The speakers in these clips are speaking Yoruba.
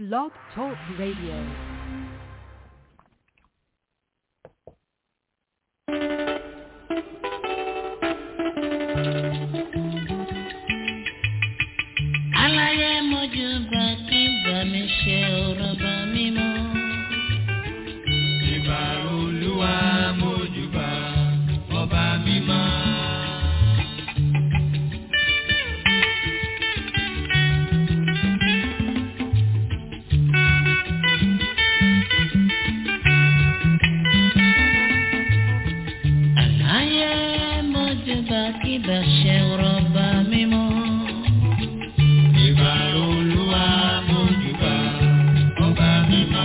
Blog Talk Radio. aláyé mojú bá kí bá mi ṣe ọ̀rọ̀ bá mi mọ́. ìbà olúwa mójúbà ọba mímọ́. aláyé mojú bá kí bá ṣe ọ̀rọ̀ bá mi mọ́. ìbà olúwa mójúbà ọba mímọ́.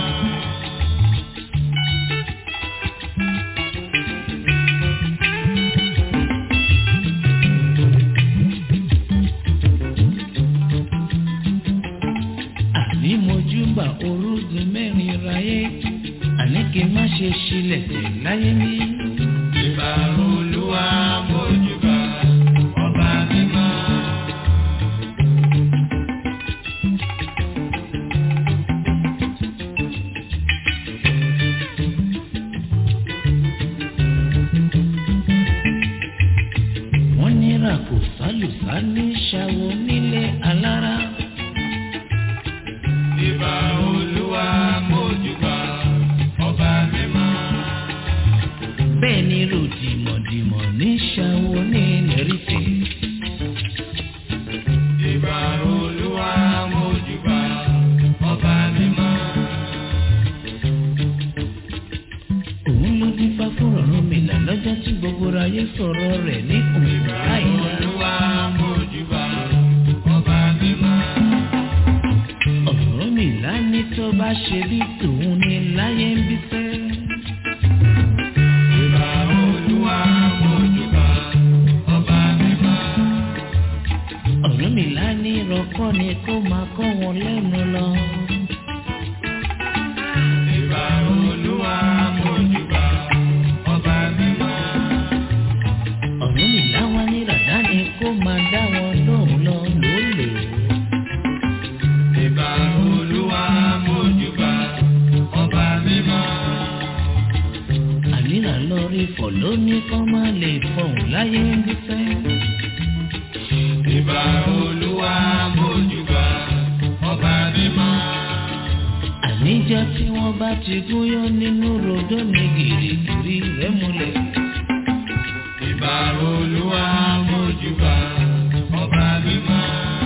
àní mojú bá orúgun mẹ́rin ráyé àní kí n má ṣe ṣílẹ̀ tẹ̀ láyé mi. ìbà olúwa mójúbà ọba mímọ́. wọ́n nira kò sálùsá ní ṣàwọ̀ nílé alára. ìbà olúwa mójúbà ọba mímọ́. bẹ́ẹ̀ ni ròdìmọ̀dìmọ̀ ní ṣàwọ̀ ní nẹ́rìtẹ̀. ìbà olúwa mójúbà ọba mímọ́. òun ló dín fá fún ọ̀run mi là lọ́jọ́ tí gbogbo ayé sọ̀rọ̀ rẹ̀ ní òun láìla. olúwa mójúbà ọba mímọ́. ọ̀rọ̀ mi là ní tó bá ṣe bí tòun ní láyé ń bí fẹ́. ìbà olúwa mójúbà ọba mímọ́. ọ̀rọ̀ mi là ní rọ́kọ́ ni kó máa kọ́ wọn lẹ́nu lọ. ìbà olúwa mójúbà ọba mímọ́. ọ̀rọ̀ mi là wá ní ràdá ni kó máa dá wọn lóhùn lọ lólè. ìbà olúwa mójúbà ọba mímọ́. àníra lọ rí fọ̀ lónìí kọ́ máa lè fọ̀hún láyé ń bí fẹ́. ìbà olúwa mójúbà ọba mímọ́. àníjọ́ tí wọ́n bá ti gúnyán nínú rodó ní gìrìgìrì rẹ̀ múlẹ̀. ìbà olúwa mójúbà ọba mímọ́.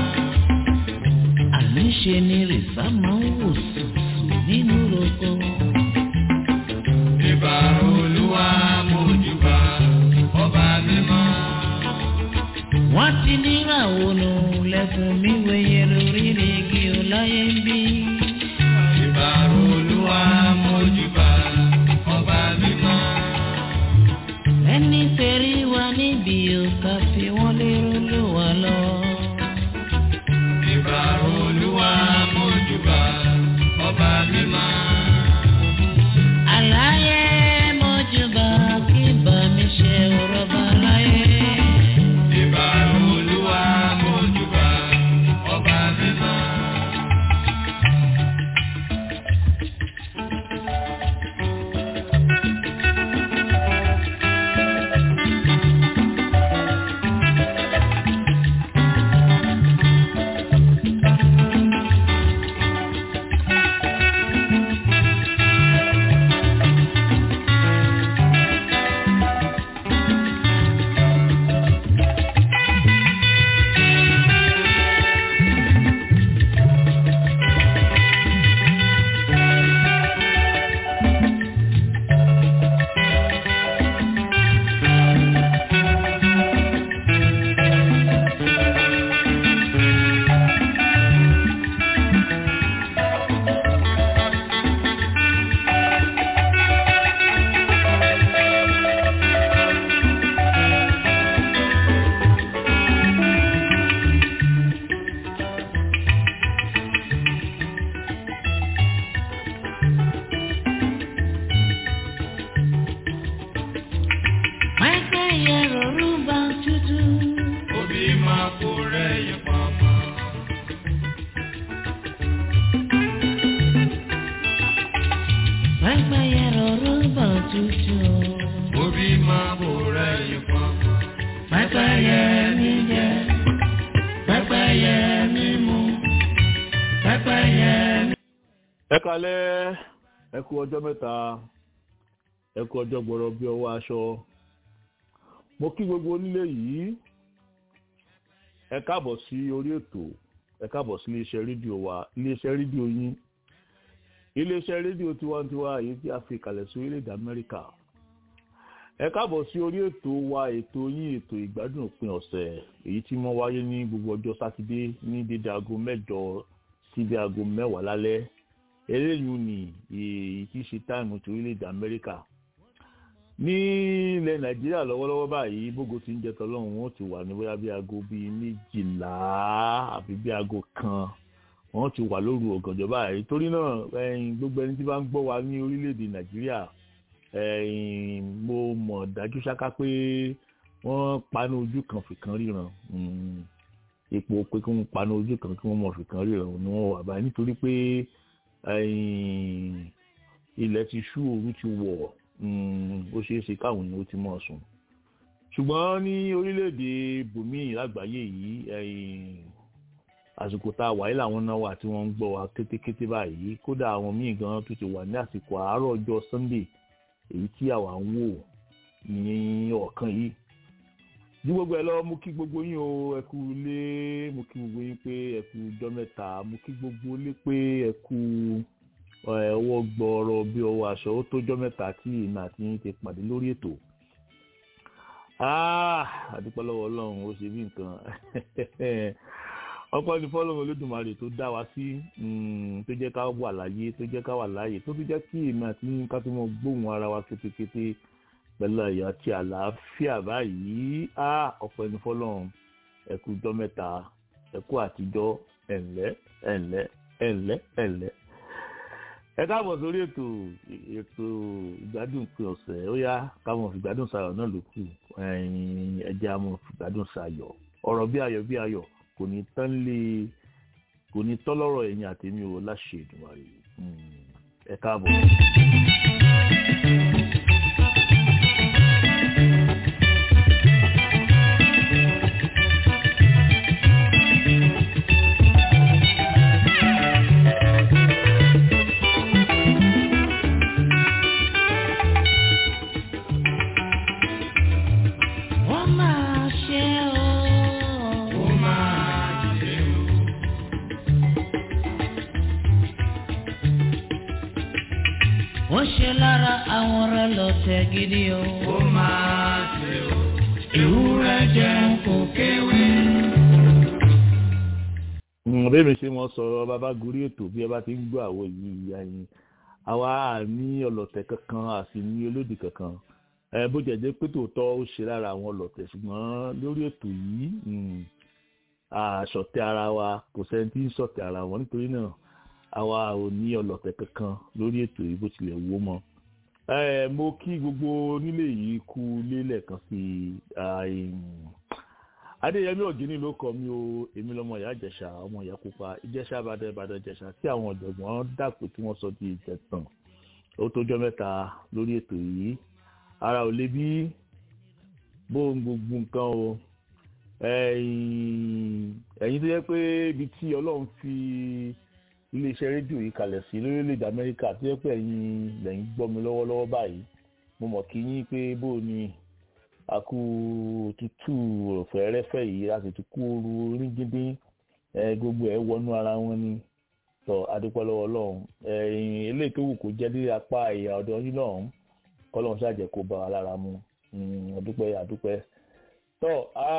àníṣe ni rìsá máa ń wò sùsù nínú roko. ìbà olúwa mójúbà ọba mímọ́. wọ́n ti níràwọ̀ nù lẹ́kùn mi wẹ̀yẹ lórí igi ọláyé ń bí. ìbà olúwa mójúbà ọba mímọ́. ẹni tẹ̀rí wa níbi òkà fi wọ́n lérò ló wà lọ. ìbà olúwa mójúbà ọba mímọ́. àlàyé mọ́júbà kí bá mi ṣe ọ̀rọ̀ bá láyé. ìbà olúwa mójúbà ọba mímọ́. ẹyẹ mi. ẹ kalẹ́ ẹ kú ọjọ́ mẹ́ta ẹ kú ọjọ́ gbọ́rọ̀ bí ọwọ́ aṣọ mo kí gbogbo onílé yìí ẹ káàbọ̀ sí orí ètò ẹ káàbọ̀ sí iléeṣẹ́ rédíò wa iléeṣẹ́ rédíò yín iléeṣẹ́ rédíò tiwantiwa èyí tí a fi kalẹ̀ sí orílẹ̀-èdè Amẹ́ríkà ẹ káàbọ̀ sí orí ètò wa ètò yín ètò ìgbádùn òpin ọ̀sẹ̀ èyí tí wọ́n wáyé ní gbogbo ọjọ́ sátidé ní dédé aago mẹ́jọ síbi aago mẹ́wàá lálẹ́ eléyìí ni èyí tí í ṣe táìmù ti orílẹ̀-èdè Amẹ́ríkà ní ilẹ̀ Nàìjíríà lọ́wọ́lọ́wọ́ báyìí bógo ti ń jẹ tọ́lọ́run wọn ti wà ní bóyá bí aago bíi méjìlá àbí bí aago kan wọn ti wà lóru ọ̀gànjọ́ báyìí torí náà gbogbo ẹni tí bá ń gbọ́ wa ní orílẹ̀-èdè Nàìjíríà mo mọ̀ dájú ṣáká pé wọ́n paná ojú kan fìkan ríran ipò pé kí wọ́n paná ojú kan kí wọ́n mọ̀ fìkan ríran ni wọ́n wà báyìí nítorí pé ilẹ̀ ti ṣú òru ti wọ̀ ó ṣeé ṣe káwọn èèyàn ó ti mọ̀ sùn ṣùgbọ́n ní orílẹ̀-èdè bòmíì lágbàáyé yìí àsìkò tá a wáyé làwọn náà wà tí wọ́n ń gbọ́ wa kétékété báyìí kódà àwọn míì gan tó ti wà ní àsìkò àárọ̀ ọjọ́ Sunday èyí tí àwa ń wò ní ọ̀kan yìí ní gbogbo ẹ lọ mú kí gbogbo yín o ẹ kú ilé mú kí gbogbo yín pé ẹ kú ọjọ́ mẹ́ta mú kí gbogbo ilé pé ẹ kú ọwọ́ gbọ́ọ̀rọ̀ bí ọwọ́ aṣọ ó tójọ́ mẹ́ta tí ìmọ̀ àti yín ti pàdé lórí ètò àdúpẹ́ lọ́wọ́ Ọlọ́run ó ṣe bí nǹkan ọpẹ́ ní fọ́lọ́run Olódùmarè tó dá wa sí tó jẹ́ ká wà láyé tó jẹ́ ká wà láyé tó fi jẹ́ kí ìmọ̀ àti yín ká tó mọ gbóhùn ara wa kétékété pẹ̀lú ẹ̀yà àti àlàáfíà báyìí ọpẹ́ ní fọ́lọ́run ẹ kú ọjọ́ mẹ́ta ẹ kú àtijọ́ ẹ̀ǹlẹ́ ẹ̀ǹlẹ́ ẹ̀ǹlẹ́ ẹ̀ǹlẹ́ ẹ káàbọ̀ sórí ètò ètò ìgbádùn pé ọ̀sẹ̀ ó yá káwọn fìgbádùn sayọ̀ náà ló kù ẹ̀jẹ̀ àwọn fìgbádùn sayọ̀ ọ̀rọ̀ bí ayọ̀ bí ayọ̀ kò ní tán lé kò ní tán lọ́rọ̀ ẹ̀yìn àtẹ̀mí o láṣẹ Èdùmàrè ẹ káàbọ̀. wọ́n ṣe lára àwọn ọ̀rẹ́ lọ́tẹ̀ gidi o. ó máa ṣe o ewúrẹ́ jẹun kò kéwé. bẹ́ẹ̀ mi ṣe mọ sọ̀rọ̀ bàbá gorí ètò bí ẹ bá ti ń gbọ́ àwọ̀ yìí ẹ̀yìn àwa ní ọlọ́tẹ̀ kankan àti ní olódì kankan bó jẹ́ pé tòótọ́ ó ṣe lára àwọn ọlọ́tẹ̀ ṣùgbọ́n lórí ètò yìí àṣọ̀tẹ̀ ara wa kò sẹ́ni tí ń ṣọ̀tẹ̀ ara wọn nítorí náà àwa ò ní ọlọ́tẹ̀ kankan lórí ètò yìí bó tilẹ̀ wó mọ́. mo kí gbogbo onílé yìí kú lélẹ̀ kan sí i. adéyẹmí ọ̀gíní ló kọ mí o èmi lọmọ ìyá ìjẹ̀ṣà ọmọ ìyá pupa ìjẹ̀ṣà àbàdàn ìbàdàn ìjẹ̀ṣà tí àwọn ọ̀jọ̀gbọ́n dàpọ̀ tí wọ́n sọ di ìjẹ̀tàn ó tójọ́ mẹ́ta lórí ètò yìí ara ò lè bí bóun gbogbo nǹkan o ẹ̀yin tó yẹ pé ibi tí ọlọ́run fi iléeṣẹ́ rédíò yìí kalẹ̀ sí lórílẹ̀‐èdè amẹ́ríkà tó yẹ pé ẹ̀yin lẹ́yìn gbọ́ mi lọ́wọ́lọ́wọ́ báyìí mo mọ̀ kí yín pé bó ni àkú òtútù fẹ́rẹ́fẹ́ yìí láti tún kú ooru rígídín gbogbo ẹ̀ wọnú ara wọn ni tọ́ adúpẹ́ lọ́wọ́ ọlọ́run ẹ̀yìn eléyìí tó wù kó jẹ́ dé apá ìyá ọ̀dọ́ yín lọ́hùn kọ́lọ́run ṣàjẹ́ kó bá wa lára mu adúpẹ́ adúpẹ́ tọ́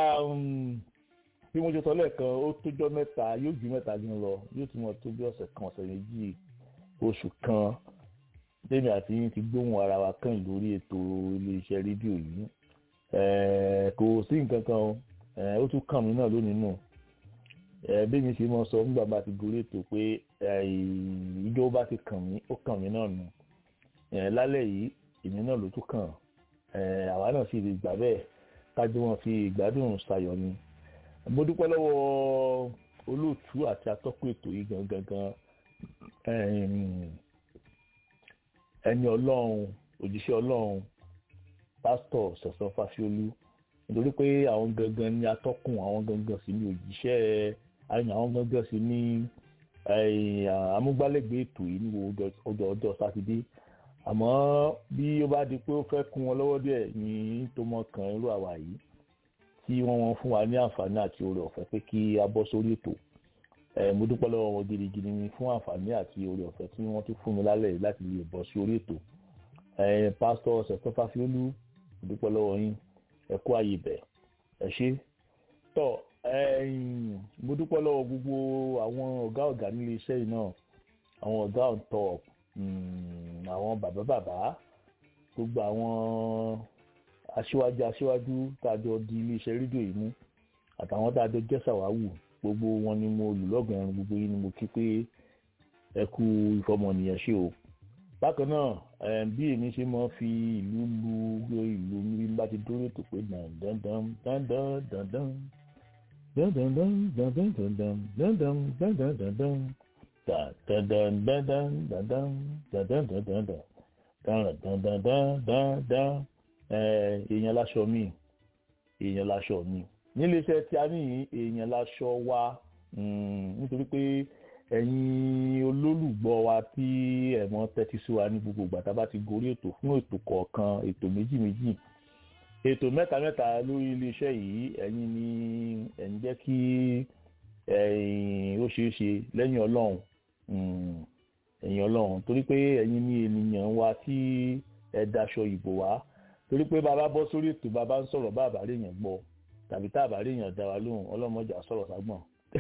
bí mo ṣe sọ lẹ́ẹ̀kan ó tójọ́ mẹ́ta yóò ju mẹ́ta dín lọ yóò tún mọ̀ tó bí ọ̀sẹ̀ kan ọ̀sẹ̀ méjì oṣù kan tèmi àti yín ti gbóhùn ara wa kàn lórí ètò iléeṣẹ́ rédíò yìí kò sí nǹkan kan ó tún kàn mí náà lónìí nù bí mi ṣe mọ sọ nígbà bá ti gorí ètò pé ìjọ bá ti kàn mí ó kàn mí náà nù lálẹ́ yìí èmi náà ló tún kàn àwa náà sì lè gbà bẹ́ẹ̀ kájú wọn fi ìgbádùn ṣayọ̀ ni mo dúpẹ́ lọ́wọ́ olóòtú àti atọ́kùn ètò yìí gangan gan ẹni ọlọ́run òjíṣẹ́ ọlọ́run pásítọ̀ sẹ̀sán fásiolú nítorí pé àwọn gangan ni atọ́kùn àwọn gangan sì ni òjíṣẹ́ àwọn gangan sì ni amúgbálẹ́gbẹ̀ẹ́ ètò yìí ní ọjọ́ ọjọ́ sátidé àmọ́ bí ó bá di pé ó fẹ́ kún wọn lọ́wọ́ díẹ̀ ní tó mọ̀ kan irú àwa yìí tí wọ́n wọ́n fún wa ní àǹfààní àti oore ọ̀fẹ́ pé kí a bọ́ sórí ètò mo dúpẹ́ lọ́wọ́ wọn gidigidi ni fún àǹfààní àti oore ọ̀fẹ́ tí wọ́n tún fún mi lálẹ́ láti lè bọ́ sí orí ètò pásítọ̀ sẹ̀tọ́fà fiolú mo dúpẹ́ lọ́wọ́ yín ẹ kú ààyè bẹ̀ ẹ ṣé tọ́ mo dúpẹ́ lọ́wọ́ gbogbo àwọn ọ̀gá ọ̀gá nílé iṣẹ́ yìí náà àwọn ọ̀gá on top àwọn bàbá bàbá gbogbo àwọn aṣíwájú aṣíwájú tàjọ di iléeṣẹ́ rédíò yìí mú àtàwọn tàjọ jẹ́ sàwáwù gbogbo wọn ni mo lù lọ́gàn ẹran gbogbo yìí ni mo kí pé ẹ kú ìfọmọnìyàn ṣe o bákan náà bí èmi ṣe máa fi ìlú lu ìlú mi bá ti dúró tó pé dandan dandan dandan dandan dandan dandan dandan dandan dandan èèyàn láṣọ mi èèyàn láṣọ mi níléeṣẹ́ tí a ní èèyàn láṣọ wa nítorí pé ẹ̀yin olólùgbọ́ wa tí ẹ̀mọ́ tẹ́tí sí wa ní gbogbo ìgbà tá a bá ti gorí ètò fún ètò kọ̀ọ̀kan ètò méjì méjì ètò mẹ́ta mẹ́ta lórí iléeṣẹ́ yìí ẹ̀yin ni ẹ̀ ń jẹ́ kí ó ṣeé ṣe lẹ́yìn ọlọ́run ẹ̀yin ọlọ́run torí pé ẹ̀yin ní ènìyàn wa tí ẹ daṣọ ìbò wá torí pé bàbá bọ́ sórí ètò bàbá ń sọ̀rọ̀ bá àbárí èèyàn gbọ́ tàbí tá àbárí èèyàn dá wa lóhùn ọlọ́mọjà sọ̀rọ̀ ságbọ̀n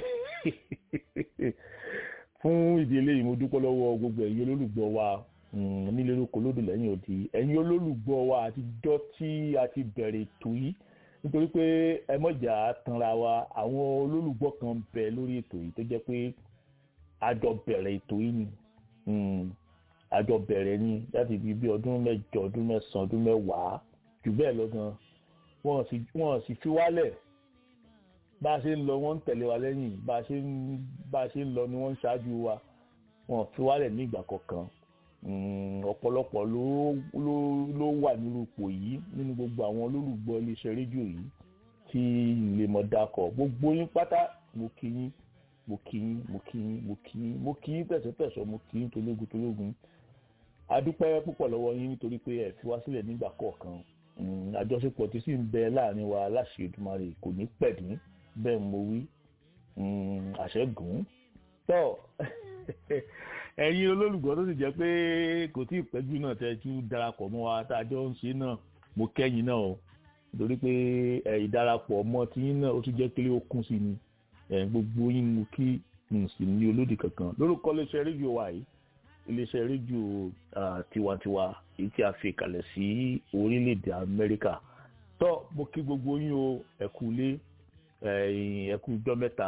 fún ìdí eléyìí mo dúpẹ́ lọ́wọ́ gbogbo ẹ̀yin olólùgbọ́ wa nílé lóko lódò lẹ́yìn òdì ẹ̀yin olólùgbọ́ wa àtijọ́ tí a ti bẹ̀rẹ̀ ètò yìí nítorí pé ẹ mọ̀jà tanra wa àwọn olólùgbọ́ kan bẹ lórí ètò yìí tó jẹ́ pé àjọ bẹ̀rẹ̀ ètò yìí ni àjọ bẹ̀rẹ̀ ni láti fi bí ọdún mẹ́jọ ọdún mẹ́sàn-án ọdún mẹ́wàá jù bẹ́ẹ̀ lọ gan wọ́n sì fi wálẹ̀ bá a ṣe ń lọ wọ́n ń tẹ̀lé wa lẹ́yìn bá a ṣe ń bá a ṣe ń lọ ni wọ́n ń ṣáájú wa wọ́n fi wálẹ̀ ní ìgbà kọ̀ọ̀kan ọ̀pọ̀lọpọ̀ ló ló ló wà nínú ipò yìí nínú gbogbo àwọn olólùgbọ́ iléeṣẹ́ rédíò yìí tí ilé mọ̀ dakọ̀ gbogbo yín pátá mo kí yín mo kí yín mo kí yín mo kí yín mo kí yín pẹ̀sẹ̀pẹ̀sẹ̀ mo kí yín tológun tológun adúpẹ́ púpọ̀ lọ́wọ́ yín nítorí pé ẹ fi wá sílẹ̀ nígbà kọ̀ọ̀kan àjọṣepọ̀ tí sì ń bẹ láàrin wa láṣẹ Èdùmàrè kò ní pẹ̀dín bẹ́ẹ̀ mo wí àṣẹ́gun tọ́ ẹ̀yin olólùgbọ́ tó sì jẹ́ pé kò tí ì pẹ́jù náà tẹ́ tú darapọ̀ mọ́ wa tá a jọ ń ṣe náà mo kẹ́yìn náà o nítorí pé ìdarapọ̀ mọ́ tiyín náà ó tún jẹ́ pé ó kún sí ni gbogbo yín mo kí n sì ní olódì kankan lórúkọ iléeṣẹ́ rédíò wa yìí iléeṣẹ́ rédíò tiwantiwa èyí tí a fi kalẹ̀ sí orílẹ̀-èdè Amẹ́ríkà tọ́ mo kí gbogbo yín o ẹ kú ilé ẹ kú ijọ́ mẹ́ta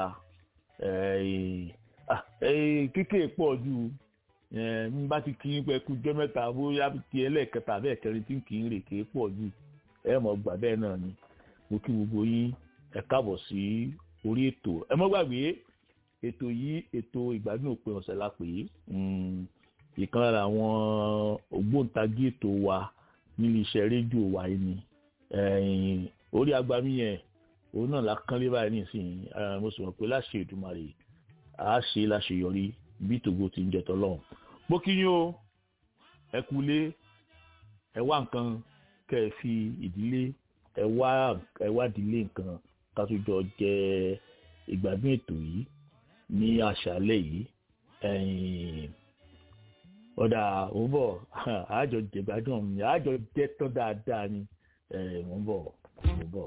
kíkè pọ̀ ju n bá ti kí n pẹ́ kú ijọ́ mẹ́ta bóyá ti ẹlẹ́ẹ̀kẹta bẹ́ẹ̀ kẹrin tí n kì í rè ké pọ̀ ju ẹ mọ̀ gbà bẹ́ẹ̀ náà ni mo kí gbogbo yín ẹ káàbọ̀ sí orí ètò ẹ mọ́ gbàgbé ètò yìí ètò ìgbádùn òpin ọ̀sẹ̀ la pè é ìkan lára àwọn ògbóǹtagì ètò wa nílé iṣẹ́ rédíò wa yìí ni orí agbami yẹn òun náà la kán lé báyìí nísìnyí mo sì mọ̀ pé láṣẹ Èdùmàrè a ṣe láṣeyọrí bí tògbó ti ń jẹ tọ́lọ́run mo kí yín o ẹ kú lé ẹ wá nǹkan kẹ́ ẹ fi ìdílé ẹ wá ẹ wá ìdílé nǹkan ká tó jọ jẹ ìgbádùn ètò yìí ní àṣálẹ́ yìí ọ̀dà òun bọ̀ àjọ jẹ̀gbádùn mi àjọ jẹ́ tán dáadáa ni òun bọ̀ òun bọ̀.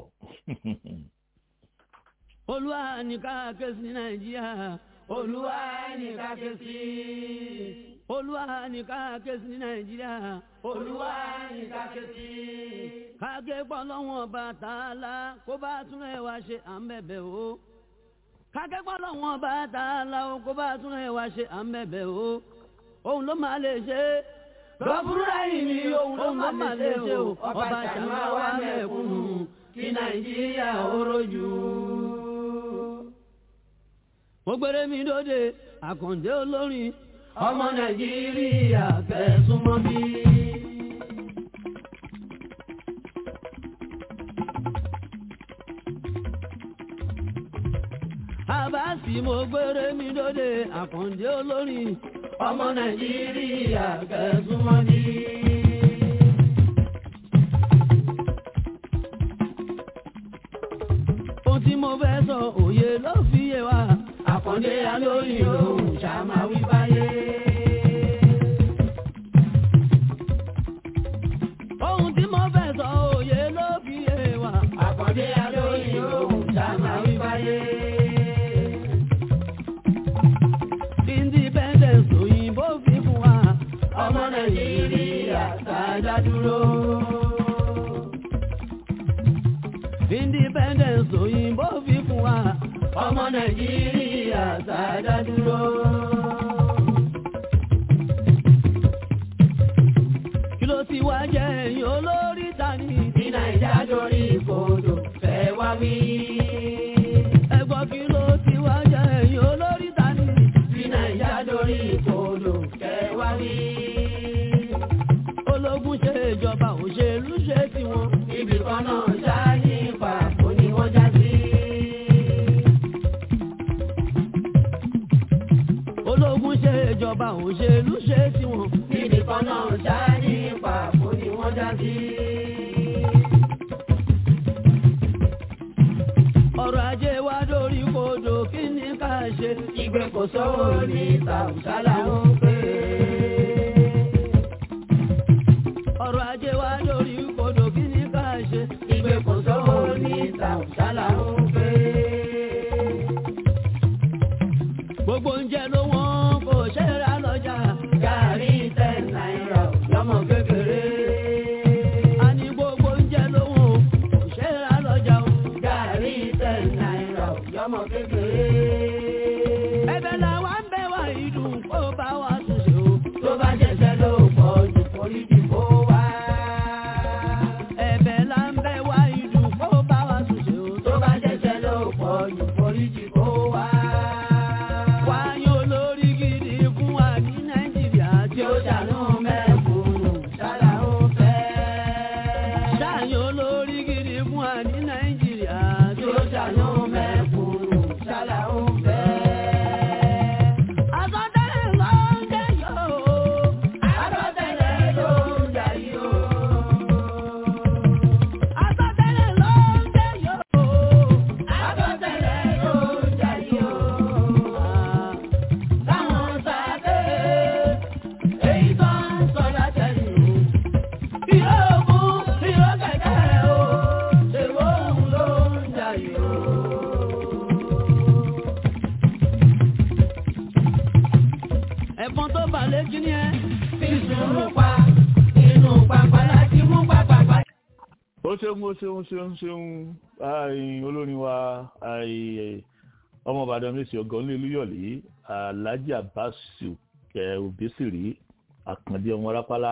olúwa ní ká ké sí nàìjíríà olúwa ní ká ké sí. olúwa ní ká ké sí nàìjíríà olúwa ní ká ké sí. ká ké pọ́ lọ́wọ́n bàtà la kó bá tún ẹ̀ wá ṣe à ń bẹ̀bẹ̀ o kákẹ́kọ̀ọ́ lọ́wọ́n bá ta la o kó bá tún ẹ̀ wá ṣe à ń bẹ̀bẹ̀ o òun ló máa lè ṣe é. lọ́bùrúdà yìí ni òun ló máa lè ṣe o ọba ṣàmà wà mẹ́kúnnù kí nàìjíríà ó rojú. mo gbére mi dóde àkàndé olórin ọmọ nàìjíríà fẹ̀sùn mọ́ bí. àbá àbáàsì mo gbére mi lóde àkàndé olórin ọmọ nàìjíríà kẹsùmọ́ ní. ohun tí mo fẹ́ sọ òye ló fi yé wa àkàndé alóyìn lòun ṣàmáwí báyé. ohun tí mo fẹ́ sọ òye ló fi yé wa àkàndé alóyìn lòun ṣàmáwí báyé. independence òyìnbó fi fún wa ọmọ nàìjíríà sáájá dúró. independence òyìnbó fi fún wa ọmọ nàìjíríà sáájá dúró. kí ló ti wá jẹ́ ẹ̀yìn olórí tani tí nàìjà dorí ìkodò fẹ́ wá wí. ẹ̀gbọ́n kí ló ti wá jẹ́ ẹ̀yìn olórí tani tí nàìjà dorí ìkodò fẹ́ wá wí. ológun ṣe ìjọba òṣèlú ṣe tiwọn ibì kan náà ṣááyé pàpọ̀ ni wọ́n já sí. ológun ṣe ìjọba òṣèlú ṣe tiwọn ibì kan náà ṣááyé pàpọ̀ ni wọ́n já sí. ọrọ̀ ajé wa dórí kodò kí ni ká ṣe ìgbé kò sówó ní tàùsá làwọn ń pè é. ọrọ̀ ajé wa dórí kodò kí ni ká ṣe ìgbé kò sówó ní tàùsá làwọn ń pè é. gbogbo oúnjẹ ló wọ́n kò ṣe é ra lọ́jà gàrí ten náírà lọ́mọ kékeré. a ní gbogbo oúnjẹ ló wọ́n kò ṣe é ra lọ́jà o gàrí ten náírà lọ́mọ kékeré. ẹ̀bẹ̀ làwa ń bẹ̀ wá ìdùn kó bá wa ṣoṣo tó bá jẹ́sẹ̀ ló pọ̀ jù foríjì kó wá. ẹ̀bẹ̀ là ń bẹ̀ wá ìdùn kó bá wa ṣoṣo tó bá jẹ́sẹ̀ ló pọ̀ jù foríjì kó wá. wáyé olórí gidi fún wa ní nàìjíríà tí ó ṣàánú mẹ́kúnnù ṣáná ó fẹ́. ṣáàyàn olórí gidi fún wa ní nàìjíríà tí ó ṣàánú mẹ́kúnnù ṣáná ó fẹ́. Àsọtẹ́lẹ̀ ló ń jẹ́ yóò. Àsọtẹ́lẹ̀ ló ń jẹ́ yóò. Àsọtẹ́lẹ̀ ló ń jẹ́ yóò. Àsọtẹ́lẹ̀ ló ń jẹ́ yóò. Táwọn sáté èyí tó ń sọ látẹ̀yìn. Ìyókù ìyó kẹ̀kẹ́ o. Ṣèwọ́ òun ló ń jẹ́ yóò. ẹ̀fọn tó balẹ̀ kí ni ẹ. fi sùúrù pa inú pàpà láti mú pàpàpà. ó ṣeun ó ṣeun ṣeun ṣeun ààyìn olórin wa ààyè ọmọ ìbàdàn mèsì ọgọ́ ní olúyọ̀lé alhaji abasu kẹ òbésìrí àkàndé ọmọ rápálá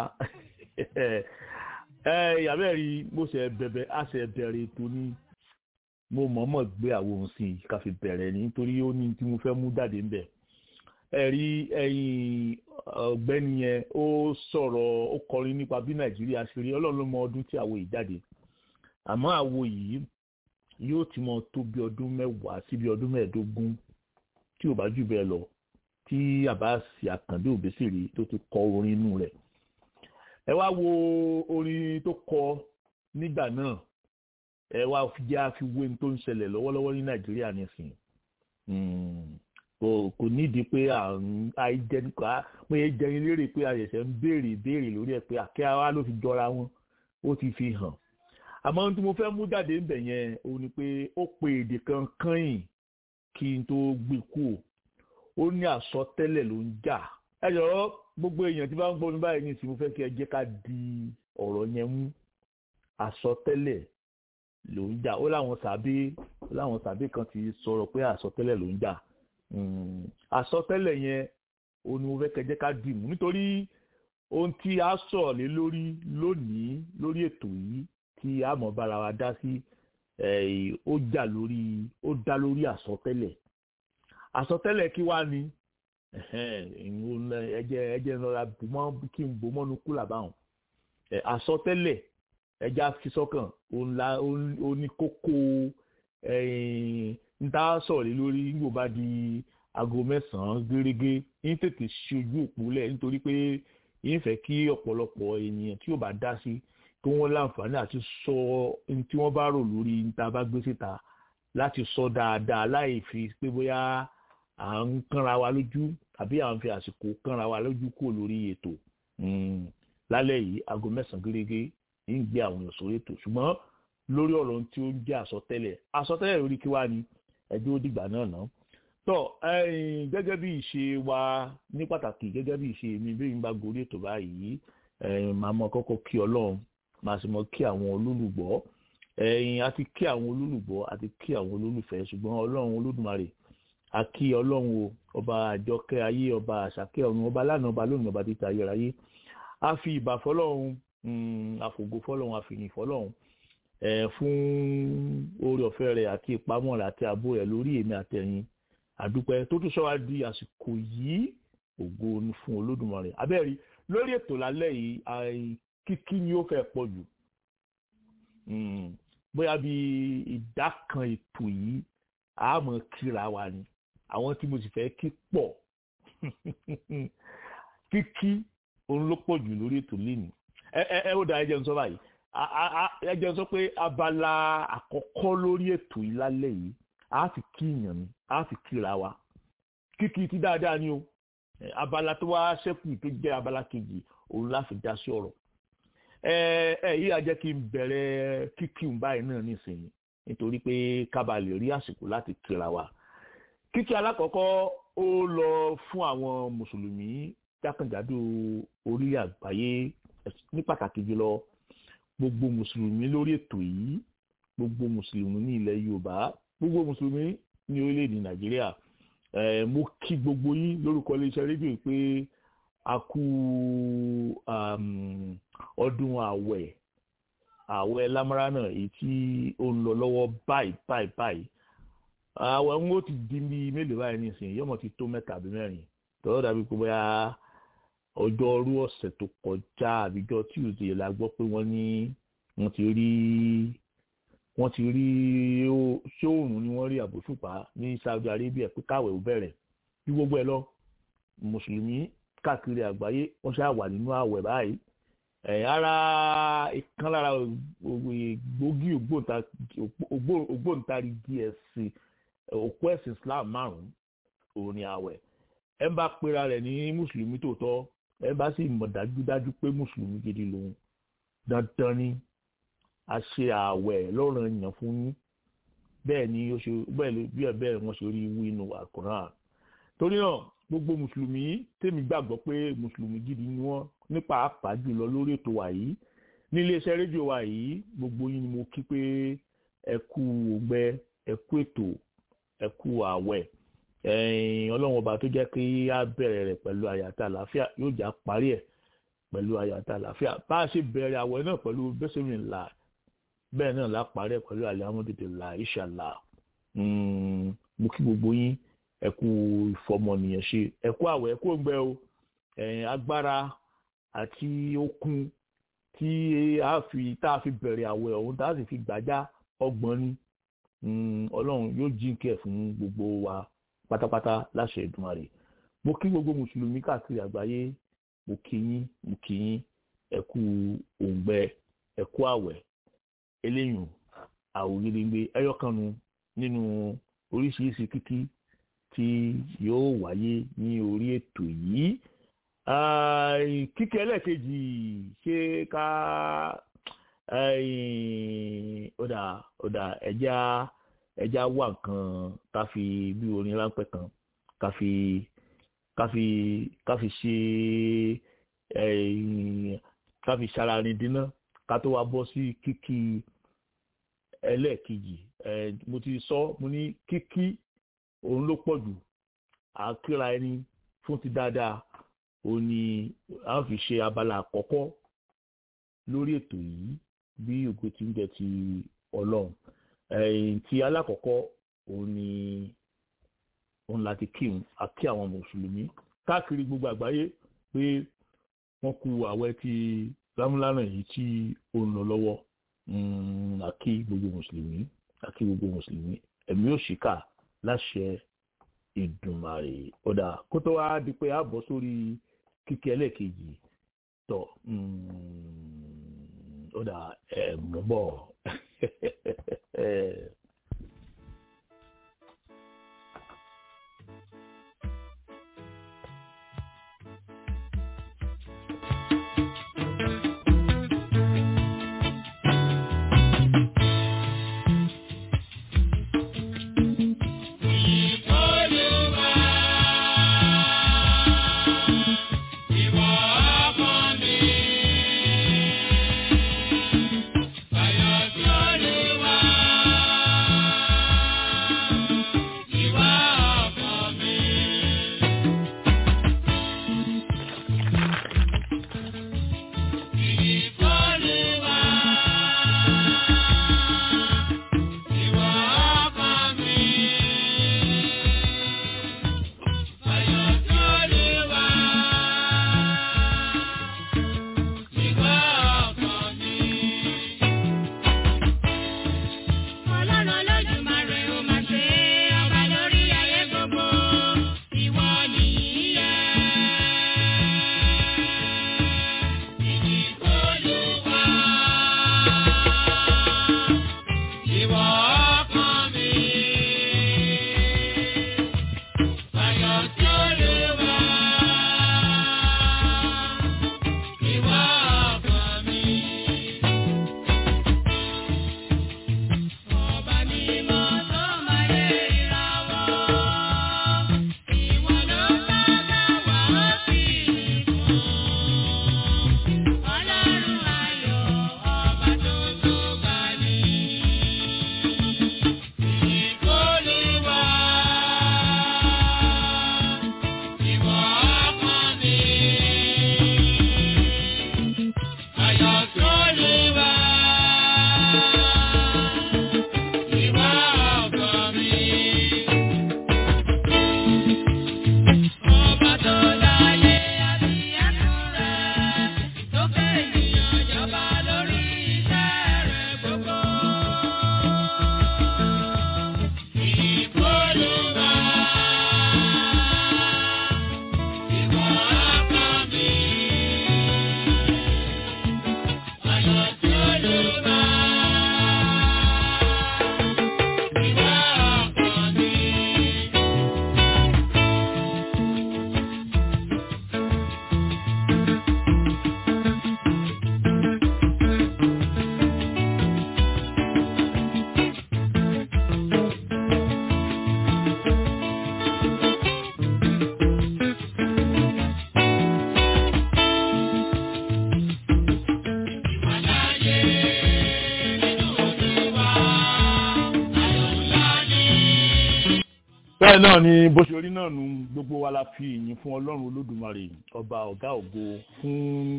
ẹ ìyàbẹ̀ rí bó ṣe bẹ̀bẹ̀ á ṣe bẹ̀rẹ̀ ètò ní mo mọ̀ọ́mọ̀ gbé àwọn ohun sí i ká fi bẹ̀rẹ̀ ní nítorí ó ní tí mo fẹ́ mú jáde ń bẹ̀ ẹ̀rí ẹ̀yìn ọ̀gbẹ́ni yẹn ó sọ̀rọ̀ ó kọrin nípa bí nàìjíríà ṣe rí ọlọ́run ló mọ ọdún tí àwo yìí jáde àmọ́ àwo yìí yóò ti mọ tó bí ọdún mẹ́wàá sí bí ọdún mẹ́ẹ̀ẹ́dógún tí ò bá jù bẹ́ẹ̀ lọ tí àbáàsì àkàndé òbésìrì tó ti kọ orin inú rẹ̀ ẹ wá wo orin tó kọ nígbà náà ẹ wá jẹ́ àfiwé tó ń ṣẹlẹ̀ lọ́wọ́lọ́wọ́ ní nàìjíríà nísìnyí kò kò nídìí pé àrùn àìjẹnìkà pé jẹrin lérè pé àyẹ̀sẹ̀ ń béèrè béèrè lórí ẹ̀ pé àkẹ́ ara ló fi jọra wọn ó ti fi hàn àmọ́ ohun tí mo fẹ́ mú jáde ńbẹ̀ yẹn òun ni pé ó pe èdè kan kányìn kí n tó gbé kú ó ní àsọtẹ́lẹ̀ ló ń jà ẹ jọ̀rọ̀ gbogbo èèyàn tí bá ń gbọ́ mi báyìí ní ìsìn mo fẹ́ kí ẹ jẹ́ ká di ọ̀rọ̀ yẹn mú àsọtẹ́lẹ̀ ló ń jà ó láwọn sàbí ó láwọn sàbí kan ti sọ̀rọ̀ pé àsọtẹ́lẹ̀ ló ń jà àsọtẹ́lẹ̀ yẹn òun ni mo fẹ́ kẹjẹ́ ká dì mú nítorí ohun tí a sọ̀rọ̀ lé lórí lónìí lórí ètò yìí tí a mọ̀ bára wa dá sí ó jà lórí ó dá lórí àsọtẹ́lẹ̀ àsọtẹ́lẹ̀ kí wá ni ẹjẹ ẹjẹ nọra bùmọ́ kí n bò mọ́nu kúlà báwọn àsọtẹ́lẹ̀ ẹjẹ àfisọ́kàn òun ní kókó ń tá sọ̀rọ̀ lé lórí nígbò bá di aago mẹ́sàn-án gẹ́gẹ́ ń tètè ṣe ojú òpó lẹ̀ nítorí pé yín fẹ́ kí ọ̀pọ̀lọpọ̀ ènìyàn tí ò bá dá sí kí wọ́n láǹfààní àti sọ ohun tí wọ́n bá rò lórí níta bá gbé síta láti sọ dáadáa láì fi pé bóyá à ń kánra wa lójú àbí à ń fi àsìkò kánra wa lójú kúrò lórí ètò lálẹ́ yìí aago mẹ́sàn-án gẹ́gẹ́ ń gbé àwọn èèyàn sórí ètò ṣùgbọ́n lórí ọ̀rọ̀ tí ó ń jẹ́ àsọtẹ́lẹ̀ àsọtẹ́lẹ̀ lórí kí wá ni ẹjọ́ ó dìgbà náà ná. tọ́ gẹ́gẹ́ bí ìṣe wa ní pàtàkì gẹ́gẹ́ bí ìṣe mi bí n bá gorí ètò báyìí màá mọ kọ́kọ́ kí ọlọ́run màá sì mọ kí àwọn olólùgbọ́ àti kí àwọn olólùgbọ́ àti kí àwọn olólùfẹ́ ṣùgbọ́n ọlọ́run olódùmarè àkí ọlọ́run o ọba àjọkẹ́ ayé ọba àṣàkẹ́ ọ̀run ọba lánàá ọba lónìí ọba títa ayérayé a fi ìbà fọlọ́run àfògo fọlọ́run àfìyìn fọlọ́run fún oore ọ̀fẹ́ rẹ̀ àti ìpamọ́ rẹ̀ àti ààbò rẹ̀ lórí èmi àtẹ̀yìn àdúpẹ́ tó tún sọ́wá di àsìkò yìí ògo ni fún olódùmarè abẹ́rí lórí ètò lálẹ́ yìí kíkí ni ó fẹ́ pọ̀ jù bóyá bí ìdá kan ètò yìí àmọ́ kíra wa ni àwọn tí mo sì fẹ́ kí pọ̀ kíkí òun ló pọ̀ jù lórí ètò lẹ́nu ẹ ẹ ẹ ó da ẹjẹ ń sọ báyìí ẹjẹ ń sọ pé abala àkọ́kọ́ lórí ètò yìí lálẹ́ yìí a fi kí ìyàn mi a fi kíra wa kíkí ti dáadáa ni o abala tó wá ṣẹ́kù tó jẹ́ abala kejì òun láfi dá sí ọ̀rọ̀ ẹ ẹ yìí á jẹ́ kí n bẹ̀rẹ̀ kíkí ń báyìí náà nísìnyí nítorí pé kábà lè rí àsìkò láti kíra wa kíkí alákọ̀ọ́kọ́ ó lọ fún àwọn mùsùlùmí jákèjádò orílẹ̀ àgbáyé ní pàtàkì jùlọ gbogbo mùsùlùmí lórí ètò yìí gbogbo mùsùlùmí ní ilẹ̀ yorùbá gbogbo mùsùlùmí ní orílẹ̀-èdè nàìjíríà mo kí gbogbo yín lórúkọ iléeṣẹ́ rédíò pé a kú ọdún àwẹ̀ àwẹ̀ lámáránà èyí tí ó ń lọ lọ́wọ́ báyìí báyìí báyìí àwẹ̀ ń ó ti di bí mélòó báyìí nísìnyí yọmọ ti tó mẹ́ta àbí mẹ́rin tọ́lọ́ dàbí pé bóyá ọjọ́ ọrú ọ̀sẹ̀ tó kọjá àbíjọ tuesday la gbọ́ pé wọ́n ní wọ́n ti rí wọ́n ti rí ṣé òòrùn ni wọ́n rí àbòṣùpá ní saudi arabia pé káwẹ̀ ò bẹ̀rẹ̀ bí gbogbo ẹ̀ lọ mùsùlùmí káàkiri àgbáyé wọ́n ṣáà wà nínú àwẹ̀ báyìí ara ìkan lára gbòógì ògbóǹtarìgì ẹ̀sìn òkú ẹ̀sìn islam márùn-ún òun ni àwẹ̀ ẹ bá pera rẹ̀ ní mùsùlùmí tòótọ́ ẹ bá sì mọ̀ dájúdájú pé mùsùlùmí gidi lòun dandan ni a ṣe ààwẹ̀ lọ́rùn èèyàn fún yín bẹ́ẹ̀ ni ó ṣe bẹ́ẹ̀ bí ẹ bẹ́ẹ̀ wọ́n ṣe rí wínú àkùrán torí náà gbogbo mùsùlùmí tèmi gbàgbọ́ pé mùsùlùmí gidi ni wọ́n ní pàápàá jùlọ lórí ètò wa yìí ní iléeṣẹ́ rédíò wa yìí gbogbo yín ni mo kí pé ẹ kú ògbẹ ẹ kú ètò ẹ kú ààwẹ̀ ọlọ́run ọba tó jẹ́ kí á bẹ̀rẹ̀ rẹ̀ pẹ̀lú àyàtà àlàáfíà yóò já parí ẹ̀ pẹ̀lú àyàtà àlàáfíà bá a ṣe bẹ̀rẹ̀ àwẹ̀ náà pẹ̀lú bẹ́sẹ̀mì ńlá bẹ́ẹ̀ náà la parí ẹ̀ pẹ̀lú àlàmọ́tètè ńlá ìṣàlá mo kí gbogbo yín ẹ kú ìfọmọnìyàn ṣe ẹ kú àwẹ̀ ẹ kú òǹgbẹ o agbára àti okun tí a fi tá a fi bẹ̀rẹ̀ àwẹ̀ ọ̀hún tá a sì fi gbàjá ọgbọ̀n ni ọlọ́run yóò jíǹkẹ́ fún gbogbo wa pátápátá láṣẹ Èdùmàrè mo kí gbogbo mùsùlùmí káàkiri àgbáyé mo kí yín mo kí yín ẹ kú òǹgbẹ ẹ kú àwẹ̀ eléyìn àwòrán ẹyọkànnù nínú oríṣiríṣi kíkí tí yóò wáyé ní orí ètò yìí kíkẹ́ ẹlẹ́ẹ̀kejì ṣé ká ọ̀dà ọ̀dà ẹja ẹja wà nǹkan ká fi bí orin ráńpẹ́ kan ká fi ká fi ká fi ṣe ká fi ṣararin dínà ká tó wá bọ́ sí kíkí ẹlẹ́ẹ̀kejì mo ti sọ mo ní kíkí òun ló pọ̀ jù àkíra ẹni fún ti dáadáa òun ni a fi ṣe abala àkọ́kọ́ lórí ètò yìí bí ògo ti ń jẹ ti ọlọ́run ẹ̀yìn tí alákọ̀ọ́kọ́ òun ni òun láti kírun àkí àwọn mùsùlùmí káàkiri gbogbo àgbáyé pé wọ́n kú àwẹ̀ ti lámúlánà yìí tí ó ń lọ lọ́wọ́ àkí gbogbo mùsùlùmí àkí gbogbo mùsùlùmí ẹ̀mí òṣìkà láṣẹ ìdùnmàrè ọ̀dà kó tó wá di pé a bọ̀ sórí kíkẹ́ ẹlẹ́ẹ̀kejì tọ̀ ọ̀dà ẹ̀ mọ̀ bọ̀. bẹ́ẹ̀ náà ni bó ṣe rí náà nu gbogbo wa la fi ìyìn fún ọlọ́run olódùmarè ọba ọ̀gá ògo fún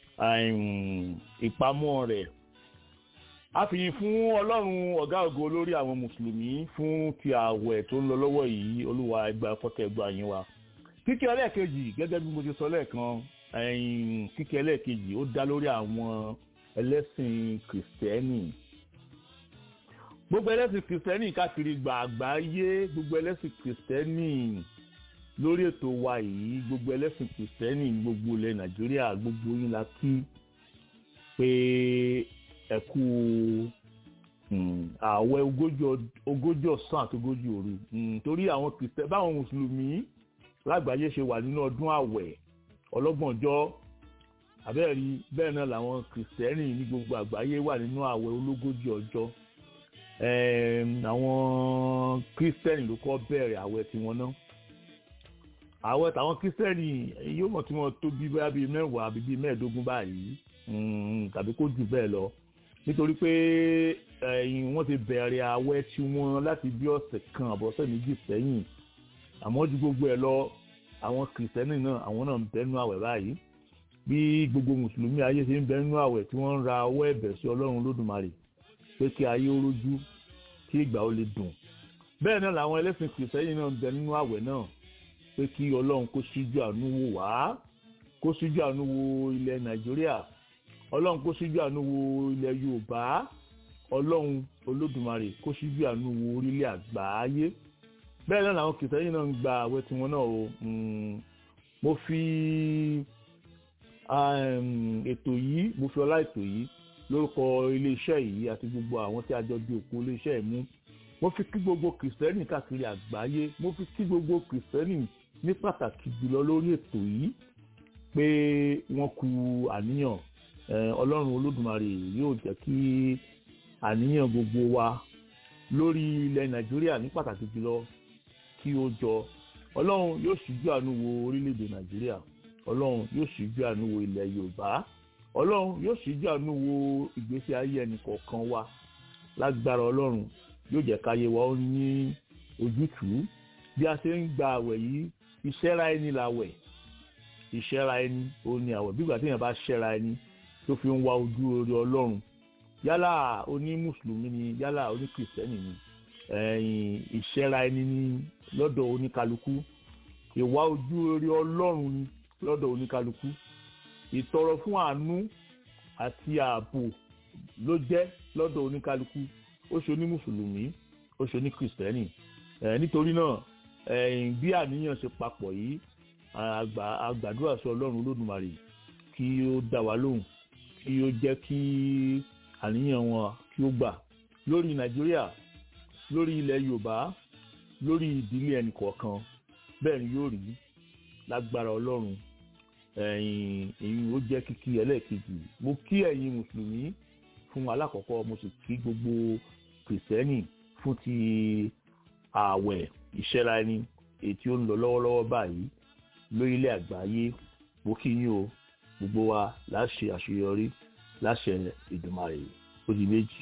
ìpamọ́ rẹ̀ a fi yìn fún ọlọ́run ọ̀gá ògo lórí àwọn mùsùlùmí fún ti ààwẹ̀ tó ń lọ lọ́wọ́ yìí olúwa ẹgbà fọ́tẹ̀ ẹgbà yín wa kíkẹ́ ẹlẹ́ẹ̀kejì gẹ́gẹ́ bí mo ti sọ lẹ́ẹ̀kan kíkẹ́ ẹlẹ́ẹ̀kejì ó dá lórí àwọn ẹlẹ́sìn kìrìsìtẹ́nì gbogbo ẹlẹ́sìn kìrìsìtẹ́nì káàkiri gbàgbáyé gbogbo ẹlẹ́sìn kìrìsìtẹ́nì lórí ètò wa yìí gbogbo ẹlẹ́sìn kìrìsìtẹ́nì gbogbo ilẹ̀ nàìjíríà gbogbo yín la kí pé ẹ kú ààwẹ̀ ogójì ọ̀sán àti ogójì òru torí àwọn kìrìsìtẹ́nì báwọn mùsùlùmí lágbàáyé ṣe wà nínú ọdún ààwẹ̀ ọlọ́gbọ̀njọ́ àbẹ́ẹ̀rí bẹ́ẹ̀ náà làwọn kìrìsìtẹ́nì ní gbogbo àgbáyé wà nínú ààwẹ̀ ológójì ọjọ́ àwọn kírísítẹ́nì ló kọ́ bẹ̀rẹ̀ àwẹ̀ tiwọn náà àwẹ̀ tàwọn kírísítẹ́nì yóò mọ̀ tí wọ́n tó bí bóyá bíi mẹ́wàá àbí bíi mẹ́ẹ̀ẹ́dógún báyìí tàbí kó jù bẹ́ẹ̀ lọ nítorí pé wọ́n ti bẹ̀rẹ̀ àwẹ̀ tiwọn láti bí ọ̀sẹ̀ kan àbọ̀sẹ̀ méjì sẹ́yìn àmọ́ ju gbogbo ẹ̀ lọ àwọn kírísítẹ́nì náà àwọn náà ń bẹ́nu àwẹ̀ báyìí bí gbogbo mùsùlùmí ayé ṣe ń bẹ́nu àwẹ̀ tí wọ́n ń ra ọwọ́ ẹ̀bẹ̀ sí ọlọ́run lódùmarè pé kí ayé ó rójú kí ìgbà ó lè dùn bẹ́ẹ̀ náà làwọn ẹlẹ́sìn kìrìsẹ́yìn náà ń bẹ nínú àwẹ̀ náà pé kí ọlọ́run kó síjú àánú wò wá kó síjú àánú wo ilẹ̀ nàìjíríà ọlọ́run kó síjú àánú wo ilẹ̀ yorùbá ọlọ́run olódùmarè kó ṣíjú àánú wo orílẹ̀ àgbáyé bẹ́ẹ̀ náà làwọn kìtẹ́yì náà ń gba àwẹ̀ tiwọn náà o mo fi ètò yìí mo fi ọlá ètò yìí lórúkọ iléeṣẹ́ yìí àti gbogbo àwọn tí a jọ di òkú iléeṣẹ́ yìí mú mo fi kí gbogbo kìrìsìtẹ́nì káàkiri àgbáyé mo fi kí gbogbo kìrìsìtẹ́nì ní pàtàkì jùlọ lórí ètò yìí pé wọ́n ku àníyàn ọlọ́run olódùmarè yóò jẹ́ kí àníyàn gbogbo wa lórí ilẹ̀ nàìjíríà ní pàtàkì jùlọ kí ó jọ ọlọ́run yóò ṣíjú àánú wo orílẹ̀-èdè nàìjíríà ọlọ́run yóò ṣíjú àánú wo ilẹ̀ yorùbá ọlọ́run yóò ṣíjú àánú wo ìgbésí ayé ẹnì kọ̀ọ̀kan wa lágbára ọlọ́run yóò jẹ́ káyé wa ó ní ojútùú bí a ṣe ń gba àwẹ̀ yìí ìṣẹ́ra ẹni làwẹ̀ ìṣẹ́ra ẹni ó ní àwẹ̀ bí ìgbà tí èèyàn bá ṣẹ́ra ẹni tó fi ń wá ojú orí ọlọ́run yálà oní mùsùlùmí ni yálà oní kìrìsìtẹ́nì ni ìṣẹ́ra ẹni ní lọ́dọ̀ oníkálukú ìwá ojú orí ọlọ́run ni lọ́dọ̀ oníkálukú ìtọrọ fún àánú àti ààbò ló jẹ́ lọ́dọ̀ oníkálukú ó ṣe oní mùsùlùmí ó ṣe oní kìrìsìtẹ́nì nítorí náà bí àníyàn ṣe papọ̀ yìí àgbàdúrà sí ọlọ́run olódùmarè kí ó dá wa lóhùn kí ó jẹ́ kí àníyàn wọn kí ó gbà lórí nàìjíríà lórí ilẹ̀ yorùbá lórí ìdílé ẹnì kọ̀ọ̀kan bẹ́ẹ̀ ni yóò rí lágbára ọlọ́run ẹ̀yin èyí ó jẹ́ kíkí ẹlẹ́ẹ̀kejì mo kí ẹ̀yin mùsùlùmí fún alákọ̀ọ́kọ́ mo sì kí gbogbo kìrìsìtẹ́nì fún ti ààwẹ̀ ìṣẹ́ra ẹni èyí tí ó ń lọ lọ́wọ́lọ́wọ́ báyìí lórílẹ̀ àgbáyé mo kí yín o gbogbo wa láṣẹ àṣeyọrí láṣẹ Èdùmàrè ó di méjì.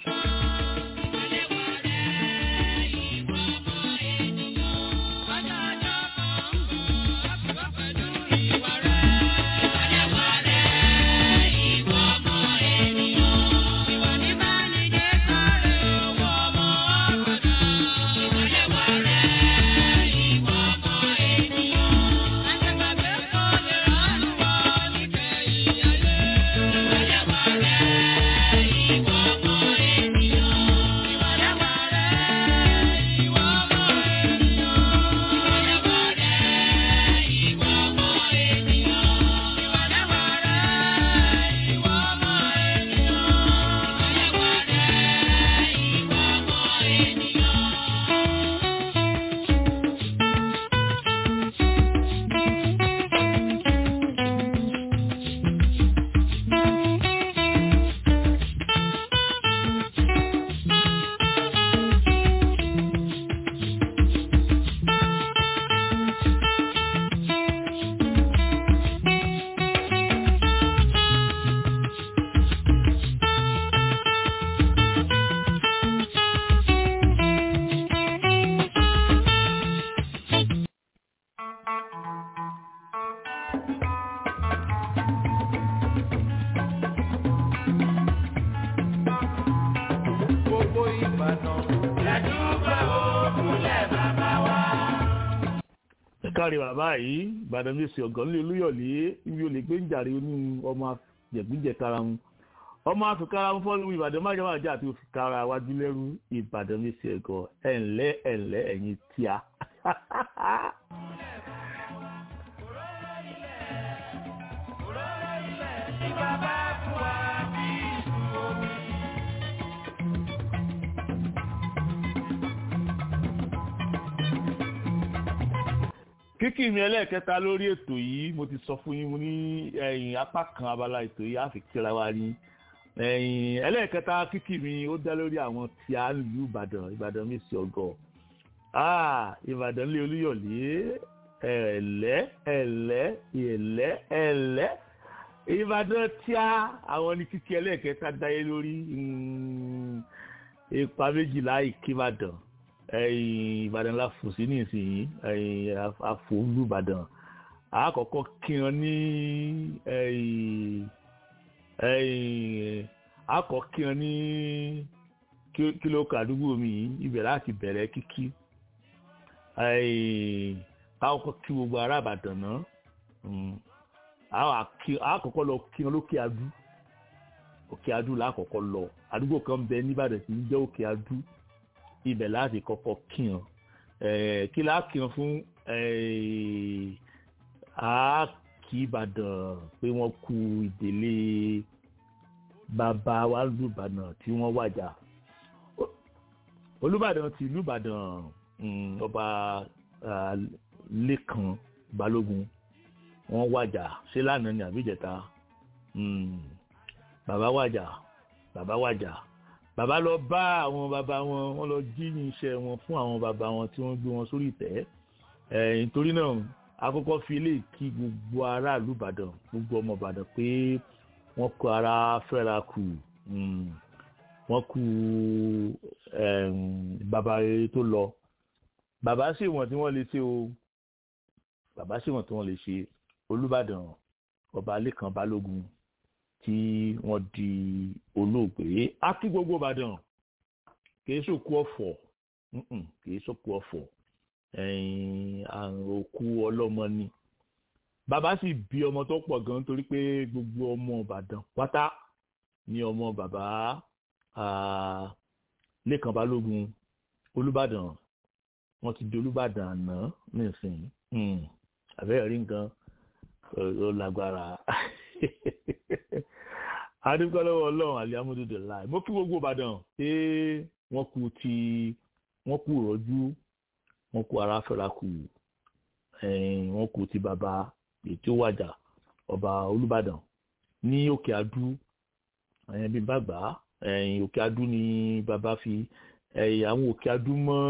kárí bàbá yìí ìbàdàn mi sì ọ̀gán lé olúyọ̀lé ibi olè gbé ń jàre ní ọmọ jẹ̀gbíjẹ̀ kára wọn ọmọ àfikàrà wọn fọ́lùmù ìbàdàn má jẹ́wọ́ àjẹ́ àti òfikàrà wájú lẹ́rú ìbàdàn mi sì ẹ̀gọ́ ẹ̀ǹlẹ́ ẹ̀ǹlẹ́ ẹ̀yìn tíá. kíkì mi ẹlẹ́ẹ̀kẹta lórí ètò yìí mo ti sọ fún yín mo ní ẹ̀yìn apá kan abala ètò yìí àfi kíra wa ní ẹ̀yìn ẹlẹ́ẹ̀kẹta kíkì mi ó dá lórí àwọn tí a ń lu ìbàdàn ìbàdàn mi sí ọgọ́ ìbàdàn lé olúyọ̀lé ẹ̀lẹ́ ẹ̀lẹ́ ẹ̀lẹ́ ẹ̀lẹ́ ìbàdàn tí a àwọn ní kíkì ẹlẹ́ẹ̀kẹta dáyé lórí ipa méjìlá ìkíbàdàn ìbàdàn la fò sí nísìnyí àfòlù ìbàdàn àkọ́kọ́ kí wọn ní àkọ́ kí wọn ní kílò kàdúgbò mi ibẹ̀ láti bẹ̀rẹ̀ kíkí àkọ́kọ́ kí gbogbo ará ìbàdàn náà àkọ́kọ́ lọ kí wọn lókè adú òkè adú lákọ̀ọ́kọ́ lọ àdúgbò kan bẹ nìbàdàn tí ń jẹ́ òkè adú ibẹ̀ láti kọ́kọ́ kíyan kí láà kíyan fún àákì ìbàdàn pé wọ́n kú ìdílé bàbá wa lùbàdàn tí wọ́n wàjà olùbàdàn ti lùbàdàn ọba lẹ́kan balógun wọ́n wàjà ṣé lánàá ni àbíjẹta bàbá wàjà bàbá wàjà bàbá lọ bá àwọn bàbá wọn wọ́n lọ jí ní iṣẹ́ wọn fún àwọn bàbá wọn tí wọ́n gbé wọn sórí ìtẹ́ nítorí náà àkọ́kọ́ fi lè kí gbogbo aráàlú ìbàdàn gbogbo ọmọ ìbàdàn pé wọ́n kó ara fẹ́ra kù wọ́n kú bàbá rere tó lọ bàbá sì wọ́n tí wọ́n lè ṣe o bàbá sì wọ́n tí wọ́n lè ṣe olùbàdàn ọba lẹ́kan balógun tí wọ́n di olóògbé á kí gbogbo ìbàdàn kìí sòkú ọ̀fọ̀ kìí sòkú ọ̀fọ̀ àrùn òkú ọlọ́mọ ni bàbá sì bí ọmọ tó pọ̀ gan torí pé gbogbo ọmọ ìbàdàn pátá ní ọmọ bàbá lẹ́kàn balógun olùbàdàn wọ́n ti di olùbàdàn àná nísìnyí àbẹ́rẹ́ rí nǹkan ó lágbára adúgbò lọ́wọ́ ọlọ́run alihamududu láì mo kí gbogbo ìbàdàn pé wọ́n kú ti wọ́n kú rọ́jú wọ́n kú ara fẹ́ra kù wọ́n kú ti bàbá ètò wàjà ọba olùbàdàn ní òkè adú bí bàgbà òkè adú ni bàbá fi àwọn òkè adú mọ́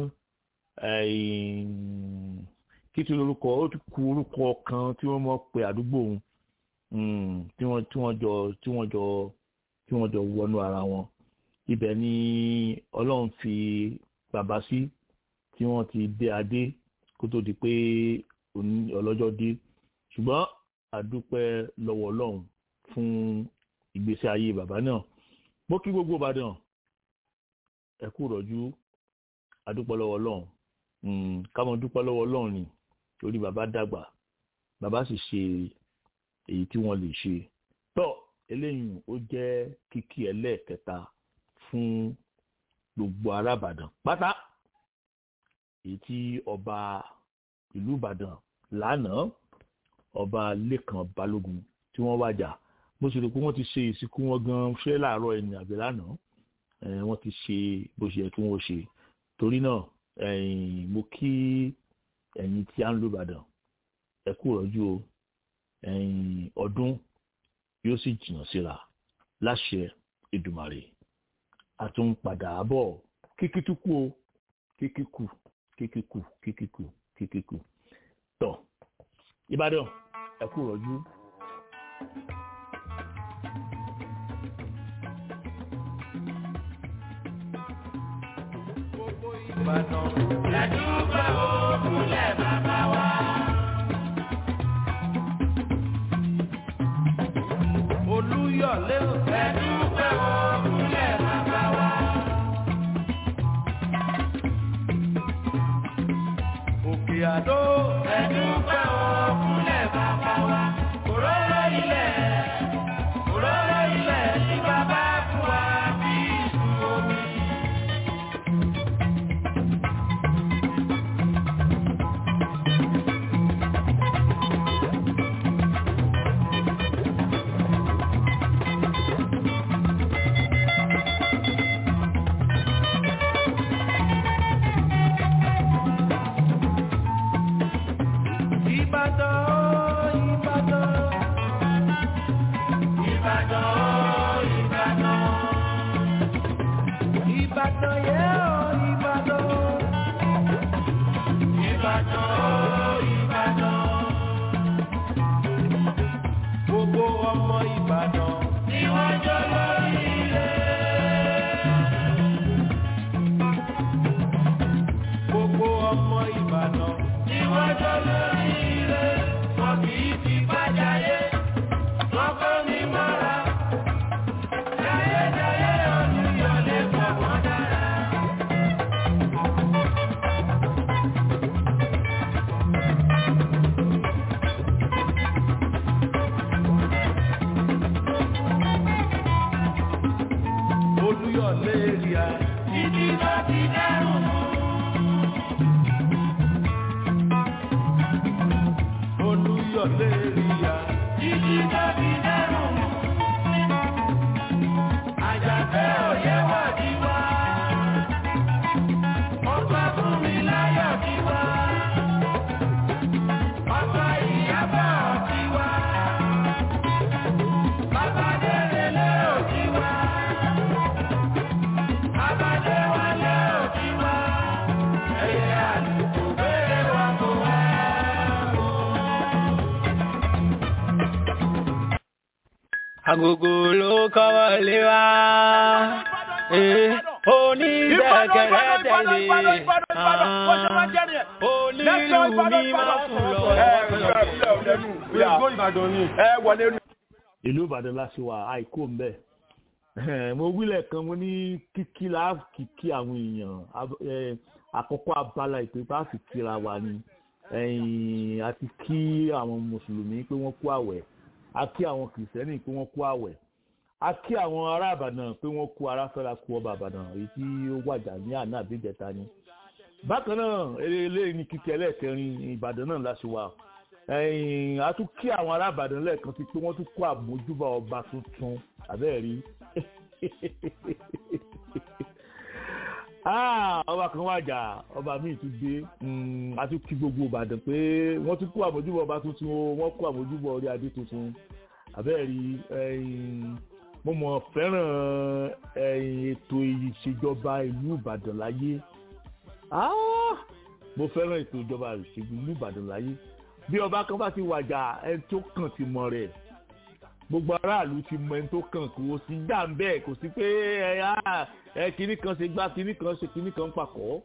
kí tí orúkọ ó ti ku orúkọ kan tí wọ́n mọ̀ pé àdúgbò òun tí wọ́n tí wọ́n jọ tí wọ́n jọ tí wọ́n jọ wọnú ara wọn ibẹ̀ ni ọlọ́run fi bàbá sí tí wọ́n ti dé adé kó tó di pé ọlọ́jọ́ dé ṣùgbọ́n àdúpẹ́ lọ́wọ́ ọlọ́run fún ìgbésí ayé bàbá náà mo kí gbogbo ìbàdàn ẹ kú rọ̀jú àdúpẹ́ lọ́wọ́ ọlọ́run káwọn dúpẹ́ lọ́wọ́ ọlọ́run ni torí bàbá dàgbà bàbá sì ṣe èyí tí wọ́n lè ṣe tọ́ eléyìí ó jẹ́ kíkí ẹlẹ́ẹ̀kẹta fún gbogbo ará ìbàdàn pátá èyí tí ọba ìlú ìbàdàn lánàá ọba lẹ́kàn balógun tí wọ́n wájà bó ṣe rò pé wọ́n ti ṣe ìsìnkú wọn gan ṣé láàárọ̀ ẹni àbí lánàá wọ́n ti ṣe bó ṣe yẹ kí wọ́n ṣe torí náà mo kí ẹ̀yin tí a ń lo ìbàdàn ẹ kú rọ́jú o ọdún yóò sì jìnnà síra láṣẹ Èdùmàrè àtúnpadà bọ̀ kíkítúkú o kíkíkù kíkíkù kíkíkù kíkíkù tọ ìbàdàn ẹ kú rọ́jú. Ìbàdàn lẹ́dúgbà òkúlẹ̀ bàbá wa. Olúyọ̀lé ò lẹ́dúgbà òkúlẹ̀ bàbá wa. Òkè Àdó lẹ́dúgbà òkúlẹ̀ bàbá wa. Òróró ilẹ̀ òróró ilẹ̀ tí bàbá fún wa bí ìsú omi. Ìbàdàn, Ìbàdàn. Ìbàdàn, Ìbàdàn. Ìbàdàn yẹ ọ́ Ìbàdàn. Ìbàdàn, Ìbàdàn. Gbogbo ọmọ Ìbàdàn ni wọ́n jọ lórí ilé. Gbogbo ọmọ Ìbàdàn ni wọ́n jọ lórí ilé. Wọ́n kì í fi bájáyé. Wọ́n kọ́ ní mọ́ra. Jayéjayé Olúyọ̀lé pọ̀ wọ́n dára. agogo ló kọ́wọ́ lé wa. onígbẹ̀kẹ̀rẹ̀ tẹ̀lé. onílù mi máa sùn lọ. ìlú ìbàdàn láti wà àìkú ń bẹ̀. mo wílẹ̀ kan mo ní kíkí la kíkí àwọn èèyàn Ab- eh, àkọ́kọ́ abala ìpè bá fi kíra wa ni ẹ̀yìn àti kí àwọn mùsùlùmí pé wọ́n kú àwẹ̀ a kí àwọn kìrìsìtẹ́nì pé wọ́n kú àwẹ̀ a kí àwọn ará àbàdàn pé wọ́n kú aráfẹ́ra kú ọba àbàdàn èyí tí ó wàjà ní àná àbíjẹta ni bákan náà eléyìí ní kíkẹ́ ẹlẹ́ẹ̀kẹrin ìbàdàn náà láti wà ẹ̀yìn a tún kí àwọn ará àbàdàn lẹ́ẹ̀kan sí pé wọ́n tún kú àmójúbà ọba tuntun àbẹ́ẹ̀rí Ah, ọba kan wàjà ọba míì tún dé Mm, a tún kí gbogbo ìbàdàn pé wọ́n tún kú àmójúbọ̀ ọba tuntun o wọ́n kú àmójúbọ̀ orí adé tuntun àbẹ́ẹ̀rí ẹ̀yìn mo mọ̀ fẹ́ràn ẹ̀yìn ètò ìṣèjọba ìlú ìbàdàn láyé Ah, mo fẹ́ràn ètò ìjọba ìṣèjọba ìlú ìbàdàn láyé bí ọba kan bá ti wàjà ẹni tó kàn ti mọ̀ rẹ̀ gbogbo aráàlú ti mọ ẹni tó kàn kó sí gbà ń bẹ́ẹ̀ kò sí pé ẹ á ẹ kinní kan ṣe gbá kinní kan ṣe kinní kan pàkọ́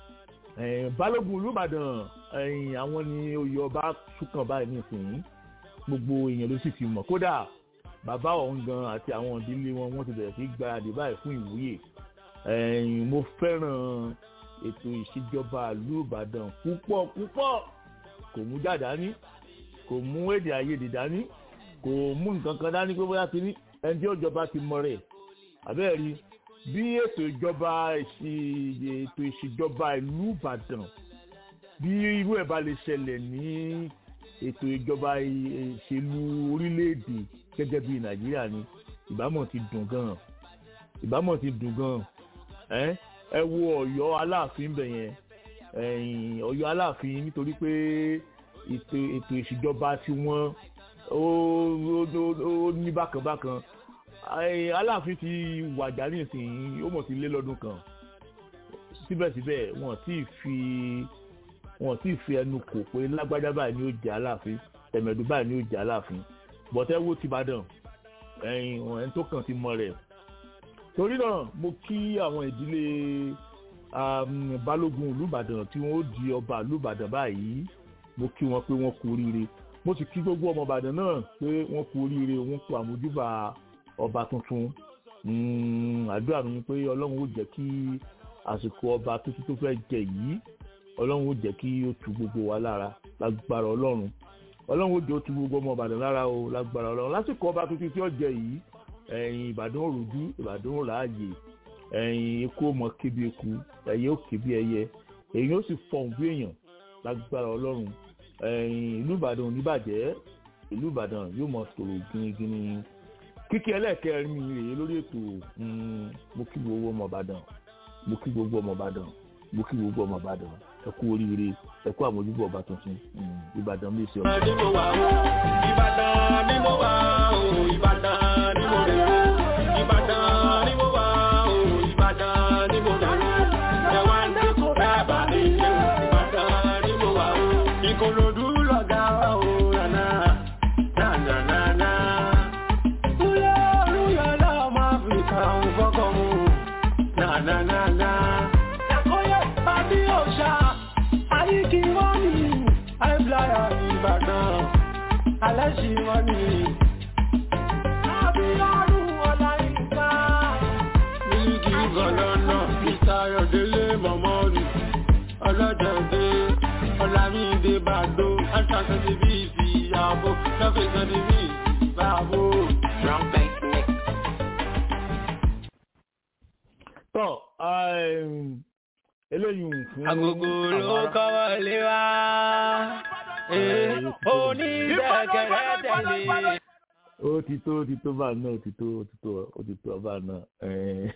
ẹ balógun olùbàdàn ẹyìn àwọn ni oyè ọba túkàn báyìí nísìnyí gbogbo èèyàn ló sì ti mọ̀ kódà bàbá ọ̀hún gan àti àwọn ìdílé wọn wọ́n ti bẹ̀rẹ̀ sí gbáradì báyìí fún ìwúyè ẹ̀yìn mo fẹ́ràn ètò ìṣèjọba ìlú ìbàdàn púpọ̀ púpọ̀ kò mú jà dání kò mú èdè àìyedè dání kò mú nǹkan kan dání pé bóyá ti ní ẹni tí ó jọba ti mọ rẹ̀ àbẹ́ẹ̀ rí bí ètò ìjọba ìṣì- ètò ìṣèjọba ìlú ìbàdàn bí irú ẹ̀ bá lè ṣẹlẹ̀ ní ètò ìjọba ì- ìṣèlú orílẹ̀-èdè gẹ́gẹ́ bí nàìjíríà ni ìbámọ̀ ti dùn gan-an ìbámọ̀ ti dùn gan-an ẹ́ ẹ wo ọ̀yọ́ aláàfin bẹ̀ yẹn ẹ̀yìn ọ̀yọ́ aláàfin nítorí pé ètò ètò ìṣèjọba tí wọ́n ó ó- ó- ó ní bákan bákan Ẹ, aláàfin ti wàjà nísìnyí ó mọ̀ sí lé lọ́dún kan síbẹ̀síbẹ̀ wọ́n ti fi wọ́n ti fi ẹnu kò pé lágbájá báyìí ni ó jẹ́ aláàfin tẹ̀mẹ̀dù báyìí ni ó jẹ́ aláàfin bọ̀tẹ́ wo ti Ìbàdàn ẹ̀yìn ẹni tó kàn ti mọ rẹ̀ torí náà mo kí àwọn ìdílé um, balógun olùbàdàn tí wọ́n ó di ọba olùbàdàn báyìí mo kí wọn pé wọ́n kú oríire mo sì kí gbogbo ọmọ ìbàdàn náà pé wọ́n kú oríire wọ́n kú àmójúbà ọba tuntun Mm, àdúrà mi ni pé ọlọ́run ó jẹ́ kí àsìkò ọba tuntun tó fẹ́ jẹ yìí ọlọ́run ó jẹ́ kí ó tu gbogbo wa lára lágbára ọlọ́run ọlọ́run ó jẹ́ ó tu gbogbo ọmọ ìbàdàn lára o lágbára ọlọ́run lásìkò ọba tuntun tí ó jẹ yìí ẹ̀yìn ìbàdàn òròjú ìbàdàn òrààyè ẹ̀yìn eku ó mọ kébi eku ẹ̀yẹ ó kébi ẹyẹ èyí ó sì fọ̀hún bí èèyàn lágbára ọlọ́run ẹ̀yìn ìlú ìbàdàn ò ní bàjẹ́ ìlú ìbàdàn yóò mọ tòrò gínígíní kíkí ẹlẹ́ẹ̀kẹrin mi rèé lórí ètò mm, mo kí gbogbo ọmọ ìbàdàn mo kí gbogbo ọmọ ìbàdàn mo kí gbogbo ọmọ ìbàdàn ẹ kú oríire ẹ kú àmójúbọ ọba tuntun mm, ìbàdàn lè ṣe ọmọ. ni mo wà o ìbàdàn ni mo wà o ìbàdàn ni mo rè o ìbàdàn ni mo wà o ìbàdàn ni mo rè o ẹ wá ń dé kó dábàá mi ṣe o ìbàdàn ni mo wà o ìkòròdú lọ̀gá wa o nànà nànànànà. Kúlẹ̀ olúyọ̀ lọ́mọ Áfíríkà ń fọ́kọ̀ mu nànànànà. Ẹ̀kọ́yẹ̀ pàdé òòṣà àyíkí wọ́n ní àìbláyà ìbàdàn aláṣì wọ́n ní. Àbílọ́rùn ọláyínká. Mílíkì gọ̀lọ́nà Mr. Ayọ̀délé Mọ̀mọ́rù. Ọlọ́jọ̀dé Ọlámídé Bàdó. Aṣàkẹ́sí bí ìsì ìyàbò. Lọ́fẹ̀ẹ́sán ní bí ìsì ìbáàbò. Drum bass mix. tọ́ um, eléyìí fún. Agogo ló àwọn ará- kọ́wọ́ lé wa. Onígbẹ̀kẹ̀rẹ̀ tẹ̀lé. ó ti tó ó ti tó báà náà ó ti tó ó ti tó ó ti tó báà náà ẹ̀ẹ́n.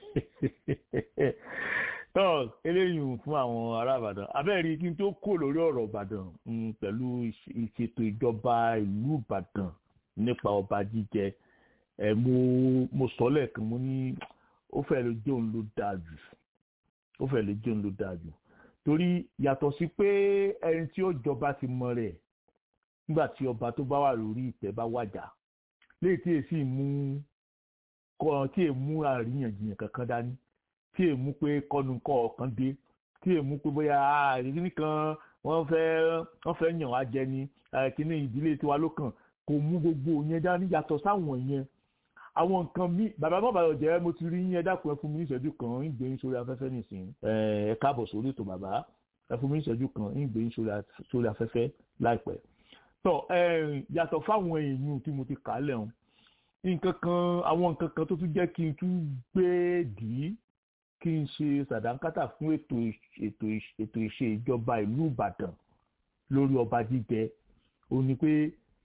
tọ́ eléyìí fún àwọn ará ìbàdàn abẹ́rẹ́ kí n tó kó lórí ọ̀rọ̀ ìbàdàn mm, pẹ̀lú ìṣ- ìṣètò ìjọba ìlú ìbàdàn nípa ọba jíjẹ ẹ̀ mo mo sọ lẹ́ẹ̀kan mo ní ó fẹ́ lè jẹ́ òun ló dáa jù ó fẹ́ lè jẹ́ òun ló dáa jù torí yàtọ̀ sí pé ẹni tí ó jọba ti mọ rẹ̀ nígbà tí ọba tó bá wà lórí ìtẹ́ bá wàjà léyìí tí èsì mú kọ́ tí è mú àríyànjiyàn kankan dání tí è mú pé kọ́nu kọ́ ọ̀kan dé tí è mú pé bóyá àríyìn kan wọ́n fẹ́ wọ́n fẹ́ yàn wá jẹ ni kíní ìdílé tiwa ló kàn kò mú gbogbo yẹn dání yàtọ̀ sáwọn yẹn àwọn nǹkan mi bàbá bàbá ọ̀jẹ̀ mo ti rí yín ẹ dákun ẹ fún mi ní ìṣẹ́jú kan ń gbé yín sórí afẹ́fẹ́ nìsín ẹ káàbọ̀ sórí ètò bàbá ẹ fún mi ní ìṣẹ́jú kan ń gbé yín sórí afẹ́fẹ́ láìpẹ́ tọ́ yàtọ̀ fáwọn èèyàn tí mo ti kà á lẹ́hùn nǹkan kan àwọn nǹkan kan tó tún jẹ́ kí n tún gbé dì í kí n ṣe sàdánkátà fún ètò ètò ètò ìṣe ìjọba ìlú Ìbàdàn lórí ọba jíjẹ ó ní pé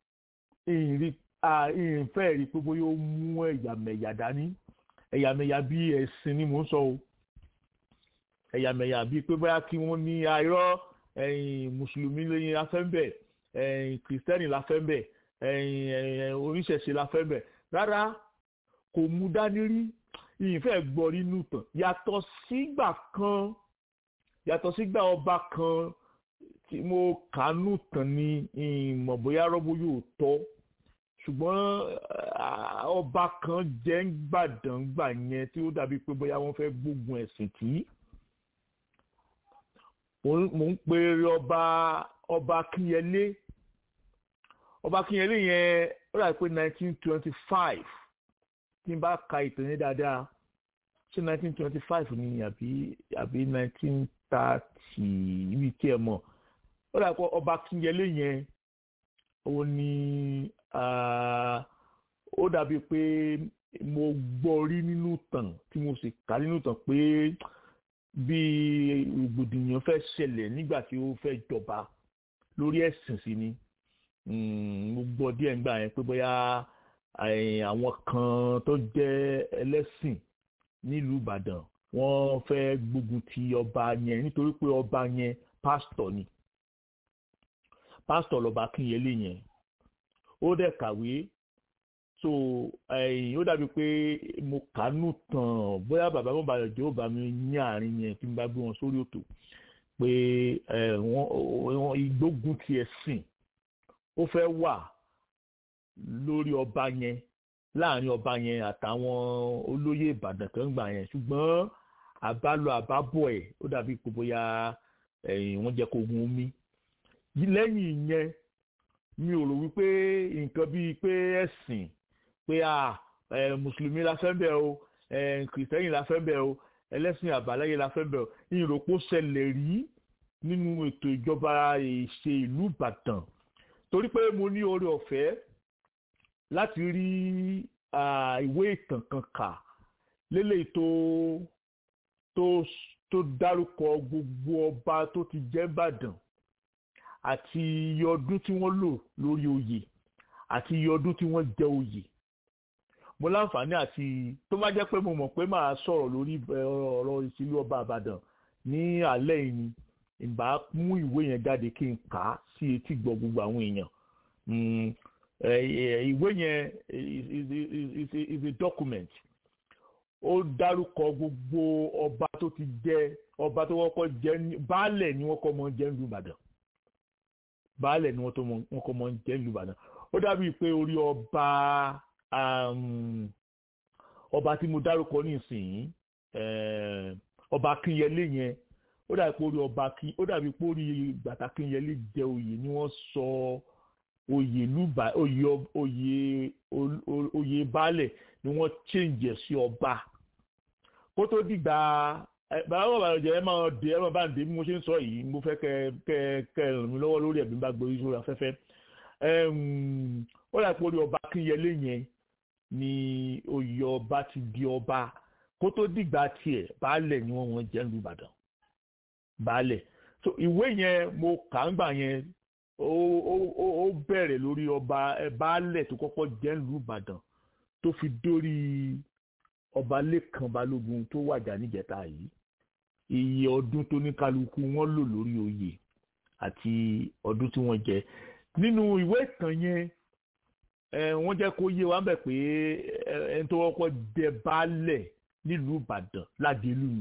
ìrìn fẹ́ rí pé bóyá ó mú ẹ̀yàmẹ̀yà dání ẹ̀yàmẹ̀yà bíi ẹ̀sìn ni mò ń sọ o ẹ̀yàmẹ̀yà bíi pé bóyá kí wọ́n ní àìrọ́ mùsùlùmí lẹ́yìn afẹ́ńbẹ̀ kìrìsìtẹ́nì láfẹ́ńbẹ̀ oníṣẹ̀ṣe láfẹ́ńbẹ̀ rárá kò mú dání rí ìfẹ́ gbọ́ nínú tàn yàtọ̀ sígbà kan yàtọ̀ sígbà ọba kan tí mo kàánú tàn ní ìmọ̀ bóyá rọ́bó yóò tọ́ ṣùgbọ́n ọba kan jẹ́ ń gbàdàn gbà yẹn tí ó dàbí pé bóyá wọ́n fẹ́ gbógun ẹ̀sìn tí mò ń pe ọba ọba Akínyẹlé ọba Akínyẹlé yẹn ó dàbí pé nineteen twenty five tí n bá ka ìtàn yẹn dáadáa ṣé nineteen twenty five ni àbí àbí nineteen thirty ibi tí ẹ mọ̀ ó dàbí pé ọba Akínyẹlé yẹn ó ní ó dàbí pé mo gbọ́ rí nínú tàn tí mo sì kà nínú tàn pé bí rògbòdìyàn fẹ́ ṣẹlẹ̀ nígbà tí ó fẹ́ jọba lórí ẹ̀sìn sí ni mo gbọ́ díẹ̀ nígbà yẹn pé bóyá àwọn kan tó jẹ́ ẹlẹ́sìn nílùú Ìbàdàn wọ́n fẹ́ gbógun ti ọba yẹn nítorí pé ọba yẹn pásítọ̀ ni pásítọ̀ lọ́ba Akínyẹlé yẹn ó dẹ̀ kàwé so ó dàbí pé mo kàánú tàn bóyá bàbá mo bàyọ̀ jẹ́ ó bá mi ní àárín yẹn tí n bá gbé wọn sórí òtò pé wọ́n ìgbógun ti ẹ̀sìn ó fẹ́ wà lórí ọba yẹn láàrin ọba yẹn àtàwọn olóyè Ìbàdàn kan gbà yẹn ṣùgbọ́n àbálọ àbábọ̀ ẹ̀ ó dàbí pé bóyá wọ́n jẹ́ kó gun omi lẹ́yìn ìyẹn mi ò rò wípé nǹkan bíi pé ẹ̀sìn pé a mùsùlùmí la fẹ́ bẹ̀ o kìrìsìtẹ́nì la fẹ́ bẹ̀ o ẹlẹ́sìn àbáláyé la fẹ́ bẹ̀ o ìròpó ṣẹlẹ̀ rí nínú ètò ìjọba ìṣe ìlú Ìbàdàn torí pé mo ní oore ọ̀fẹ́ láti rí ìwé ìtàn kan kà lélẹ̀ tó tó tó dárúkọ gbogbo ọba tó ti jẹ́ Ìbàdàn àti iye ọdún tí wọ́n lò lórí oyè àti iye ọdún tí wọ́n jẹ oyè mo láǹfààní àti tó bá jẹ́ pé mo mọ̀ pé màá sọ̀rọ̀ lórí ọ̀rọ̀ ìṣílú ọba àbàdàn ní alẹ́ yìí ni ìbá mú ìwé yẹn jáde kí n kà á sí etí gbọ́ gbogbo àwọn èèyàn ìwé yẹn is a is a document ó dárúkọ gbogbo ọba tó ti jẹ ọba tó kọ́kọ́ jẹ baálẹ̀ ni wọ́n kọ́ mọ́ jẹ́ nílùú ìbàdàn baálẹ̀ ni wọ́n tó wọ́n kọ́ mọ́ jẹ́ nílùú ìbàdàn ó dàbí pé orí ọba ọba tí mo dárúkọ nísìnyí ọba akínyẹlé yẹn ó dàbí pé orí ọba kí ó dàbí pé orí gbàtà akínyẹlé jẹ oyè ni wọ́n sọ oyè lùbà oyè oyè oyè baálẹ̀ ni wọ́n change sí ọba kó tó dìgbà bàbá bàbá ọjà ẹ máa dé ẹ máa bá ń dé bí mo ṣe ń sọ yìí mo fẹ́ kẹ kẹ kẹ ràn mí lọ́wọ́ lórí ẹ̀mí bá gbórí sórí afẹ́fẹ́ ó dà pé orí ọba Akínyẹlé yẹn ni oyè ọba ti di ọba kó tó dìgbà tiẹ̀ baálẹ̀ ni wọ́n wọ́n jẹ́ lu Ìbàdàn baálẹ̀ so ìwé yẹn mo kà ń gbà yẹn ó ó ó bẹ̀rẹ̀ lórí ọba baálẹ̀ tó kọ́kọ́ jẹ́ lu Ìbàdàn tó fi dórí ọba Lékan Balógun tó wàjà níjẹta yìí iye ọdún tó ní kálukú wọn lò lórí oyè àti ọdún tí wọ́n jẹ nínú ìwé ìtàn yẹn wọ́n jẹ́ kó yé wa bẹ̀ pé ẹni tó kọ́kọ́ jẹ baálẹ̀ nílùú Ìbàdàn Ládélú ni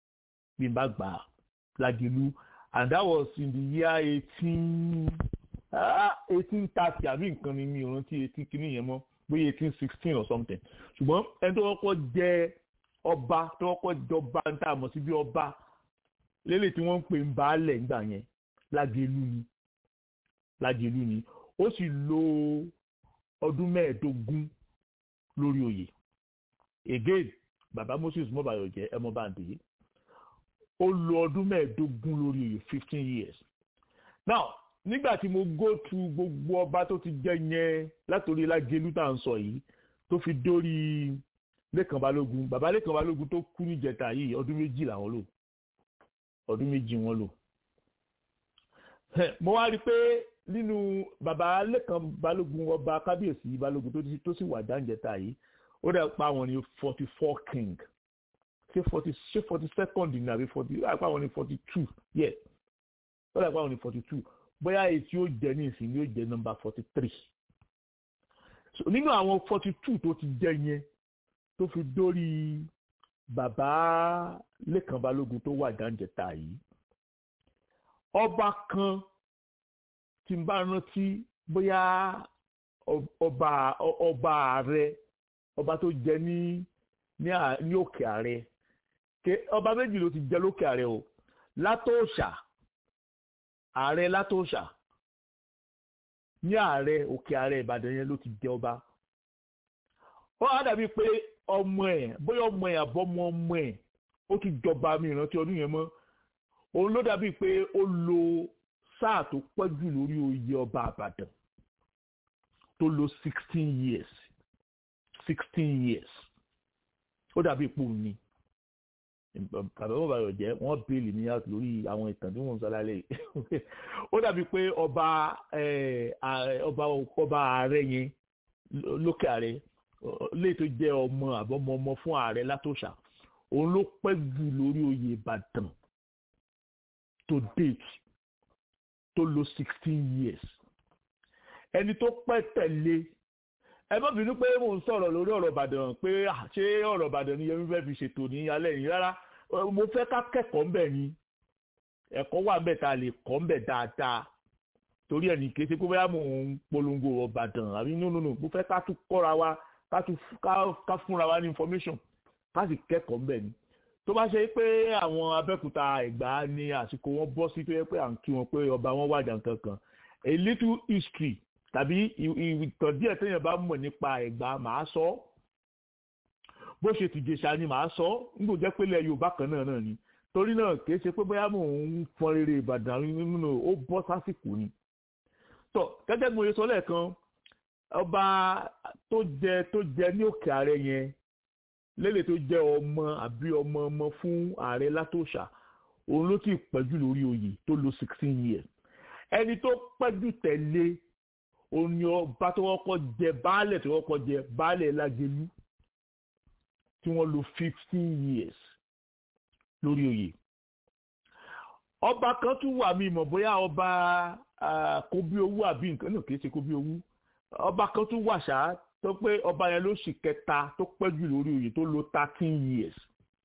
bí n bá gbà Ládélú and that was in the year eighteen eighteen thirty àbí nǹkan ni mi ò rántí eighteen kìíní yẹn mọ́ bóyá eighteen sixteen or something ṣùgbọ́n ẹni tó kọ́kọ́ jẹ ọba tó kọ́kọ́ jọba ń tà mọ̀ sí bí ọba lélẹ̀ tí wọ́n ń pè ń baálẹ̀ ńgbà yẹn lágẹ̀lú ni lágẹ̀lú ni ó sì lo ọdún mẹ́ẹ̀ẹ́dógún lórí oyè again bàbá moses mọ́bàyọ̀jẹ́ ẹ mọ́ bá ń dè é ó lo ọdún mẹ́ẹ̀ẹ́dógún lórí oyè fifteen years now nígbà tí mo go through gbogbo ọba tó ti jẹ yẹn látòrí lágẹlú tá à ń sọ yìí tó fi dórí lẹ́kàn balógun bàbá lẹ́kàn balógun tó kú níjẹta yìí ọdún méjì làwọn lò ọdún méjì wọn lò mo wá rí i pé nínú bàbá lẹ́kàn balógun ọba kábíyèsí balógun tó sì wà dáńjẹta yìí ó dẹ̀ pa àwọn ní forty four king ṣé forty ṣé forty second ní àbí forty ó dẹ̀ pa àwọn ní forty two yes ó dẹ̀ pa àwọn ní forty two bóyá èyí tí ó jẹ ní ìsìn yóò jẹ nọmba forty three so nínú àwọn forty two tó ti jẹ yẹn tó fi dórí bàbá lẹ́kàn balógun tó wà dáńjẹta yìí ọba kan tí n bá rántí bóyá ọba ọba ààrẹ ọba tó jẹ ní ní òkè ààrẹ ọba méjì ló ti jẹ lókè ààrẹ o látòòṣà ààrẹ látòòṣà ní ààrẹ òkè ààrẹ ìbàdàn yẹn ló ti jẹ ọba ó á dàbí pé ọmọ ẹ bóyá ọmọ ẹ àbọmọ ọmọ ẹ ó ti jọba mi ìrántí ọdún yẹn mọ́ òun ló dàbí pé ó lo sáà tó pẹ́ jù lórí oyè ọba àbàdàn tó lo sixteen years sixteen years ó dàbí ipò ní bàbá bàbá rẹ̀ jẹ́ wọ́n bèèlì ní out lórí àwọn ìtàn tí wọ́n ń sọ lálẹ́ yìí ó dàbí pé ọba ọba ọba ààrẹ yẹn lókè ààrẹ léè tó jẹ́ ọmọ àbọ̀mọ ọmọ fún ààrẹ látòṣà òun ló pẹ́ jù lórí oyè ìbàdàn to date tó lo sixteen years ẹni tó pẹ́ tẹ̀lé ẹ má bínú pé mò ń sọ̀rọ̀ lórí ọ̀rọ̀ ìbàdàn pé ṣé ọ̀rọ̀ ìbàdàn ni yẹmi fẹ́ fi ṣètò ní alẹ́ yìí rárá mo fẹ́ ká kẹ́kọ̀ọ́ ńbẹ̀ ni ẹ̀kọ́ wà ńbẹ̀ tá a lè kọ́ ńbẹ̀ dáadáa torí ẹ̀ ní kí ṣe pé bóyá mò ń polongo ọ̀rọ̀ ìbàdàn àbí nínú nínú mo fẹ́ ká tún kọ́ra wa ká tún ká fúnra wa ní information ká sì kẹ́kọ̀ọ́ ńbẹ̀ ni tó bá ṣe pé àwọn abẹ́kúta ẹ̀gbá ní àsìkò wọn bọ́ sí tó yẹ pé à ń kí wọn pé ọba wọn wàjà nǹkan kan a little history tàbí ìtàn díẹ̀ téèyàn bá mọ̀ nípa ẹ̀gbá màá sọ bó ṣe tìjẹsà ni màá sọ nígbò jẹ́ pé ilẹ̀ yorùbá kan náà náà ni torí náà kìí ṣe pé bóyá mò ń fọn rere ìbàdàn nínú ó bọ́ sásìkò ni. tó gẹ́gẹ́ bí mo ṣe sọ lẹ́ẹ̀kan ọba tó jẹ tó jẹ ní òkè ààrẹ yẹn lélẹ̀ tó jẹ́ ọmọ àbí ọmọ ọmọ fún ààrẹ látòṣà òun ló ti pẹ́jù lórí oyè tó lo sixteen years ẹni tó pẹ́jù tẹ̀lé òun ni ọba tó kọ́kọ́ jẹ baálẹ̀ tó kọ́kọ́ jẹ baálẹ̀ lágẹ̀lú tí wọ́n lo fifteen years lórí oyè ọba kan tún wà mí mọ̀ bóyá ọba kóbí owó àbí nǹkan náà kì í ṣe kóbí owó ọba kan tún wà ṣáá tó pé ọba yẹn ló sì kẹta tó pẹ́ jù lórí oyè tó lo thirteen years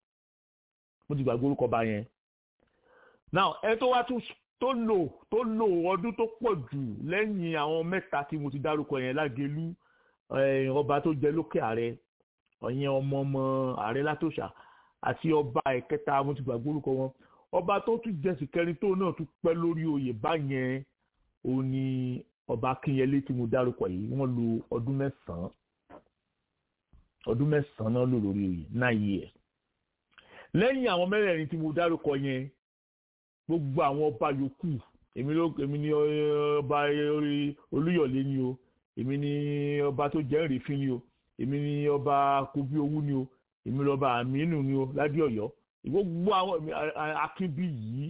mo ti gbàgbé orúkọ ọba yẹn now ẹ tó wá tún tó lò tó lò ọdún tó pọ̀ jù lẹ́yìn àwọn mẹ́ta tí mo ti dárúkọ yẹn lágẹ̀lú ọba tó jẹ lókè ààrẹ ọ̀yẹn ọmọ ọmọ ààrẹ látòṣà àti ọba ẹ̀kẹta mo ti gbàgbé orúkọ wọn ọba tó tún jẹsì kẹrin tó náà tún pẹ́ lórí oyè báyẹn òun ni ọba akínyẹlé tí mo dárúkọ yìí wọ́n lo ọdún mẹ́sàn-án ọdún mẹ́sàn-án náà lò lórí oyè nine years lẹ́yìn àwọn mẹ́rẹ̀ẹ̀rin tí mo dárúkọ yẹn gbogbo àwọn ọba yòókù èmi ló èmi ni ọba olúyọ̀lé ni o èmi ni ọba tó jẹ́ ìrèfín ni o èmi ni ọba kobi owú ni o èmi ni ọba àmínú ni o ládé ọ̀yọ́ gbogbo àwọn akínbí yìí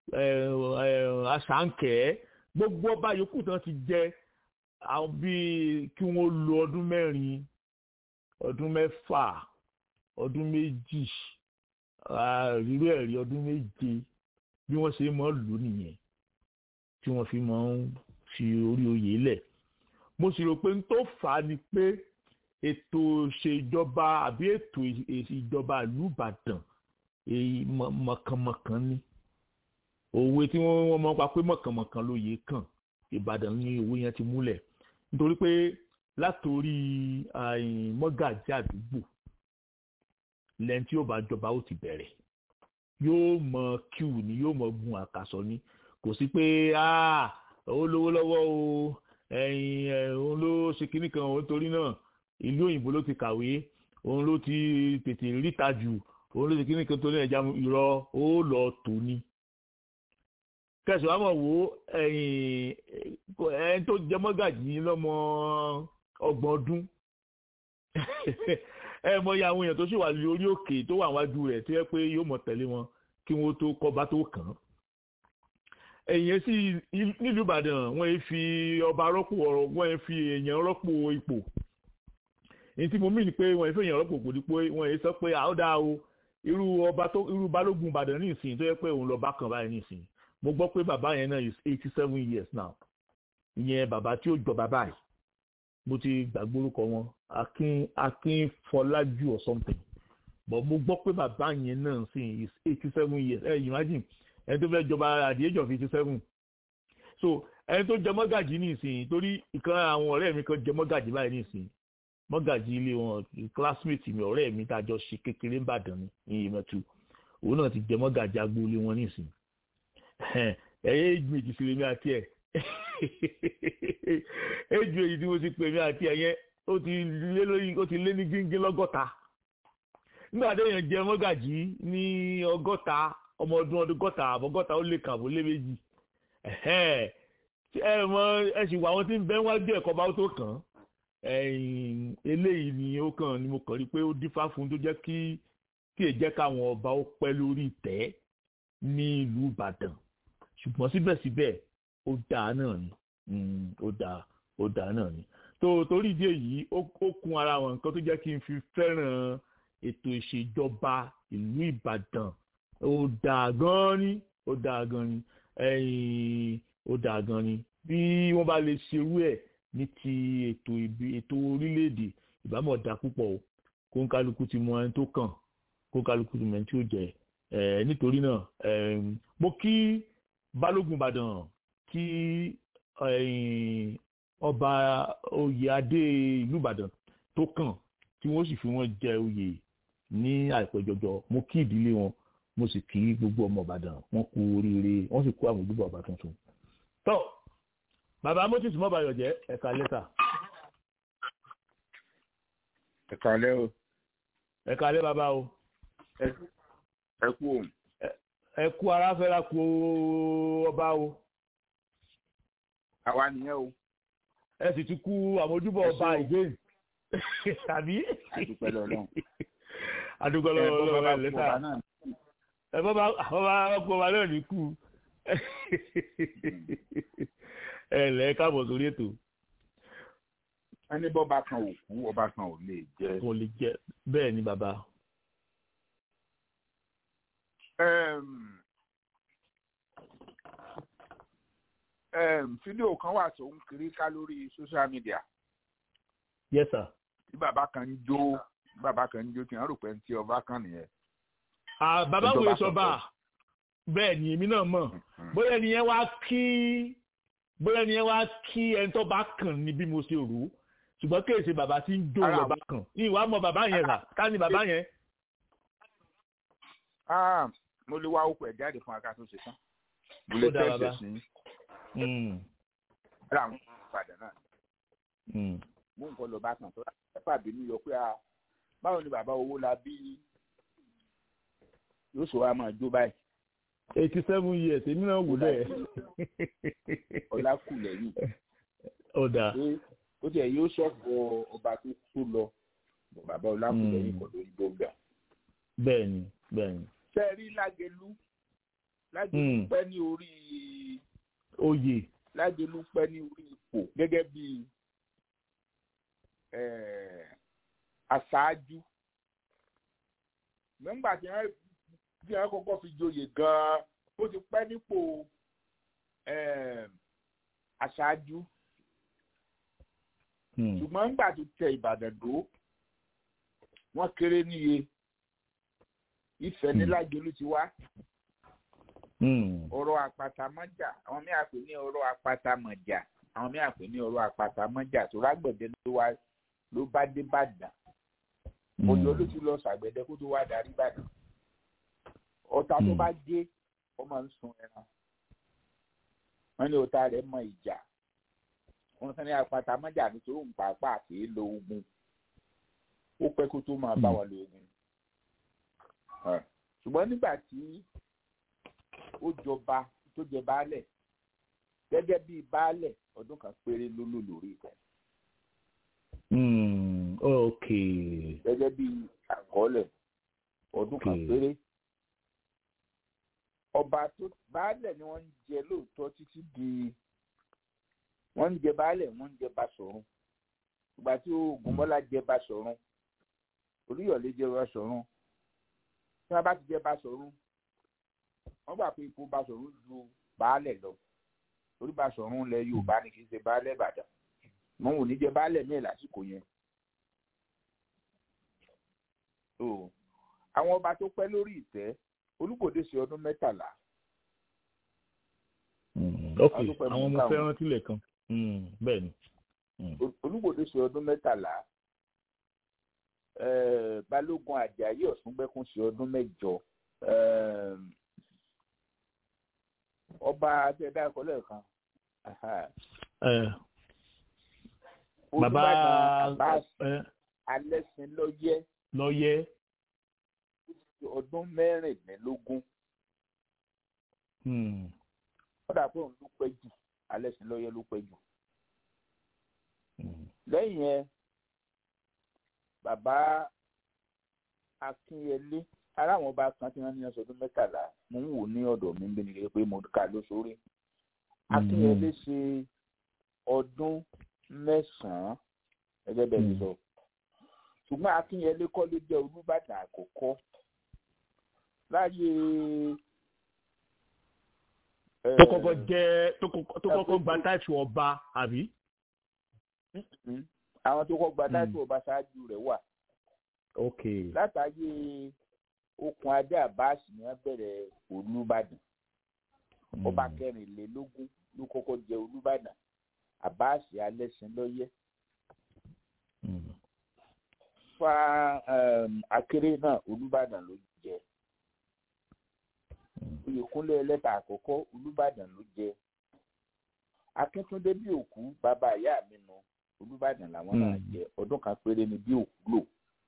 àṣàǹkẹ́ gbogbo ọba yòókù tán ti jẹ àwọn bíi kí wọ́n lo ọdún mẹ́rin ọdún mẹ́fà ọdún méjì rírú ẹ̀rí ọdún méje bí wọ́n ṣe máa lò nìyẹn tí wọ́n fi máa ń fi orí oyè lẹ̀ mo sì rò pé n tó fà á ni pé ètò ìṣèjọba àbí ètò ìjọba ìlú Ìbàdàn èyí mọ̀kànmọ̀kàn ni òwe tí wọ́n mọ̀ pa pé mọ̀kànmọ̀kàn lóye kàn ìbàdàn ní owó yẹn ti múlẹ̀ nítorí pé látòrí mọ́gàjí àdúgbò lẹ́yìn tí yóò bá jọba ó ti bẹ̀rẹ̀ yóò mọ kíw ni yóò mọ gun àkàsọ ni kò sí pé ó lówó lọ́wọ́ o ẹ̀yìn òun ló ṣe kinní kan òun torí náà ìlú òyìnbó ló ti kàwé òun ló ti tètè ríta jù òun ló ti kinní kan torí ẹja irọ́ ó lọ tò ní. kẹsàn-án àmọ̀ wo ẹ̀yìn tó jẹ mọ́gàjì lọ́mọ ọgbọ̀n ọdún ẹ mọ iye àwọn èèyàn tó sì wà lórí òkè tó wà wájú rẹ̀ tó yẹ pé yóò mọ̀ tẹ̀lé wọn kí wọ́n tó kọ́ba tó kàn án. èèyàn sì nílùú ìbàdàn wọ́n yẹn fi ọba rọ́pò ọ̀rọ̀ wọ́n yẹn fi èèyàn rọ́pò ipò. èyí tí mo mí ni pé wọ́n yẹn fi èèyàn rọ́pò kò ní pé wọ́n yẹn sọ pé àódà o irú ọba tó irú balógun ìbàdàn ní ìsìn tó yẹ pé òun lọ bá kàn báyìí ní ìsìn mo gbọ́ pé bàbá yẹn náà is eighty seven years now ìyẹn bàbá tí ó jọ bàbá yìí mo ti gbàgbé orúkọ wọn akin akin fọlájú or something but mo gbọ́ pé bàbá yẹn náà sì is eighty seven years ẹ imagine ẹni tó fẹ́ jọba at the age of eighty seven so ẹni tó jẹ mọ́gàjì ní ìsìn torí ìkan àwọn ọ̀rẹ́ mi kan jẹ mọ́gàjì báyìí ní ìsìn mọ́gàjì ilé wọn classmate mi ọ̀rẹ́ mi tá a jọ ṣe kékeré ńbàdàn ní ìmọ̀tú òun náà ti jẹ mọ́gàjì agboolé wọn ní ìsìn ẹ̀yẹ́ méjì sí lèmi àti ẹ̀ éjú èyí tí mo ti pè mí àti ẹ̀yẹ ó ti lé lórí ó ti lé ní gíngín lọ́gọ́ta nígbà téèyàn jẹ mọ́gàjì ní ọgọ́ta ọmọ ọdún ọdún gọ́ta àbọ̀gọ́ta ó lè kàbó lé méjì ẹ mọ ẹ sì wà wọn tí ń bẹ wájú ẹ̀kọ́ bá tó kàn eléyìí ni ó kàn ni mo kàn rí pé ó dífá fún tó jẹ́ kí kí è jẹ́ káwọn ọba ó pẹ́ lórí ìtẹ́ ní ìlú Ìbàdàn ṣùgbọ́n síbẹ̀síbẹ̀ ó dáa náà ni ó dáa ó dáa náà ni tó torí ìdí èyí ó kún ara wọn nǹkan tó jẹ́ kí n fi fẹ́ràn ètò ìṣèjọba ìlú Ìbàdàn ó dáa gan ni ó dáa gan ni ó dáa gan ni bí wọ́n bá lè ṣerú ẹ̀ ní ti ètò ètò orílẹ̀-èdè ìbámọ̀ dá púpọ̀ o kó ń kálukú ti mọ ẹni tó kàn kó ń kálukú ti mọ ẹni tí ó jẹ nítorí náà mo kí balógun Ìbàdàn kí ọba oyè adé ìlú Ìbàdàn tó kàn tí wọ́n sì fi wọ́n jẹ oyè ní àìpẹ́ jọjọ mo kí ìdílé wọn mo sì kí gbogbo ọmọ Ìbàdàn wọ́n kú oríire wọ́n sì kú àwọn ìdúgbò ọba tuntun. tó bàbá moses mọ́bàyọ̀ jẹ́ ẹ̀ka lẹ́tà. ẹ̀ka lẹ́ o. ẹ̀ka lẹ́ bàbá o. ẹ kú òun. ẹ kú ara fẹ́ra kú ọba o àwa nìyẹn o. ẹ sì ti kú àmójúbọ ọba again tàbí. àdúpẹ́ lọ́lọ́run. àdúpẹ́ lọ́lọ́run ẹ lẹ́tà ẹ bọ́ bá kú ọba náà ní kú ẹ lẹ́ káàbọ̀ sórí ètò. ẹni bọ́ba kan ò kú ọba kan ò lè jẹ. kò lè jẹ bẹ́ẹ̀ ni bàbá. fídíò kan wà tó ń kiri ká lórí social media. yes sir. tí bàbá kan ń jó bàbá kan ń jó tí wọ́n rò pé ń tí ọba kan nìyẹn. bàbá wo sọba bẹ́ẹ̀ ni èmi náà mọ̀ bóyá ẹni yẹn wá kí bóyá ẹni yẹn wá kí ẹni tó bá kàn ní bí mo ṣe rò ó ṣùgbọ́n kí èsì bàbá tí ń jó lọ́ba kan ìwà mọ bàbá yẹn rà ká ní bàbá yẹn. mo lè wá okùn ẹ̀ jáde fún aká tó ṣe tán mo lè tẹ̀sẹ̀ sí i ara àwọn ìpàdé náà mú nǹkan lọ bá kàn tó ẹ̀fà bínú yọ pé báwo ni bàbá owó la bí yóò sọ wa máa jó báyìí. eighty seven years èmi náà wò bẹ́ẹ̀. ọlá kù lẹ́yìn. ọ̀dà. ó tiẹ̀ yóò sọ̀kọ̀ ọba tó tó lọ bàbá ọlá kù lẹ́yìn kọ̀ lórí gbọ̀ngàn. bẹ́ẹ̀ni bẹ́ẹ̀ni. sẹ́ẹ̀rí lágẹ̀lú lágẹ̀lú pẹ́ ní orí oyè. lágẹ̀lú pẹ́ ní orí ipò gẹ́gẹ́ bí aṣáájú. nígbà tí wọ́n tí wọ́n kọ́kọ́ fi joyè gan-an ó ti pẹ́ nípò aṣáájú. ṣùgbọ́n nígbà tó tẹ Ìbàdàn dó wọ́n kéré níye Ifẹ̀ ní lágẹ̀lú ti wá ọ̀rọ̀ àpàtàmọ́jà àwọn míì àpè ní ọ̀rọ̀ àpàtàmọ̀jà àwọn míì àpè ní ọ̀rọ̀ àpàtàmọ́jà tó rágbẹ̀dẹ ló wá ló bá dé bàdàn ọjọ́ ló ti lọ sàgbẹ̀dẹ kó tó wá darí bàdàn ọ̀tá tó bá dé ó máa ń sun ẹran wọ́n ní ọ̀tá rẹ̀ mọ ìjà wọ́n sọ ní àpàtàmọ́jà nítorí òun pàápàá kì í lo ogun ó pẹ́ kó tó máa bá wọn lo ogun ṣùgbọ́n nígbà tí ó jọba tó jẹ baálẹ̀ gẹ́gẹ́ bíi baálẹ̀ ọdún kan péré ló lò lórí ìtẹ́. ok. gẹ́gẹ́ bíi àkọọ́lẹ̀ ọdún kan péré. ọba tó baálẹ̀ ni wọ́n ń jẹ lóòótọ́ títí di wọ́n ń jẹ baálẹ̀ wọ́n ń jẹ Basọ̀run ìgbà tí Ògúnmọ́lá jẹ Basọ̀run Olúyọ̀lé jẹ Basọ̀run tí wọ́n bá ti jẹ Basọ̀run wọ́n gbà pé ipò Basọ̀run ju baálẹ̀ lọ torí Basọ̀run lẹ Yorùbá ni kì í ṣe baálẹ̀ Ìbàdàn wọn ò ní jẹ baálẹ̀ míì lásìkò yẹn. àwọn ọba tó pẹ́ lórí ìtẹ́ Olúkòde ṣe ọdún mẹ́tàlá. ok àwọn ọmọ fẹ́ràn tilẹ̀ kan bẹ́ẹ̀ ni. Olúkòde ṣe ọdún mẹ́tàlá Balógun Àjàyí Ọ̀ṣungbẹ́kùn ṣe ọdún mẹ́jọ ọba àtẹ̀dá ẹ̀kọ́ lẹ́ẹ̀kan. bàbá alẹ́sìn lọ́yẹ́. lọ́yẹ́. ọdún mẹ́rìnlélógún. kódà pé òun ló pẹ́ jù alẹ́sìn lọ́yẹ́ ló pẹ́ jù. lẹ́yìn yẹn bàbá akínyẹlé ara àwọn ọba kan tí wọ́n ní ọsọ ọdún mẹ́tàlá mo ń wò ní ọ̀dọ̀ mi bí nìyẹn pé mo kà ló sórí akínyẹlé ṣe ọdún mẹ́sàn-án gẹ́gẹ́ bẹ́ẹ̀ ti sọ ṣùgbọ́n akínyẹlé kọ́ ló jẹ́ olúbàdàn àkọ́kọ́ láyé. tó kọ́kọ́ jẹ́ tó kọ́kọ́ gba táìtù ọba àbí. àwọn tó kọ́kọ́ gba táìtù ọba ṣáájú rẹ̀ wà. ok. látàyè okùn adé àbáàsì ni wọ́n bẹ̀rẹ̀ olúbàdàn ọba kẹrìnlélógún ló kọ́kọ́ jẹ olúbàdàn àbáàsì alẹ́sìn lọ́yẹ́ fa akéré náà olúbàdàn ló jẹ oyèkúnlé ẹlẹ́ta àkọ́kọ́ olúbàdàn ló jẹ akíntúndé bí òkú bàbá ìyá mi nù olúbàdàn làwọn náà jẹ ọdún kan péré ni bí òkú lò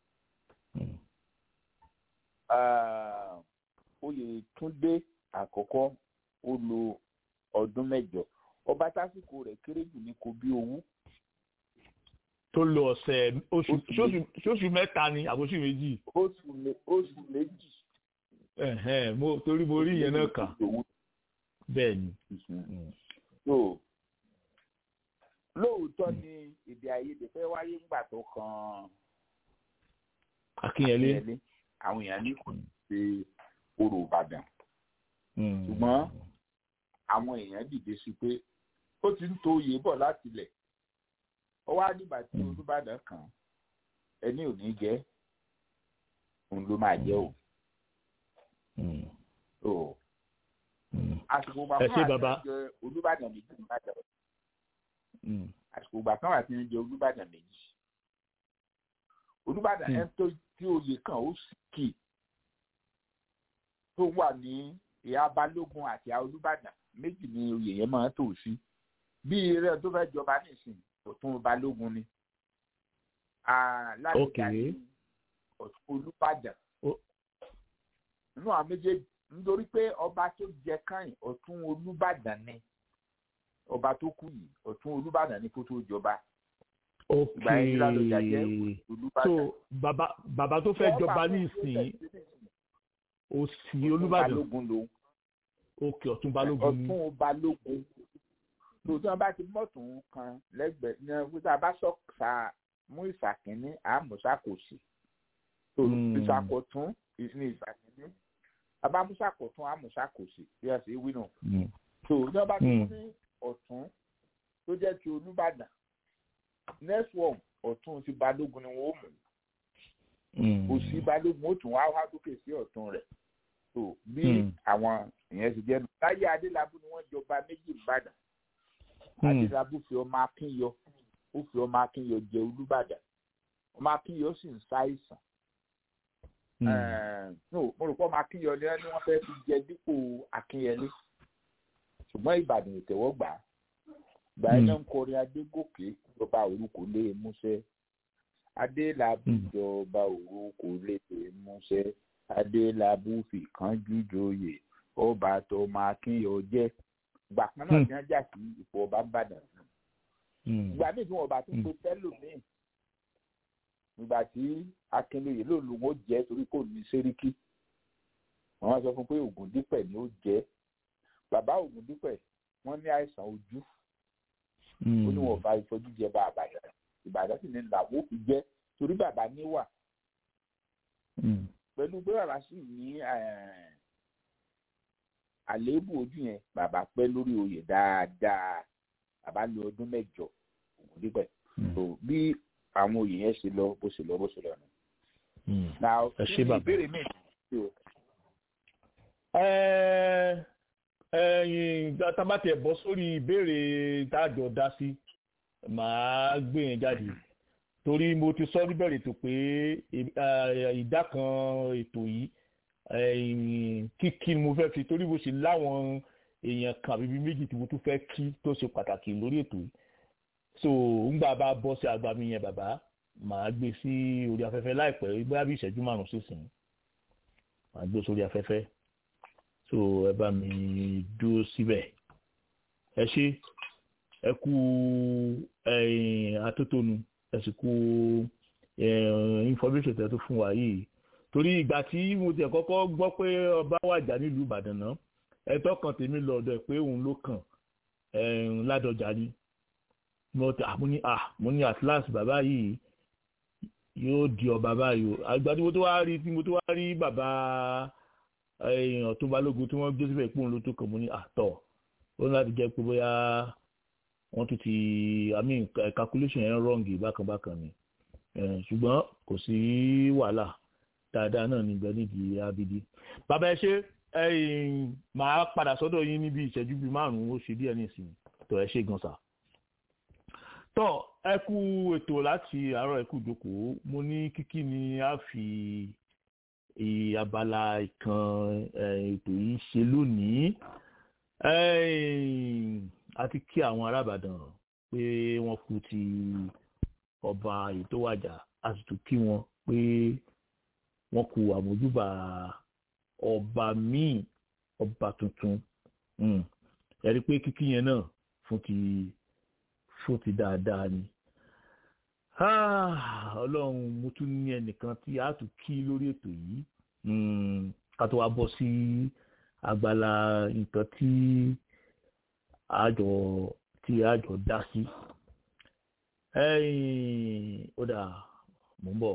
oyètúndé àkọ́kọ́ ó lo ọdún mẹ́jọ ọba tásìkò rẹ̀ kéré jù ní kò bí owó. tó lo ọ̀sẹ̀ oṣù mẹ́ta ni àbóṣù méjì. oṣù méjì. mo torí mo rí ìyẹn náà kà bẹ́ẹ̀ ni. lóòótọ́ ni èdè àìyedè fẹ́ wáyé ńgbà tó kan akínyẹlé àwọn èèyàn ní kò ṣe orò ìbàdàn ṣùgbọ́n àwọn èèyàn dìde sí pé ó ti ń to oyè bọ̀ láti ilẹ̀ ó wá nígbà tí olúbàdàn kan ẹni ò ní jẹ́ òun ló máa jẹ́ o. àsìkò ìgbà kan àti jẹ olúbàdàn méjì nìbàdàn àsìkò ìgbà kan àti jẹ olúbàdàn méjì olúbàdàn ẹ tó tí oyè kan ó sì kì tó wà ní ìhà balógun àti ìhà olúbàdàn méjì ni oyè yẹn máa tò sí bí eré tó fẹ́ jọba nísìnyí ọ̀tún balógun ni láti ní ọ̀tún olúbàdàn nínú àwọn méjèèjì nítorí pé ọba tó jẹ káyìn ọ̀tún olúbàdàn ni ọba tó kú yìí ọ̀tún olúbàdàn ni kó tó jọba ok so bàbá bàbá tó fẹ́ jọba ní ìsìn òsì olúbàdàn balógun lòun ok ọ̀tún balógun ni ọ̀tún balógun tòótọ́ wọn bá ti mọ̀tún kan lẹ́gbẹ̀ẹ́ ní ọ̀gbìn bá sọ̀kà mú ìsàkínní àmúṣàkòsì tó ìsàkọ̀tún ní ìsàkínní abámúṣàkọ̀tún àmúṣàkòsì bí wọ́n ṣe wí nù. tòótọ́ wọn bá ti ní ọ̀tún tó jẹ́ ti olúbàdàn next one ọ̀tún ti balógun ni wọ́n mú òsì balógun ó tún wá wá sókè sí ọ̀tún rẹ̀ tó bí àwọn ìyẹn ti jẹ́ nù láyé adélábù ni wọ́n jọba méjì ìbàdàn adélábù fi ọmọ akínyọ ó fi ọmọ akínyọ jẹ olúbàdàn ọmọ akínyọ sì ń ṣàìsàn no mo rò pé ọmọ akínyọ ni wọ́n fẹ́ fi jẹ dípò akínyẹlé ṣùgbọ́n ìbàdàn ìtẹ̀wọ́ gbà á gbà ẹ́ náà ń kọrin adégòkè ìjọba orúkọ lé músẹ́ adélábù ìjọba orúkọ lé músẹ́ adélábù fìkánjú joyè ọba tó máa kínyọ jẹ gbà kan náà ní ajá sí ipò ọba bàdàn ìgbà míì tí wọn bá tún pe tẹlómìn ìgbà tí akínlóye ló lu wọn jẹ torí kò ní sẹríkì wọn sọ fún pé ògùndípẹ̀ ni ó jẹ bàbá ògùndípẹ̀ wọn ní àìsàn ojú ó ní wọn bá ìfọjú jẹ bá àbàdàn ìbàdàn sì ní làwọn ò fi jẹ torí bàbá níwà pẹ̀lú pé bàbá sì ní àléébù ojú yẹn bàbá pẹ́ lórí oyè dáadáa bàbá lo ọdún mẹ́jọ ògùndípẹ̀ tó bí àwọn oyè yẹn ṣe lọ bó ṣe lọ bó ṣe lọ nù. ẹ ṣe bàbá ìbéèrè mi ẹyin tabatẹ bọ sórí ìbéèrè tájọ dá sí màá gbé yẹn jáde torí mo ti sọ níbẹ̀rẹ̀ tó pé ìdá kan ètò yìí kíkí ni mo fẹ́ fi torí mo ṣe láwọn èèyàn kan àbíbí méjì tí mo tún fẹ́ kí tó ṣe pàtàkì lórí ètò yìí so ńgbà bá bọ́ sí agbami yẹn bàbá màá gbé sí orí afẹ́fẹ́ láìpẹ́ bóyá bí ìṣẹ́jú márùn-ún sísìn màá gbé sórí afẹ́fẹ́ so ẹ bá mi dúró síbẹ̀ ẹ ṣe ẹ kú atótónu ẹ sì kú information tẹ tó fún wa yìí torí ìgbà tí mo tẹ kọ́kọ́ gbọ́ pé ọba wàjà nílùú ìbàdàn náà ẹ̀tọ́ kan tèmi lọ́dọ̀ ẹ̀ pé òun ló kàn ládọjà ni mo ti àmú ní à mo ní atlas bàbá yìí yóò di ọba báyìí o àgbà tí mo tó wá rí tí mo tó wá rí bàbá ọ̀tún balógun tí wọ́n gbé síbẹ̀ pé òun ló tó kàn mo ní àtọ̀ ó ní láti jẹ́ pé bóyá wọ́n tún ti i mean calculation yẹn wrong bákan bákan ni ṣùgbọ́n kò sí wàhálà dáadáa náà níbẹ̀ nídìí abidi bàbá ẹ ṣe màá padà sọ́dọ̀ yín níbi ìṣẹ́jú bíi márùn-ún ó ṣe díẹ̀ nísìnyí tó ẹ ṣe gan sa tọ́ ẹ kú ètò láti àárọ̀ ẹ kú ìjókòó mo ní kíkí ni a fi abala ìkan ètò yìí ṣe lónìí àti kí àwọn arábàdàn pé wọ́n kú ti ọba ètò wàjà a sì tún kí wọn pé wọ́n kú àmójúbà ọba míì ọba tuntun ẹ rí i pé kíkí yẹn náà fún ti fún ti dáadáa ni ọlọ́run mo tún ní ẹnìkan tí a tún kí lórí ètò yìí ká tó wá bọ́ sí agbala nǹkan tí àjọ tí àjọ dá sí ó dà mò ń bọ̀.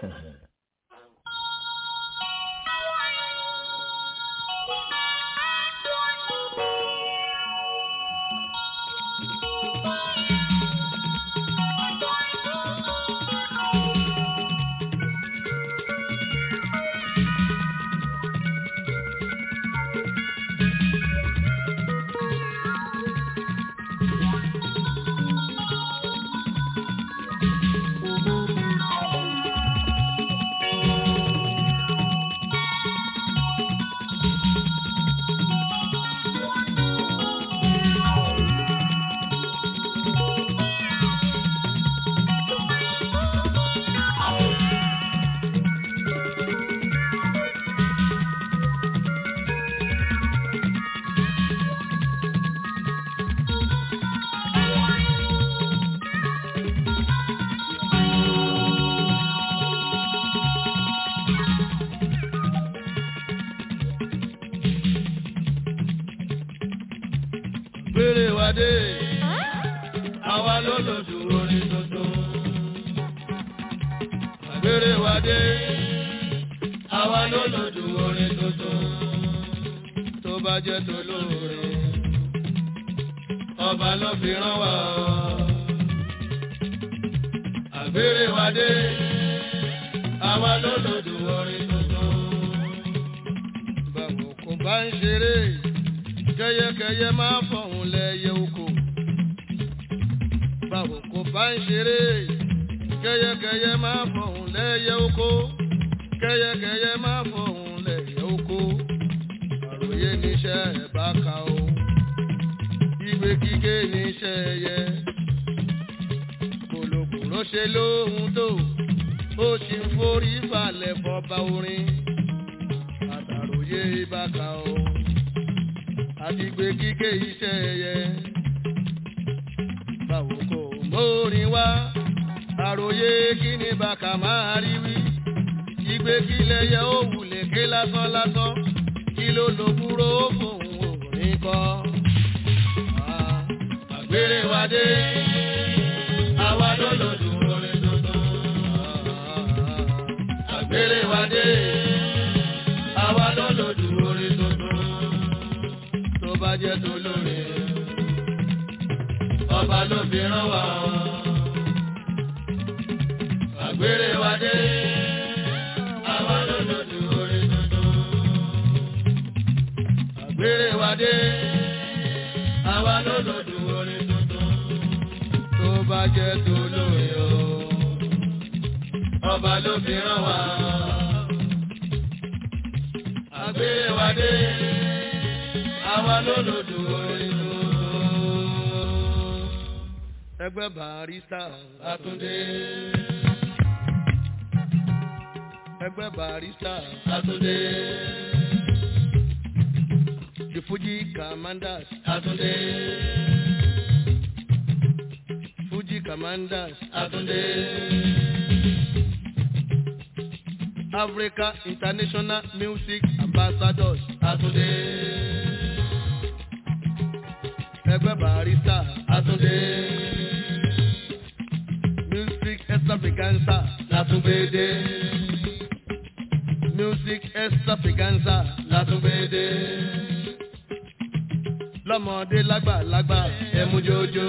gbére wa dé àwa ló lòdù orin tuntun. gbére wa dé àwa ló lòdù orin tuntun. tó bá jẹ́ tó lóore ọba ló fi rán wa. àgbére wa dé àwa ló lòdù orin tuntun. kẹyẹkẹyẹ máa fọ̀hún lẹ́yẹ oko báwo kò bá ń ṣeré kẹyẹkẹyẹ máa fọ̀hún lẹ́yẹ oko kẹyẹkẹyẹ máa fọ̀hún lẹ́yẹ oko àròyé níṣẹ́ ẹ̀ bá ka o ìgbé kíké níṣẹ́ ẹyẹ kòlòkòlò ṣe lóhun tó ó sì ń forí falẹ̀ fọba orin àtàròyé bá ka o àti gbé kíké iṣẹ́ ẹyẹ báwo kò mórin wá àròyé kí ni bàkà máa rí wí ìgbé kílẹ̀ yẹ ó wulẹ̀ ké lásán lásán kí ló lo kúrò fóun òní kọ́. àgbèrè wa dé àwa ló lò dùn orin tuntun. àgbèrè wa dé àwa ló lò dùn orin tuntun. tó bá jẹ́ tó lóore ọba ló fi rán wa. àgbèrè wa dé àwa ló lò dùn orin tuntun. àgbèrè wa dé àwa ló lò dùn orin tuntun. tó bá jẹ́ tó lóore o ọba ló fi rán wa. àgbèrè wa dé àwa ló lò dùn orin tuntun. ẹgbẹ́ barista Àtúndé. ẹgbẹ́ barista Àtúndé. The Fuji Commanders Àtúndé. Fuji Commanders Àtúndé. Africa International Music Ambassadors Àtúndé. Ẹgbẹ́ barista Àtúndé. Music extravaganza Látúngbédé. Music extravaganza Látúngbédé. Lọ́mọdé lágbàlagbà ẹ̀mú jójó.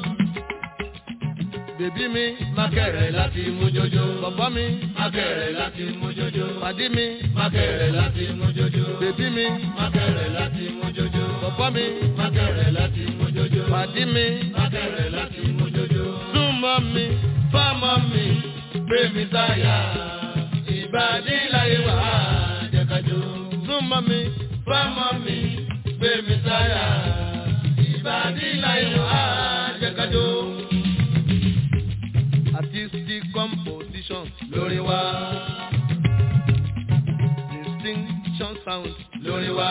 Bèbí mi mákẹ̀rẹ̀ láti mú jójó. Bọ̀bọ́ mi mákẹ̀rẹ̀ láti mú jójó. Pàdí mi mákẹ̀rẹ̀ láti mú jójó. Bèbí mi mákẹ̀rẹ̀ láti mú jójó. Bọ̀bọ́ mi mákẹ̀rẹ̀ láti mú jójó. Pàdí mi mákẹ̀rẹ̀ láti mú jójó. Súnmọ́ mi fámọ́ mi gbé mi sáyà. Ìbàdí láyé wà á jẹ́kájó. Súnmọ́ mi fámọ́ mi gbé mi sáyà. Ìbàdí láyé wà á jẹ́kájó artistic composition lórí wa. distinction sound lórí wa.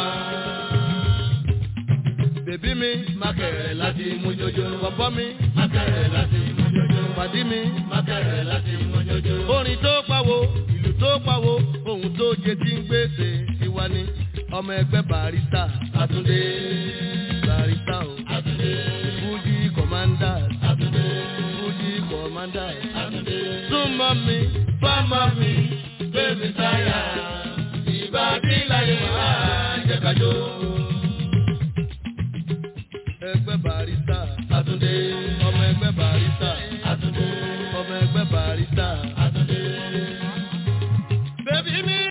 bèbí mi mákẹ̀rẹ̀ láti mú jójó. bọ̀bọ́ mi mákẹ̀rẹ̀ láti mú jójó. pàdí mi mákẹ̀rẹ̀ láti mú jójó. orin tó pawó ìlú tó pawó ohun tó jẹ tí ń gbèsè tiwa ni ọmọ ẹgbẹ́ barista Àtúndé barista o Àtúndé Fuji commanders Àtúndé Fuji commanders Àtúndé súnmọ́ mi fámọ́ mi bébí sáyà ìbàdí láyé wá jẹ́kájó. ẹgbẹ́ barista Àtúndé ọmọ ẹgbẹ́ barista Àtúndé ọmọ ẹgbẹ́ barista Àtúndé. bébí mi.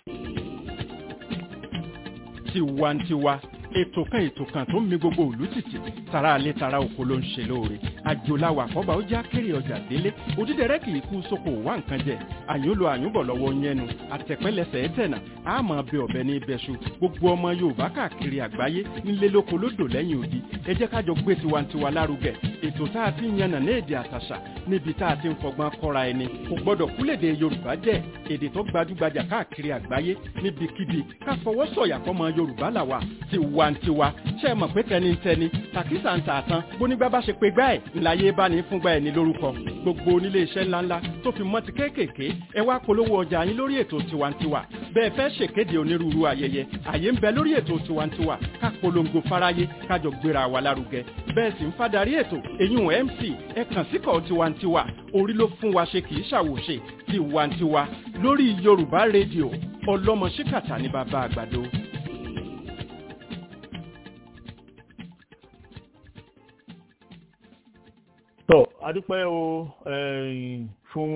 tiwantiwa ètò kan ètò kan tó ń mi gbogbo òlú tìtì tara alẹ́ tara oko ló ń ṣe lóore àjòláwà kọ́ba ó já kéré ọjà délé òdídẹrẹ́ kì í kú sóko wá nǹkan jẹ àyúnlò àyúnbọ̀ lọ́wọ́ yẹnu àtẹ̀pẹ́lẹsẹ̀ ẹ̀tẹ̀nà àmọ́ bẹ ọ̀bẹ ní ibẹ̀ṣu gbogbo ọmọ yorùbá káàkiri àgbáyé nílé lóko lódò lẹ́yìn odi ẹ jẹ́ kájọ gbé tiwantiwa lárugẹ ètò tá a ti ń yànnà ní èdè àtàṣà níbi tá a ti ń fọgbọ́n kọ́ra ẹni kò gbọ́dọ̀ kúlèdè yorùbá jẹ́ èdè tó gbajúgbajà káàkiri àgbáyé níbikíbi ká fọwọ́ sọ̀yà fọmọ yorùbá làwà tiwantiwa ṣe é mọ̀ pé tẹnitẹni tàkísà ń tà tán bónígbà bá ṣe pé gbá ẹ̀ ńláyé bá ní fúngbà ẹ̀ ní lórúkọ gbogbo onílé iṣẹ́ ńláńlá tó fi mọ́ ti kéékèèké ẹ wá polówó ọjà yín lórí ètò tiwantiwa bẹ́ẹ̀ fẹ́ ṣèkéde onírúurú ayẹyẹ àyè ń bẹ lórí ètò tiwantiwa ká polongo fáráyé kájọ gbéra wa lárugẹ bẹ́ẹ̀ sì ń fadarí ètò èyún mc ẹ kàn síkọ̀ tiwantiwa orí ló fún wa ṣe kì í ṣàwòṣe tiwantiwa lórí yorùbá rédíò ọlọ́mọ ṣíkàtà ní bàbá àgbàdo. tọ́ adúpẹ́ o fún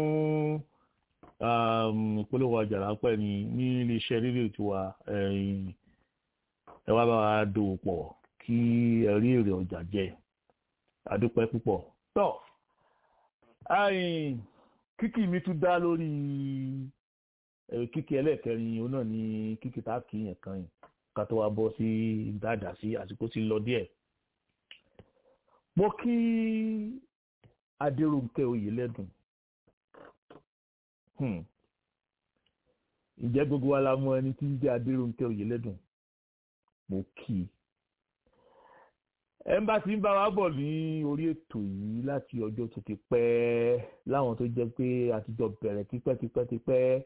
ìpolówó ọjà ráńpẹ́ ni ní iléeṣẹ́ rédíò tiwa ẹ wá bá wa dòwò pọ̀ kí ẹ rí èrè ọjà jẹ adúpẹ́ púpọ̀ tọ́ kíkì mi tún dá lórí kíkì ẹlẹ́ẹ̀kẹrin òun náà ni kíkì tá a kì í yẹn kan yìí ká tó wá bọ́ sí dáadáa sí àsìkò tí ń lọ díẹ̀ mo kí adéròǹkẹ́ oyèlẹ́dùn ǹjẹ́ gbogbo wa la mọ ẹni tí ń jẹ́ adéròǹkẹ́ oyèlẹ́dùn mo kí i ẹ ń bá ti ń bá wa bọ̀ ní orí ètò yìí láti ọjọ́ tó ti pẹ́ láwọn tó jẹ́ pé àtijọ́ bẹ̀rẹ̀ tipẹ́tipẹ́tipẹ́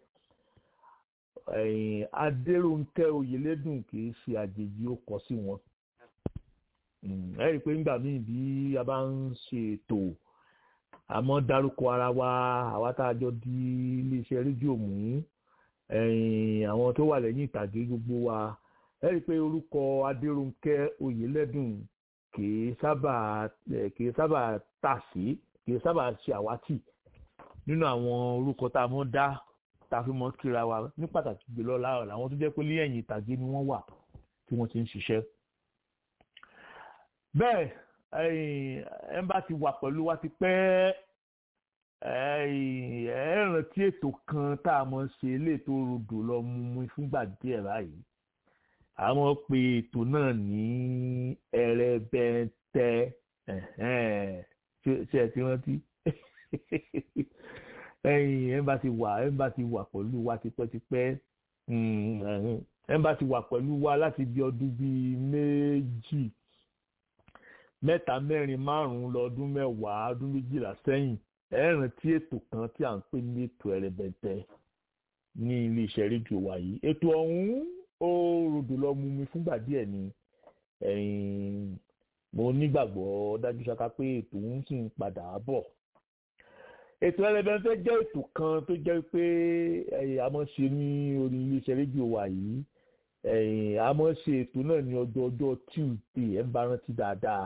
adéròǹkẹ́ oyèlẹ́dùn kì í ṣe àjèjì ó kọ sí wọn ẹ rí i pé nígbà míì bí a bá ń ṣe ètò àmọ́ dárúkọ ara wa àwa tá a jọ di iléeṣẹ́ rédíò mú àwọn tó wà lẹ́yìn ìtàgé gbogbo wa ẹ rí i pé orúkọ adéròǹkẹ́ oyèlẹ́dùn kìí sábà kìí sábà tà sí kìí sábà ṣe àwátì nínú àwọn orúkọ tá a mọ̀ dá tá a fi mọ̀ kíra wa ní pàtàkì jùlọ láàrọ̀ làwọn tó jẹ́ pé lẹ́yìn ìtàgé ni wọ́n wà tí wọ́n ti ń ṣiṣẹ́ bẹ́ẹ̀ ẹ̀ ń bá ti wà pẹ̀lú wa ti pẹ́ ẹ rántí ètò kan tá a mọ̀ ṣe léètò rodò lọ mú mú fúngbà díẹ̀ báyìí àwọn pe ètò náà ní ẹrẹbẹntẹ ṣe ẹ ti rántí ẹ̀yin ẹ bá ti wà ẹ bá ti wà pẹ̀lú wa tipẹ́tipẹ́ ẹ bá ti wà pẹ̀lú wa láti bí ọdún bíi méjì mẹ́ta mẹ́rin márùn-ún lọ́dún mẹ́wàá ọdún méjìlá sẹ́yìn ẹ rántí ètò kan tí à ń pè ní ètò ẹrẹbẹntẹ ní iléeṣẹ́ rédíò wa yìí ètò ọ̀hún ó rodò lọ mú mi fúngbà díẹ̀ ni mo nígbàgbọ́ dájú ṣáká pé ètò ń sì ń padà bọ̀ ètò ẹlẹ́bẹ̀ẹ́fẹ́ jẹ́ ètò kan tó jẹ́ pé a máa ṣe ní orí iléeṣẹ́ rédíò wa yìí a máa ṣe ètò náà ní ọjọ́ ọjọ́ tuesday ẹ̀ ń bá rántí dáadáa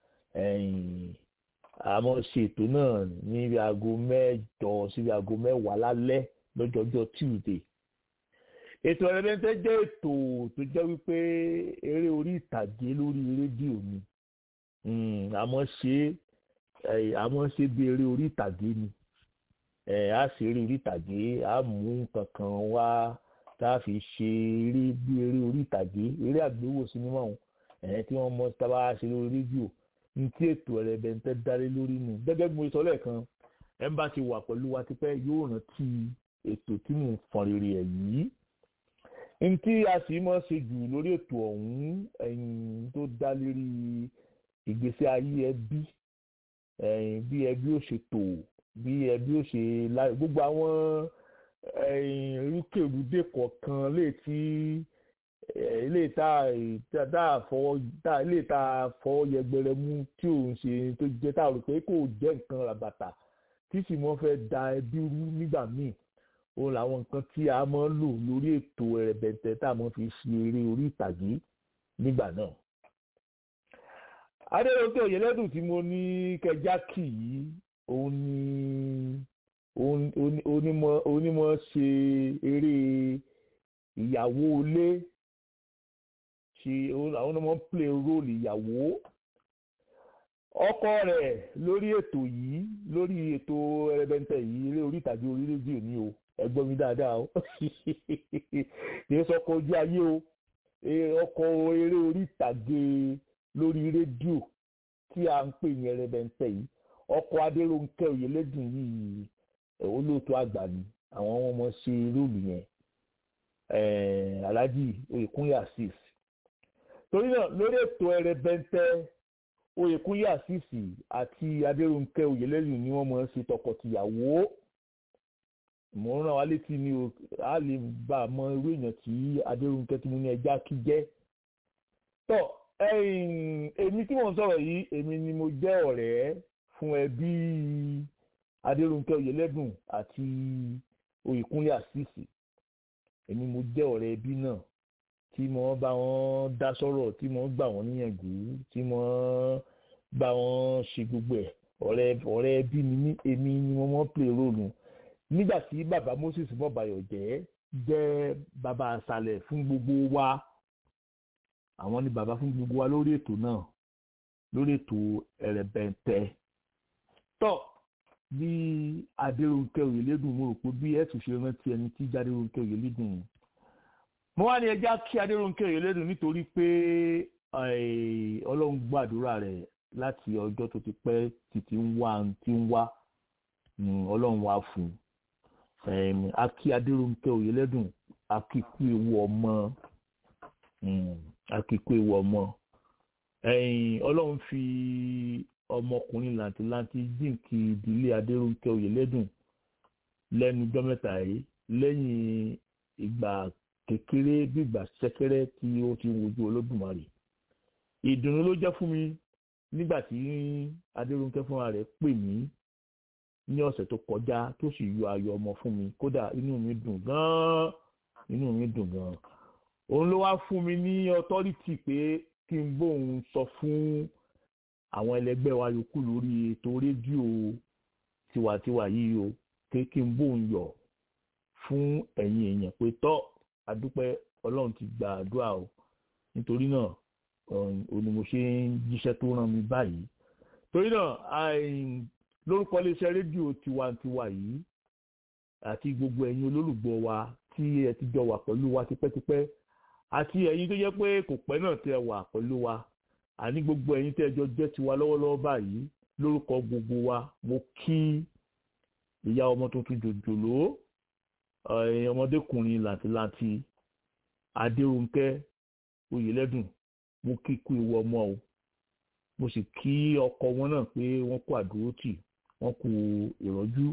a máa ṣe ètò náà ní aago mẹ́jọ sí aago mẹ́wàá lálẹ́ lọ́jọ́ ọjọ́ tuesday ètò ẹ̀rẹ́dẹ́ntẹ́ jẹ́ ètò tó jẹ́ wípé eré orí ìtàgé lórí rédíò ni àmọ́ ṣe àmọ́ ṣe bí eré orí ìtàgé ni a ṣe eré orí ìtàgé a mú nǹkan kan wá tá a fi ṣe eré bí eré orí ìtàgé eré àgbéwò sinimá ọ̀hún tí wọ́n mọ tábà ṣe lórí rédíò ní tí ètò ẹ̀rẹ́dẹ́ntẹ́ dálé lórí nù gẹ́gẹ́ bí mo sọ lẹ́ẹ̀kan ẹ̀ ń bá ti wà pẹ̀lú wa tipẹ́ yóò rántí ètò tí mò ń fọn rere ẹ̀ yìí ntí a sì mọ̀ ṣe jù lórí ètò ọ̀hún ẹ̀yìn tó dá lérí ìgbésí ayé ẹbí ẹ̀yìn bí ẹbí ó ṣe tò bí ẹbí ó ṣe láyé gbogbo àwọn ẹ̀yìn rúkèrúdè kọ̀ọ̀kan lè tí ilé tá a fọwọ́ ilé tá a fọwọ́ yẹgbẹrẹ mú tí ò ń ṣe tó jẹ́ tá a rò pé kò jẹ́ nǹkan ràbàtà tí sì mọ́ fẹ́ da ẹbí rú nígbà míì òun làwọn nǹkan tí a máa ń lò lórí ètò ẹ̀rẹ̀bẹ̀tẹ̀ tá a máa fi ṣe eré orí ìtàgé nígbà náà. adéròkè òyìnlẹ́dùn tí mo ní kẹjá kì í òun ni onímọ̀ ṣe eré ìyàwó ilé ṣe àwọn ọmọ ń play role ìyàwó ọkọ rẹ̀ lórí ètò yìí lórí ètò ẹ̀rẹ̀bẹ̀tẹ̀ yìí eré orí ìtàgé orí rédíò ní o ẹgbọ́n mi dáadáa o kì í sọkọ ojú ayé o ọkọ̀ eré orí ìtàgé lórí rédíò tí a ń pè ní ẹrẹbẹntẹ yìí ọkọ̀ adéròǹkẹ́ òyìnlẹ́dùn yìí olóòtú àgbà ni àwọn ọmọ ṣe róòlù yẹn alhaji oyèkúnyà six torí náà lórí ètò ẹrẹbẹntẹ oyèkúnyà six àti adéròǹkẹ́ òyìnlẹ́dùn ni wọ́n mọ̀ ṣe tọkọtìyàwó mo ń rán wa létí ni o a lè bá a mọ irú èèyàn tí adérúnkẹ́ tí mo ní ẹja kí jẹ́ tọ́ èmi tí mò ń sọ̀rọ̀ yìí èmi ni mo jẹ́ ọ̀rẹ́ fún ẹbí adérúnkẹ́ oyèlẹ́dùn àti oyèkúnlé àṣìṣì èmi mo jẹ́ ọ̀rẹ́ ẹbí náà tí mo bá wọn dá sọ̀rọ̀ tí mo gbà wọ́n níyànjú tí mo bá wọn ṣe gbogbo ẹ̀ ọ̀rẹ́ ọ̀rẹ́ ẹbí ni mí èmi ni mo mọ́ play role nígbà tí bàbá moses mọ̀bàyọ̀ jẹ́ jẹ́ bàbá àṣàlẹ̀ fún gbogbo wa àwọn ni bàbá fún gbogbo wa lórí ètò náà lórí ètò ẹ̀rẹ̀bẹ̀ntẹ́ tọ́ bí adéròǹkẹ́ òyìnlẹ́dùn mo rò pé bí ẹ̀tù ṣe rántí ẹni tí jádéròǹkẹ́ òyìnlẹ́dùn mo wá ní ẹja kí adéròǹkẹ́ òyìnlẹ́dùn nítorí pé ọlọ́run gbàdúrà rẹ̀ láti ọjọ́ tó ti pẹ́ títí ń wá tí ń wá ọlọ́run wá fún un akí adéròǹkẹ́ òyìnlẹ́dùn akíkú ewu ọmọ akíkú ewu ọmọ ọlọ́run fi ọmọkùnrin làǹtìlanti jíǹkì ìdílé adéròǹkẹ́ òyìnlẹ́dùn lẹ́nu ọjọ́ mẹ́ta yìí lẹ́yìn ìgbà kékeré bí ìgbà ṣẹ́kẹ́rẹ́ tí ó ti ń wojú olódùmarè ìdùnnú ló jẹ́ fún mi nígbà tí adéròǹkẹ́ fúnra rẹ̀ pè mí ní ọ̀sẹ̀ tó kọjá tó sì yọ ayọ̀ ọmọ fún mi kódà inú mi dùn gan-an inú mi dùn gan-an òun ló wá fún mi ní ọtọ́rìtì pé kí n bóun sọ fún àwọn ẹlẹgbẹ́ wa yòókù lórí ètò rédíò tiwantiwa yìí o pé kí n bóun yọ̀ fún ẹ̀yin èèyàn pé tọ́ adúpẹ́ ọlọ́run ti gba àdúrà o nítorí náà òun ni mo ṣe ń jíṣẹ́ tó rán mi báyìí torí náà lórúkọ iléeṣẹ́ rédíò tiwantiwa yìí àti gbogbo ẹ̀yin olólùgbọ́ wa tí ẹ ti jọ wà pẹ̀lú wa tipẹ́tipẹ́ àti ẹ̀yin tó jẹ́ pé kò pẹ́ náà tẹ́ wà pẹ̀lú wa àní gbogbo ẹ̀yin tẹ́ jọ jẹ́ tiwa lọ́wọ́lọ́wọ́ báyìí lórúkọ gbogbo wa mo kí ìyá ọmọ tuntun jòjòló ọmọdékùnrin làǹtìlanti adérónkẹ́ oyèlẹ́dùn mo kí kú ewu ọmọ o mo sì kí ọkọ wọn náà pé wọ́n kú àdúrótì wọ́n kú ìrọ́jú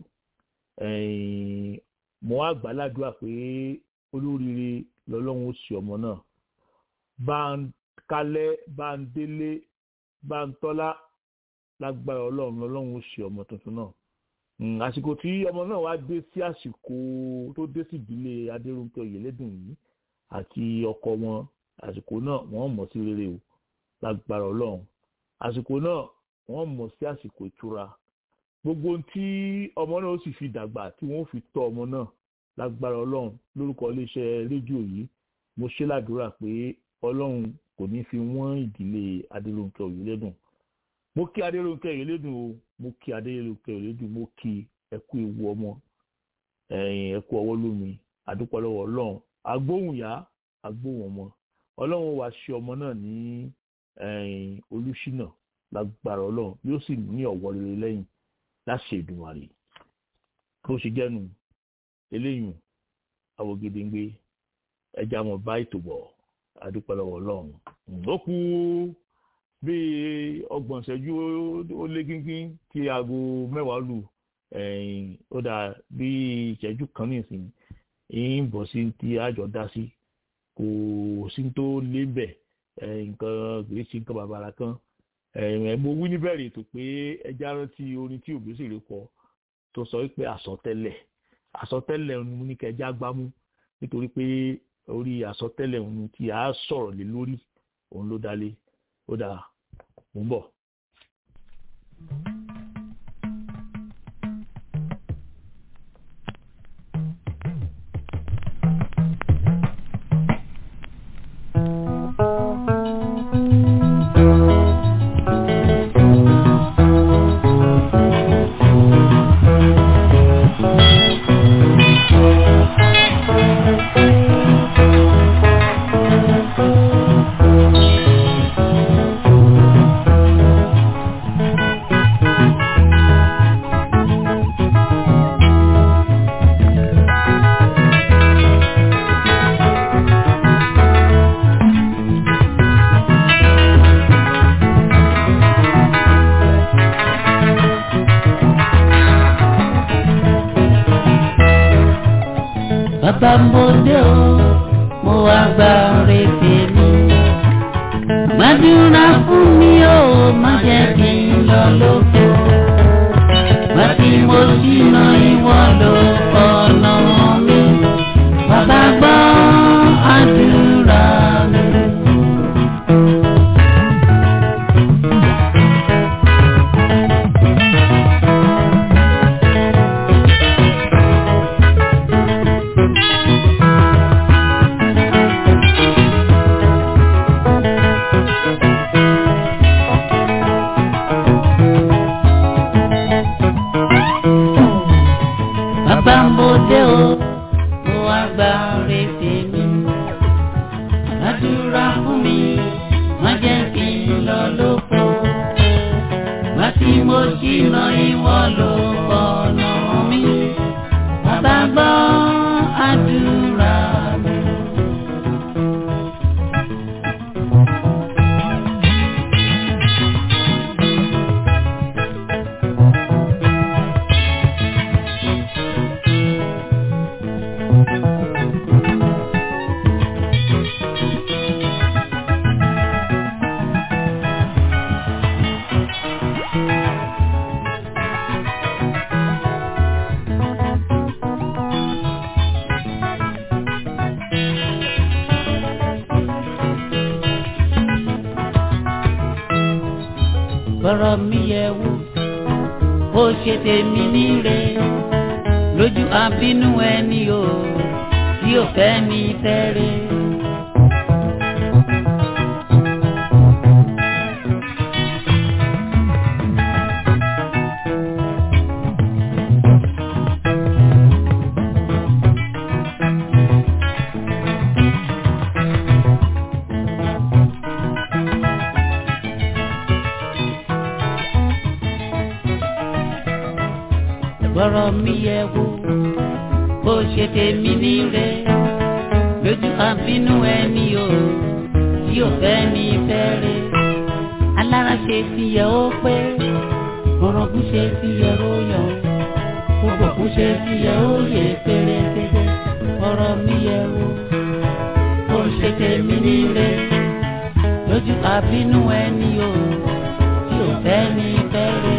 mo wá gbàládùá pé olóríire lọ́lọ́run ó sì ọmọ náà bá ń kálẹ̀ bá ń délé bá ń tọ́lá lágbára ọlọ́run lọ́lọ́run ó sì ọmọ tuntun náà àsìkò tí ọmọ náà wá dé sí àsìkò tó dé sí ìdílé adérúnkẹ́ oyèlédùn yìí àti ọkọ wọn àsìkò náà wọ́n mọ̀ sí rere o lágbára ọlọ́run àsìkò náà wọ́n mọ̀ sí àsìkò ìtura gbogbo tí ọmọ náà ó sì fi dàgbà tí wọ́n fi tọ́ ọmọ náà lágbára ọlọ́run lórúkọ iléeṣẹ́ rédíò yìí mo ṣe ládùúrà pé ọlọ́run kò ní fi wọ́n ìdílé adéròǹkẹ́ òyìnlẹ́dùn mo kí adéròǹkẹ́ òyìnlẹ́dùn o mo kí adéròǹkẹ́ òyìnlẹ́dùn mo kí ẹkú ewu ọmọ ẹkú ọwọ́ lómi àdúpọ̀ lọ́wọ́ ọlọ́run agbóhùnyá agbóhùn ọmọ ọlọ́run wàá ṣe ọmọ náà ní olùṣínà lágbára ọlọ́run yóò sì ní ọ̀wọ́ rere lẹ́yìn láṣẹ ìdùnmọ̀rì bó ṣe jẹ́nu eléyìí àwògedengbe ẹja mọ̀ bá ètò bọ̀ adúpẹ́lọ́wọ́ ọlọ́run ó kú bíi ọgbọ̀n ìṣẹ́jú ó lé gíngín tí aago mẹ́wàá lù ó dà bíi ìṣẹ́jú kan nìsín ń bọ̀ sí tí àjọ dá sí kò sí tó lé bẹ̀ nǹkan kìí ṣe nǹkan bàbàrà kan mo wí níbẹ̀rẹ̀ ètò pé ẹja rántí orin tí òbésèré kọ tó sọ wípé àsọtẹ́lẹ̀ àsọtẹ́lẹ̀ ọ̀hún ní kẹjá gbámú nítorí pé orí àsọtẹ́lẹ̀ ọ̀hún tí a sọ̀rọ̀ lé lórí òun ló dálé ó dà mú bọ̀. bàbá mo dé o mo wá gba rèébè mi. gbàdúrà fún mi o má jẹ́ kí n lọ lóko. wá tí mo ṣìnà ìwọ ló ọ̀nà mi. bàbá gbọ́ àdúrà mi. gba oore tèmi. Àdúrà fún mi, má jẹ́ kí n lọ lóko. Má tí mo ṣìnà ìwọ ló ọ̀nà mi. Bàbá gbọ́ àdúrà mi. bọ́rọ̀ mi yẹ wò ó ṣe tèmi níre lójú àbínú ẹni o tí ò fẹ́ ní fẹ́rẹ̀. bọ́rọ̀ mi yẹ wò ó ṣe tèmi níre lójú àbínú ẹni o tí ò fẹ́ ní fẹ́rẹ̀. alára ṣe ti yẹ ó pé orogún ṣe ti yẹ ó yọ gbogbo kú ṣe ti yẹ ó yẹ pérépéré bọ́rọ̀ mi yẹ wò ó ṣe tèmi níre lójú àbínú ẹni o tí ò fẹ́ ní fẹ́rẹ̀.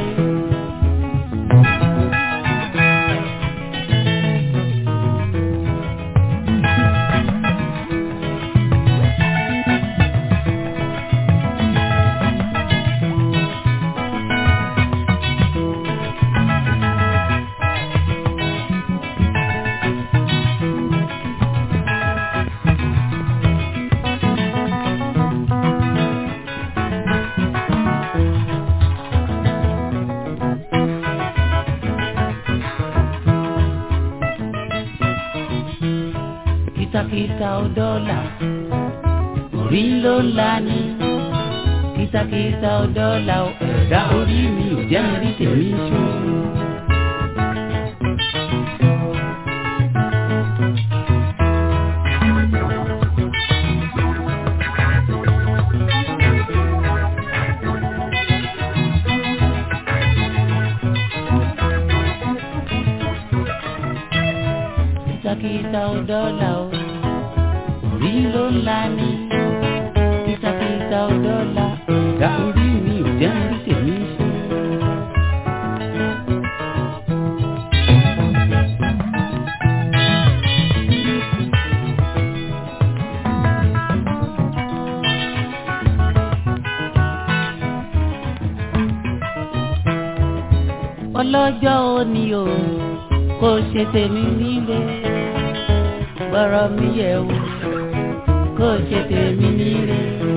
kìtàkìtà ò dọ́là orí ló ń la ní kìtàkìtà ò dọ́là ò ẹ̀dá orí mi ò jẹ́ mi rí tèmi ṣó. kìtàkìtà ò dọ́là ò orí ló ń la ní kìtàkìtà ò dọ́là ẹ̀dá orí mi ò jẹ́ mi rí tèmi ṣó. ọlọ́jọ́ òní o kò ṣe tèmi nílé gbọ́rọ̀ mi yẹ̀ wò kò ṣe tèmi nílé.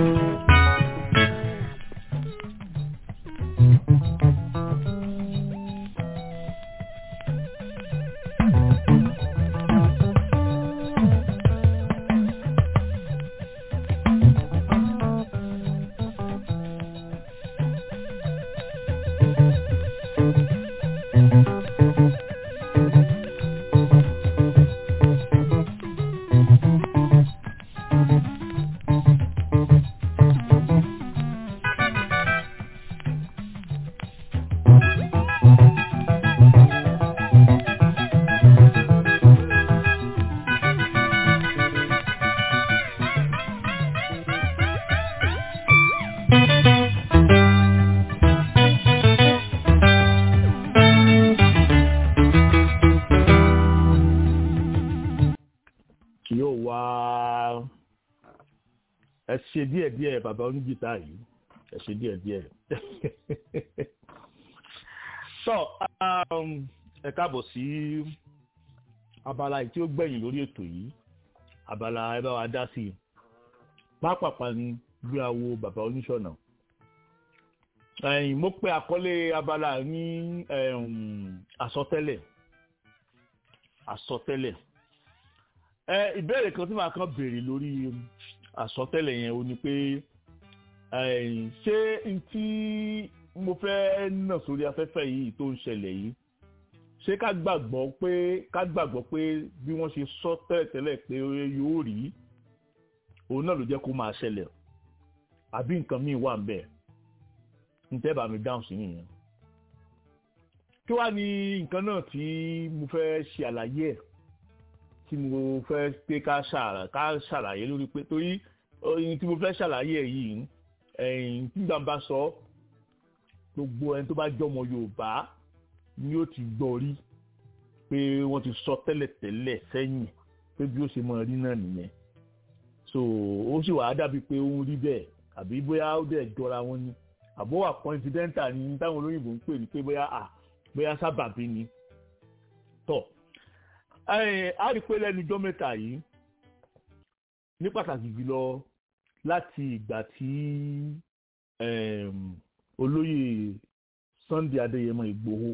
yóò wá ẹ ṣe díẹ̀ díẹ̀ bàbá oníjìtá yìí ẹ ṣe díẹ̀ díẹ̀. so um, ẹ káàbọ̀ sí abala yìí tí ó gbẹ̀yìn lórí ètò yìí abala ẹ bá wa dá sí i pápápá ni bí a wo bàbá oníṣọ̀nà ẹ̀yìn mo pe àkọlé abala ní um, àsọtẹ́lẹ̀ àsọtẹ́lẹ̀ ẹ ìbéèrè kan tí màá kàn béèrè lórí àsọtẹ́lẹ̀ yẹn o ni pé ṣé n tí mo fẹ́ nà sórí afẹ́fẹ́ yìí tó ń ṣẹlẹ̀ yìí ṣé ká gbàgbọ́ pé ká gbàgbọ́ pé bí wọ́n ṣe sọ tẹ́lẹ̀tẹ́lẹ̀ pé yóò rí òun náà ló jẹ́ kó máa ṣẹlẹ̀ àbí nǹkan míì wà ń bẹ̀ ń tẹ́ bá mi dáhùn sí nìyẹn kí wàá ní nǹkan náà tí mo fẹ́ ṣe àlàyé ẹ̀ tí mo fẹ́ pé ká ṣàlàyé lórí pé torí ohun tí mo fẹ́ ṣàlàyé ẹ̀ yìí ẹ̀yìn tí gbàǹbà sọ gbogbo ẹni tó bá jọmọ Yorùbá ni ó ti gbọ́ rí pé wọ́n ti sọ tẹ́lẹ̀tẹ́lẹ̀ sẹ́yìn pé bí ó ṣe máa rí náà nìyẹn so ó sì wàá dàbí pé ó ń rí bẹ́ẹ̀ àbí bóyá ó dẹ̀ jọra wọn ni àbó wà coincidental ni táwọn olóyìnbó ń pè ní pé bóyá à bóyá sábàbí ni tọ́ a rí pé lẹ́nu ijọ́ mẹ́ta yìí ní pàtàkì jùlọ láti ìgbà tí olóyè Sunday Adéyẹmọ Ìgbòho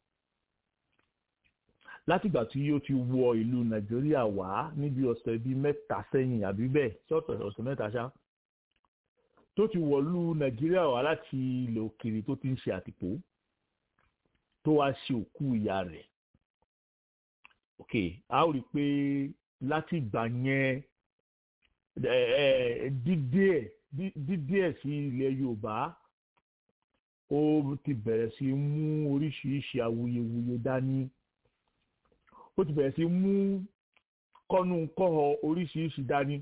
látìgbà tí ó ti wọ ìlú Nàìjíríà wá níbi ọ̀sẹ̀ bíi mẹ́ta sẹ́yìn àbí bẹ́ẹ̀ ṣọ́ọ̀tọ̀ ọ̀sẹ̀ mẹ́ta ṣá tó ti wọ̀lú Nàìjíríà wá láti ilẹ̀ òkèèrè tó ti ń ṣe àtìpó tó wá ṣe òkú ìyá rẹ̀ ok a ó rí i pé láti ìgbà yẹn dídé ẹ̀ dídé ẹ̀ sí ilẹ̀ Yorùbá ó ti bẹ̀rẹ̀ sí mú oríṣiríṣi awuyewuye dání ó ti bẹ̀rẹ̀ sí mú kọ́nu kọ́họ oríṣiríṣi dání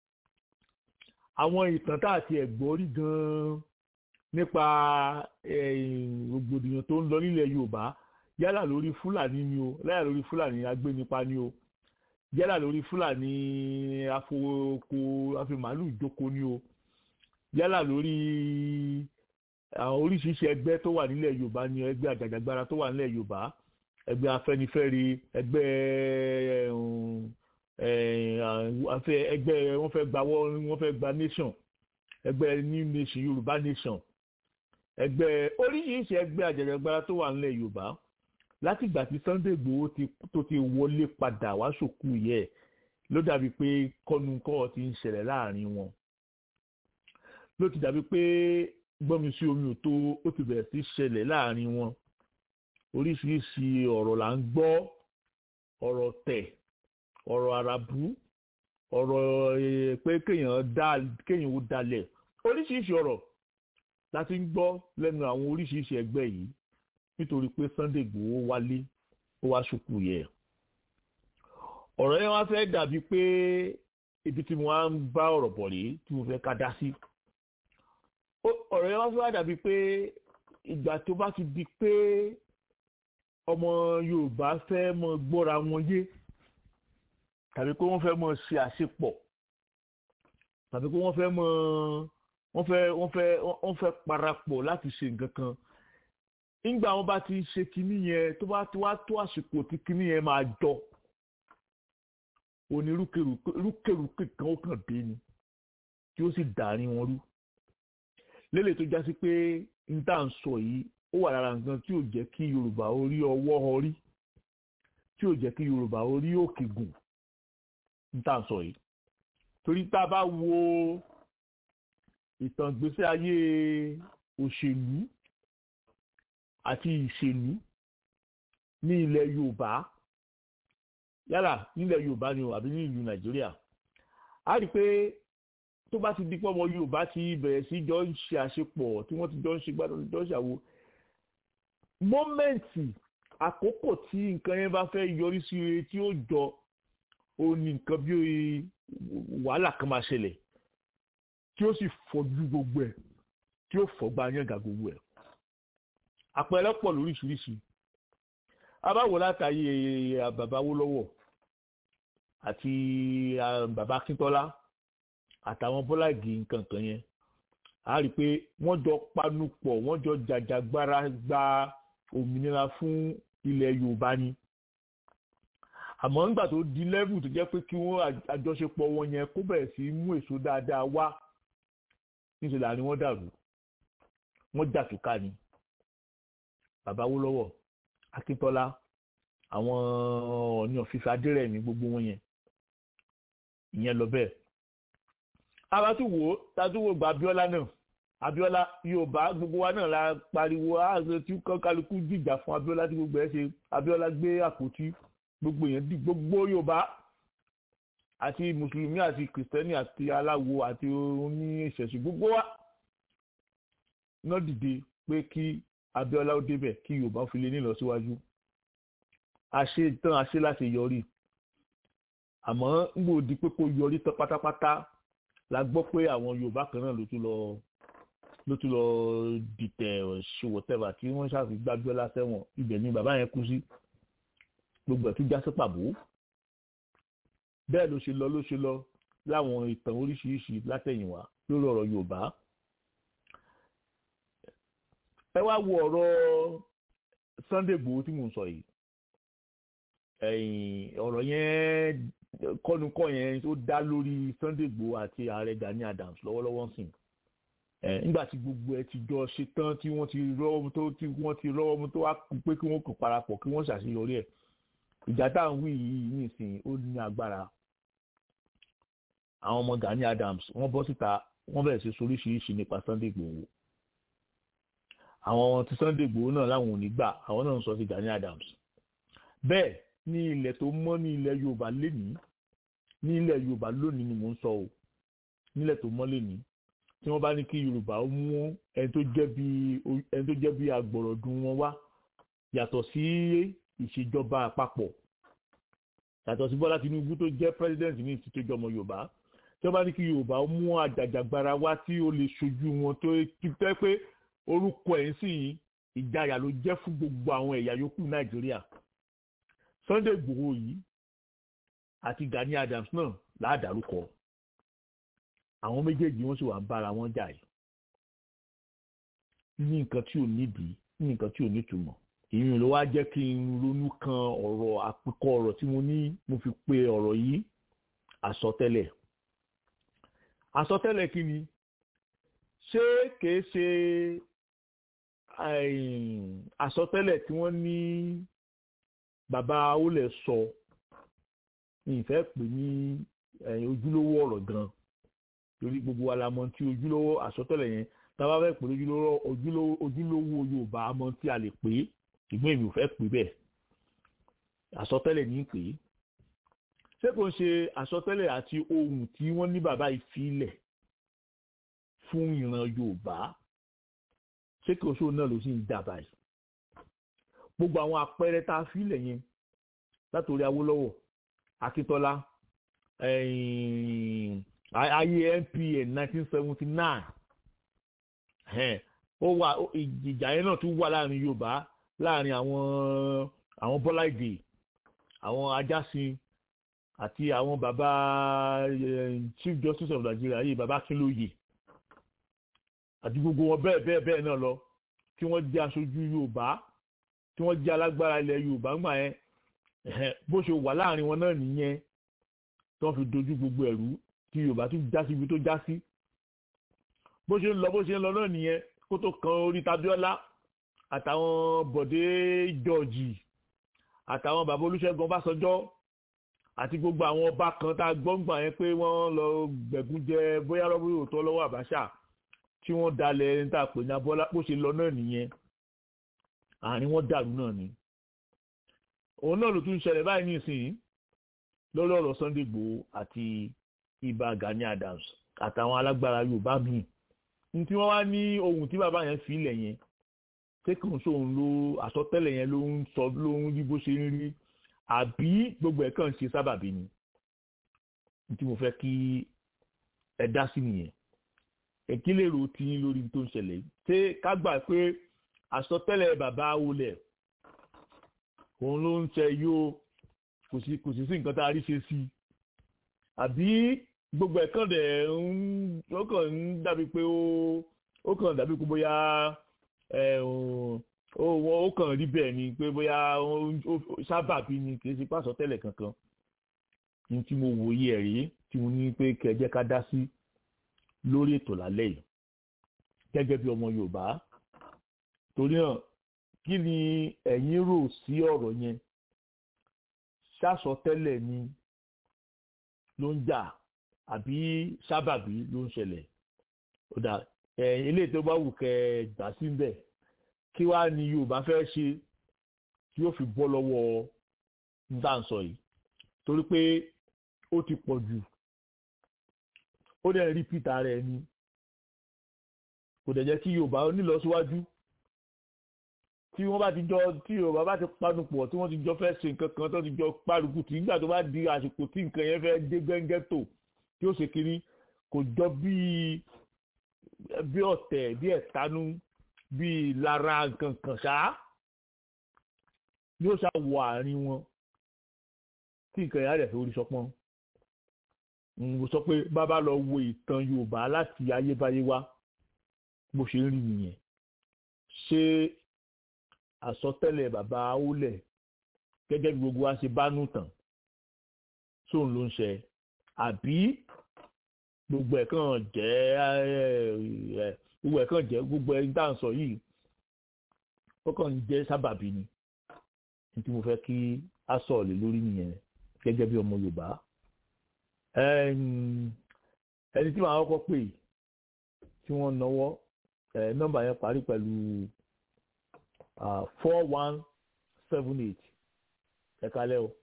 àwọn ìtàn tá àti ẹ̀gbọ́n rí gan-an nípa rògbòdìyàn tó ń lọ nílẹ̀ Yorùbá yálà lórí Fúlàní ni o yálà lórí Fúlàní agbénipa ni o yálà lórí Fúlàní afowoko afimàálù ìjókòó ni o yálà lórí àwọn oríṣiríṣi ẹgbẹ́ tó wà nílẹ̀ Yorùbá ni ẹgbẹ́ àjàjàgbara tó wà nílẹ̀ Yorùbá ẹgbẹ́ Afẹ́nifẹ́re ẹgbẹ́ ẹgbẹ́ wọ́n fẹ́ gba wọ́n fẹ́ gba nation ẹgbẹ́ new nation Yorùbá nation ẹgbẹ́ oríṣiríṣi ẹgbẹ́ àjàjàgbara tó wà nílẹ̀ Yorùbá látìgbà tí Sunday Igboho tó ti wọlé padà wá sòkú yẹ ló dàbí pé kọ́nukọ́ ti ń ṣẹlẹ̀ láàrin wọn ló ti dàbí pé gbọ́mi sí omi ò tó ó ti bẹ̀rẹ̀ sí ṣẹlẹ̀ láàrin wọn oríṣiríṣi ọ̀rọ̀ là ń gbọ́ ọ̀rọ̀ tẹ̀ ọ̀rọ̀ àràbù ọ̀rọ̀ pé kéèyàn dá kéèyàn ó dalẹ̀ oríṣiríṣi ọ̀rọ̀ láti ń gbọ́ lẹ́nu àwọn oríṣiríṣi ẹgbẹ́ yìí nítorí pé Sunday Igboho wálé ó wá ṣùkú yẹ ọ̀rọ̀ yẹn wá fẹ́ dàbí pé ibi tí mo wá ń bá ọ̀rọ̀ bọ̀ rèé tí mo fẹ́ ká dá sí ọ̀rọ̀ yẹn wá fẹ́ dàbí pé ìgbà tó bá ti di pé ọmọ Yorùbá fẹ́ mọ gbọ́ra wọn yé tàbí pé wọ́n fẹ́ mọ ṣe àṣepọ̀ tàbí pé wọ́n fẹ́ mọ wọ́n fẹ́ wọ́n fẹ́ wọ́n fẹ́ parapọ̀ láti ṣe nǹkan kan nígbà wọn bá ti ṣe kinní yẹn tó bá ti wá tó àsìkò tí kinní yẹn máa jọ onírúkèrúkè kan ó kàn dé ni tí ó sì dàárín wọn rú lélẹ̀ tó já sí pé n tá à ń sọ yìí ó wà lára nǹkan tí ò jẹ́ kí Yorùbá orí ọwọ́ ọrí tí ò jẹ́ kí Yorùbá orí òkè gùn n tá à ń sọ yìí torí tá a bá wo ìtàn ìgbésí ayé òṣèlú àti ìṣèlú ní ilẹ̀ Yorùbá yálà nílẹ̀ Yorùbá ni o àbí ní ìlú Nàìjíríà a rí i pé tó bá ti di pé ọmọ Yorùbá ti bẹ̀rẹ̀ sí jọ ń ṣe àṣepọ̀ tí wọ́n ti jọ ń ṣe gbádùn jọ ń ṣàwo mọ́mẹ́ǹtì àkókò tí nǹkan yẹn bá fẹ́ yọrí sí ire tí ó jọ ó ní nǹkan bí wàhálà kan máa ṣẹlẹ̀ tí ó sì fọ́jú gbogbo ẹ̀ tí ó fọ́gbà yànga gbogbo ẹ̀ àpẹẹrẹ pọ̀ lóríṣiríṣi abáwo látàyè bàbá Awólọ́wọ̀ àti bàbá Akíntọ́lá àtàwọn bọ́láàgì nǹkan kan yẹn a rí i pé wọ́n jọ panupọ̀ wọ́n jọ jàjàgbara gba òmìnira fún ilẹ̀ Yorùbá ni àmọ́ nígbà tó di lẹ́vù tó jẹ́ pé kí wọ́n àjọṣepọ̀ wọn yẹn kó bẹ̀rẹ̀ sí mú èso dáadáa wá níṣẹ́ là ni wọ́n dàrú wọ́n jà túká ni bàbá Awólọ́wọ̀ Akíntọ́lá àwọn Ọọ̀ni ọ̀fíìsì adérẹ̀mí gbogbo wọn yẹn ìyẹn lọ bẹ́ẹ̀ abátúwò tatúwò gba Abíọ́lá náà Abíọ́lá Yorùbá gbogbo wa náà la pariwo ààrẹ tí kálukú dìjà fún Abíọ́lá tí gbogbo ẹ ṣe Abíọ́lá gbé àpótí gbogbo yẹn di gbogbo Yorùbá àti mùsùlùmí àti kìrìsìtẹ́nì àti aláwo àti oní ìṣẹ̀ṣẹ̀ gbogbo wa náà dìde pé kí Abíọ́lá ó débẹ̀ kí Yorùbá fi lè nílọsíwájú àṣe tán àṣe láti yọrí àmọ́ ń gbòdì pé kó yọrí tán pátápátá la gbọ́ pé àwọn Yorùbá kan náà ló tún lọ ló tún lọ dìtẹ̀ ṣòwòtẹ́bà tí wọ́n ṣàfi gbájúọ́lá sẹ́wọ̀n ibẹ̀ ni bàbá yẹn kú sí gbogbo ẹ̀ tún já sí pàbó bẹ́ẹ̀ ló ṣe lọ ló ṣe lọ láwọn ìtàn oríṣiríṣi látẹ̀yìnwá lórí ọ̀rọ̀ Yorùbá ẹ wá wo ọ̀rọ̀ Sunday Igboho tí mò ń sọ yìí ẹ̀yìn ọ̀rọ̀ yẹn kọ́nukọ́ yẹn tó dá lórí Sunday Igboho àti ààrẹ Gani Adams lọ́wọ́lọ́wọ́ sìn ẹ̀ nígbà tí gbogbo ẹ ti jọ ṣe tán tí wọ́n ti rọ́wọ́ tó tí wọ́n ti rọ́wọ́ mú tó wá kú pé kí wọ́n kàn parapọ̀ kí wọ́n ṣàṣeyọrí ẹ̀ ìjà tá à ń wí yìí nísìnyí ó ní agbára àwọn ọmọ Gani Adams wọ́n bọ́ síta wọ́n bẹ̀rẹ̀ sí soríṣiríṣi nípa Sunday Igboho àwọn tí Sunday Igboho náà láwọn ò ní gbà àwọn náà ń sọ sí Gani Adams bẹ́ẹ̀ ní ilẹ̀ tó mọ́ ní ilẹ̀ Yorùbá lénìí ní ilẹ̀ Yorùbá lónìí ni mò ń sọ o nílẹ̀ tó mọ́ lénìí tí wọ́n bá ní kí Yorùbá ó mú ẹni tó jẹ́ bí ẹni tó jẹ́ bí agbọ̀rọ̀dún wọn wá yàtọ̀ sí ìṣèjọba àpapọ̀ yàtọ̀ sí Bọ́lá Tinubu tó jẹ́ president ní ìtìtòjọ́ ọmọ Yorùbá tí wọ́n bá ní kí Yorùbá ó mú àjàjàgbara wá tí ó lè ṣojú wọn tó tẹ́ pé orúkọ ẹ̀ ń sìn ìjayà ló jẹ́ fún gbogbo àwọn ẹ̀yà yòókù Nàìjíríà Sunday Igboho yìí àti Gani Adams náà láàdárúkọ àwọn méjèèjì wọn sì wà ń bára wọn jà yìí ní nǹkan tí ò nídìí ní nǹkan tí ò nítumọ̀ ìyẹn ló wá jẹ́ kí n ronú kan ọ̀rọ̀ àpékọ ọ̀rọ̀ tí mo ní mo fi pe ọ̀rọ̀ yìí àsọtẹ́lẹ̀ àsọtẹ́lẹ̀ kí ni ṣé kìí ṣe àsọtẹ́lẹ̀ tí wọ́n ní bàbá olè sọ ìfẹ́ pè ní ojúlówó ọ̀rọ̀ gan torí gbogbo wa la mọ̀ tí ojúlówó àsọtẹ́lẹ̀ yẹn tábà fẹ́ pè ojúlówó Yorùbá mọ̀ tí a lè pè é ṣùgbọ́n èmi ò fẹ́ pè bẹ́ẹ̀ àsọtẹ́lẹ̀ ní pè é ṣé kò ń ṣe àsọtẹ́lẹ̀ àti ohun tí wọ́n ní bàbá ìfilẹ̀ fún ìran Yorùbá ṣé kò ṣó náà ló sì ń dà báyìí gbogbo àwọn àpẹẹrẹ tá a filẹ̀ yẹn látòrí Awólọ́wọ̀ Akíntọ́lá ayé NPN nineteen seventy nine ó wà ìjà yẹn náà tún wà láàrin Yorùbá láàrin àwọn àwọn Bọ́lá Ìgè àwọn Ajásin àti àwọn bàbá Chief Justice of Nigeria yìí bàbá Akínlóye àti gbogbo wọn bẹ́ẹ̀ bẹ́ẹ̀ bẹ́ẹ̀ náà lọ tí wọ́n jẹ́ aṣojú Yorùbá tí wọ́n jẹ́ alágbára ilẹ̀ Yorùbá ńgbà yẹn bó ṣe wà láàrin wọn náà nìyẹn tí wọ́n fi dojú gbogbo ẹ̀rú tí Yorùbá tún já sí ibi tó já sí bó ṣe ń lọ bó ṣe ń lọ náà nìyẹn kó tó kan orí Tabíọ́lá àtàwọn Bọ̀dé Jọ́ọ̀jì àtàwọn bàbá Olúṣẹ́gun Ọbásanjọ́ àti gbogbo àwọn ọba kan tá a gbọ́ngbà yẹn pé wọ́n lọ gbẹ̀gún jẹ bóyá rọ́bìrì òótọ́ lọ́wọ́ Àbáṣà tí wọ́n dalẹ̀ ní tá a pè ní Abọ́lá bó ṣe lọ náà nìyẹn àárín wọn dàrú náà ni òun náà ló tún ṣẹlẹ̀ báyìí nísìnyí lórí ọ̀rọ̀ Sunday Igboho àti Ìbà Gani Adams àtàwọn alágbára Yorùbá míì ní tí wọ́n wá ní ohun tí bàbá yẹn fi ilẹ̀ yẹn ṣé kò ń sóhun ló àsọtẹ́lẹ̀ yẹn ló ń sọ ló ń rí bó ṣe ń rí àbí gbogbo ẹ̀ kàn ń ṣe sábàbí ni ní tí mo fẹ́ kí ẹ dá sí nìyẹn èkí lè ro tí lórí tó ń ṣẹlẹ̀ ṣé ká gbà pé àsọtẹ́lẹ̀ bàbá wọlé òun ló ń ṣe yóò kò sí kò sí sí nǹkan tá a rí ṣe sí i àbí gbogbo ẹ̀ kàn dẹ̀ ń ó kàn ń dàbí pé ó ó kàn dàbí pé bóyá ó kàn rí bẹ́ẹ̀ ni pé bóyá sábàbí ni kì í ṣe pàṣọ tẹ́lẹ̀ kankan ní tí mo wòye ẹ̀ rí tí mo ní pé kẹjẹ́ ká dá sí lórí ètò lálẹ́ yìí gẹ́gẹ́ bí ọmọ Yorùbá torí náà kí ni ẹ̀yin rò sí ọ̀rọ̀ yẹn ṣàṣọ tẹ́lẹ̀ ni ló ń jà àbí sábàbí ló ń ṣẹlẹ̀ ó dà eléyìí tó bá wù kẹ́ gbà sí ń bẹ̀ kí wàá ní yorùbá fẹ́ ṣe tí yóò fi bọ́ lọ́wọ́ dáǹsọ yìí torí pé ó ti pọ̀ jù ó dẹ̀ rí peter rẹ̀ ni kò dẹ̀ jẹ́ kí yorùbá nílọsíwájú tí wọ́n bá ti jọ tí yorùbá bá ti panupọ̀ tí wọ́n ti jọ fẹ́ ṣe nǹkan kan tó ti jọ párùkù tí nígbà tó bá di àsìkò tí nǹkan yẹn fẹ́ dé gẹ́gẹ́ tó tí ó ṣe kiri kò jọ bíi bí ọ̀tẹ̀ bí ẹ̀tanú bíi lára nǹkan kan ṣáá yóò ṣáà wọ àárín wọn tí nǹkan yẹn á rẹ̀ fi orí sọpọ́n mo sọ pé bàbá lọ wo ìtàn yorùbá láti ayébáyé wá bó ṣe ń rí nìyẹn ṣé àsọtẹ́lẹ̀ bàbá awólẹ̀ gẹ́gẹ́ bí gbogbo wa ṣe bá nù tàn sóun ló ń ṣe àbí gbogbo ẹ̀ kàn jẹ́ gbogbo ẹ̀ kàn jẹ́ gbogbo ẹ̀ dá ń sọ yìí ó kàn ń jẹ́ sábàbí ni tí mo fẹ́ kí a sọ̀rọ̀ lé lórí nìyẹn gẹ́gẹ́ bí ọmọ yorùbá ẹni tí màá kọ́kọ́ pè tí wọ́n náwó nọ́mbà yẹn parí pẹ̀lú four one seven eight ẹ kalẹ́ o.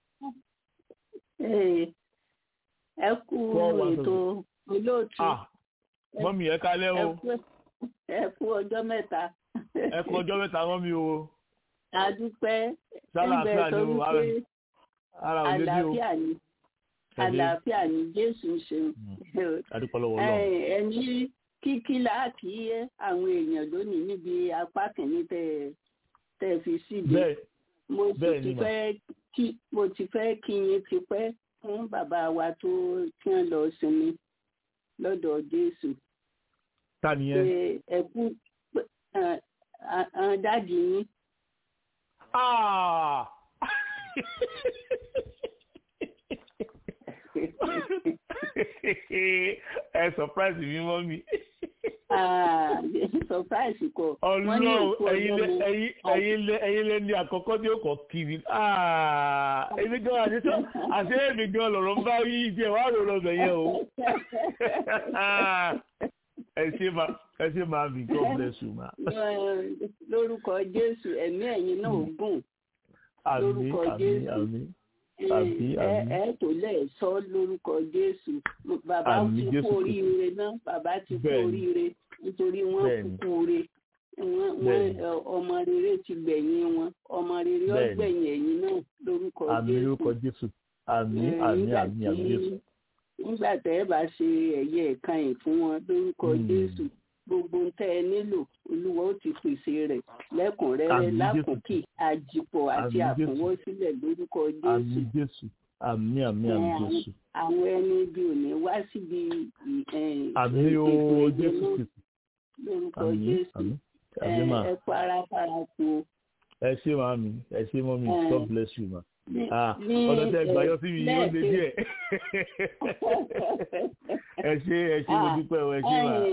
ẹ kú ètò olóòtú. mọ́mí ẹ kalẹ́ o. ẹ kú ọjọ́ mẹ́ta. ẹ kú ọjọ́ mẹ́ta mọ́mí o. adúpẹ́ sálàáfíà ni o ara ò lé bí o. àlàáfíà ni àlàáfíà ni jésù ń ṣe. adúpẹ́ lọ́wọ́ náà. ẹni kíkí láàkì àwọn èèyàn lónìí níbi apá kìíní tẹ tẹ fi síbi. mo ti fẹ́ kí mo ti fẹ́ kí yín ti pẹ́ fún bàbá wa tó kí wọ́n lọ sinmi lọ́dọ̀ jésù. ta ni ẹ. ẹ kú dáàdì yín. ẹ surprise mi mọ́ mi. surprise kọ. ọlọ́run ẹ̀yin lẹ ní àkọ́kọ́ tí ó kọ̀ kiri. èmi gan àti sọ àti èmi gan lọ̀rọ̀ ń bá yí ìjẹ́ wàá rò lọ́bẹ̀ yẹn o. ẹ ṣe máa ẹ ṣe máa mi god bless you ma. lórúkọ jésù ẹ̀mí ẹ̀yin náà gùn. àmín àmín àmín àbí àbí. ẹ tó lẹ̀ sọ lórúkọ jésù bàbá ti kú oríire náà bàbá ti kú oríire nítorí wọ́n kúkú re ọmọ rere ti gbẹ̀yìn wọn ọmọ rere ó gbẹ̀yìn ẹ̀yìn náà lórúkọ jésù. àmì lórúkọ jésù àmì àmì àmì àmì jésù. nígbà tẹ́ ẹ bá ṣe ẹ̀yẹ ẹ̀ka yìí fún wọn lórúkọ jésù gbogbo ń tẹ́ ẹ nílò olúwa ó ti pèsè rẹ̀ lẹ́kùnrẹ́rẹ́ lákòókè àjìpọ̀ àti àfọwọ́sílẹ̀ lórúkọ jésù. àmì jésù àmì àmì àmì jésù. àwọn ẹni ibi ò ní wá síbi àmì o jésù kìí. lórúkọ jésù ẹ para para kú o. ẹ ṣé màmí ẹ ṣé mọ́mí god bless you ma ọ̀dọ̀ tẹ gbà yọ sí mi yóò lé díẹ̀ ẹ ṣé ẹ ṣé mo dúpẹ́ ẹ ṣé mà.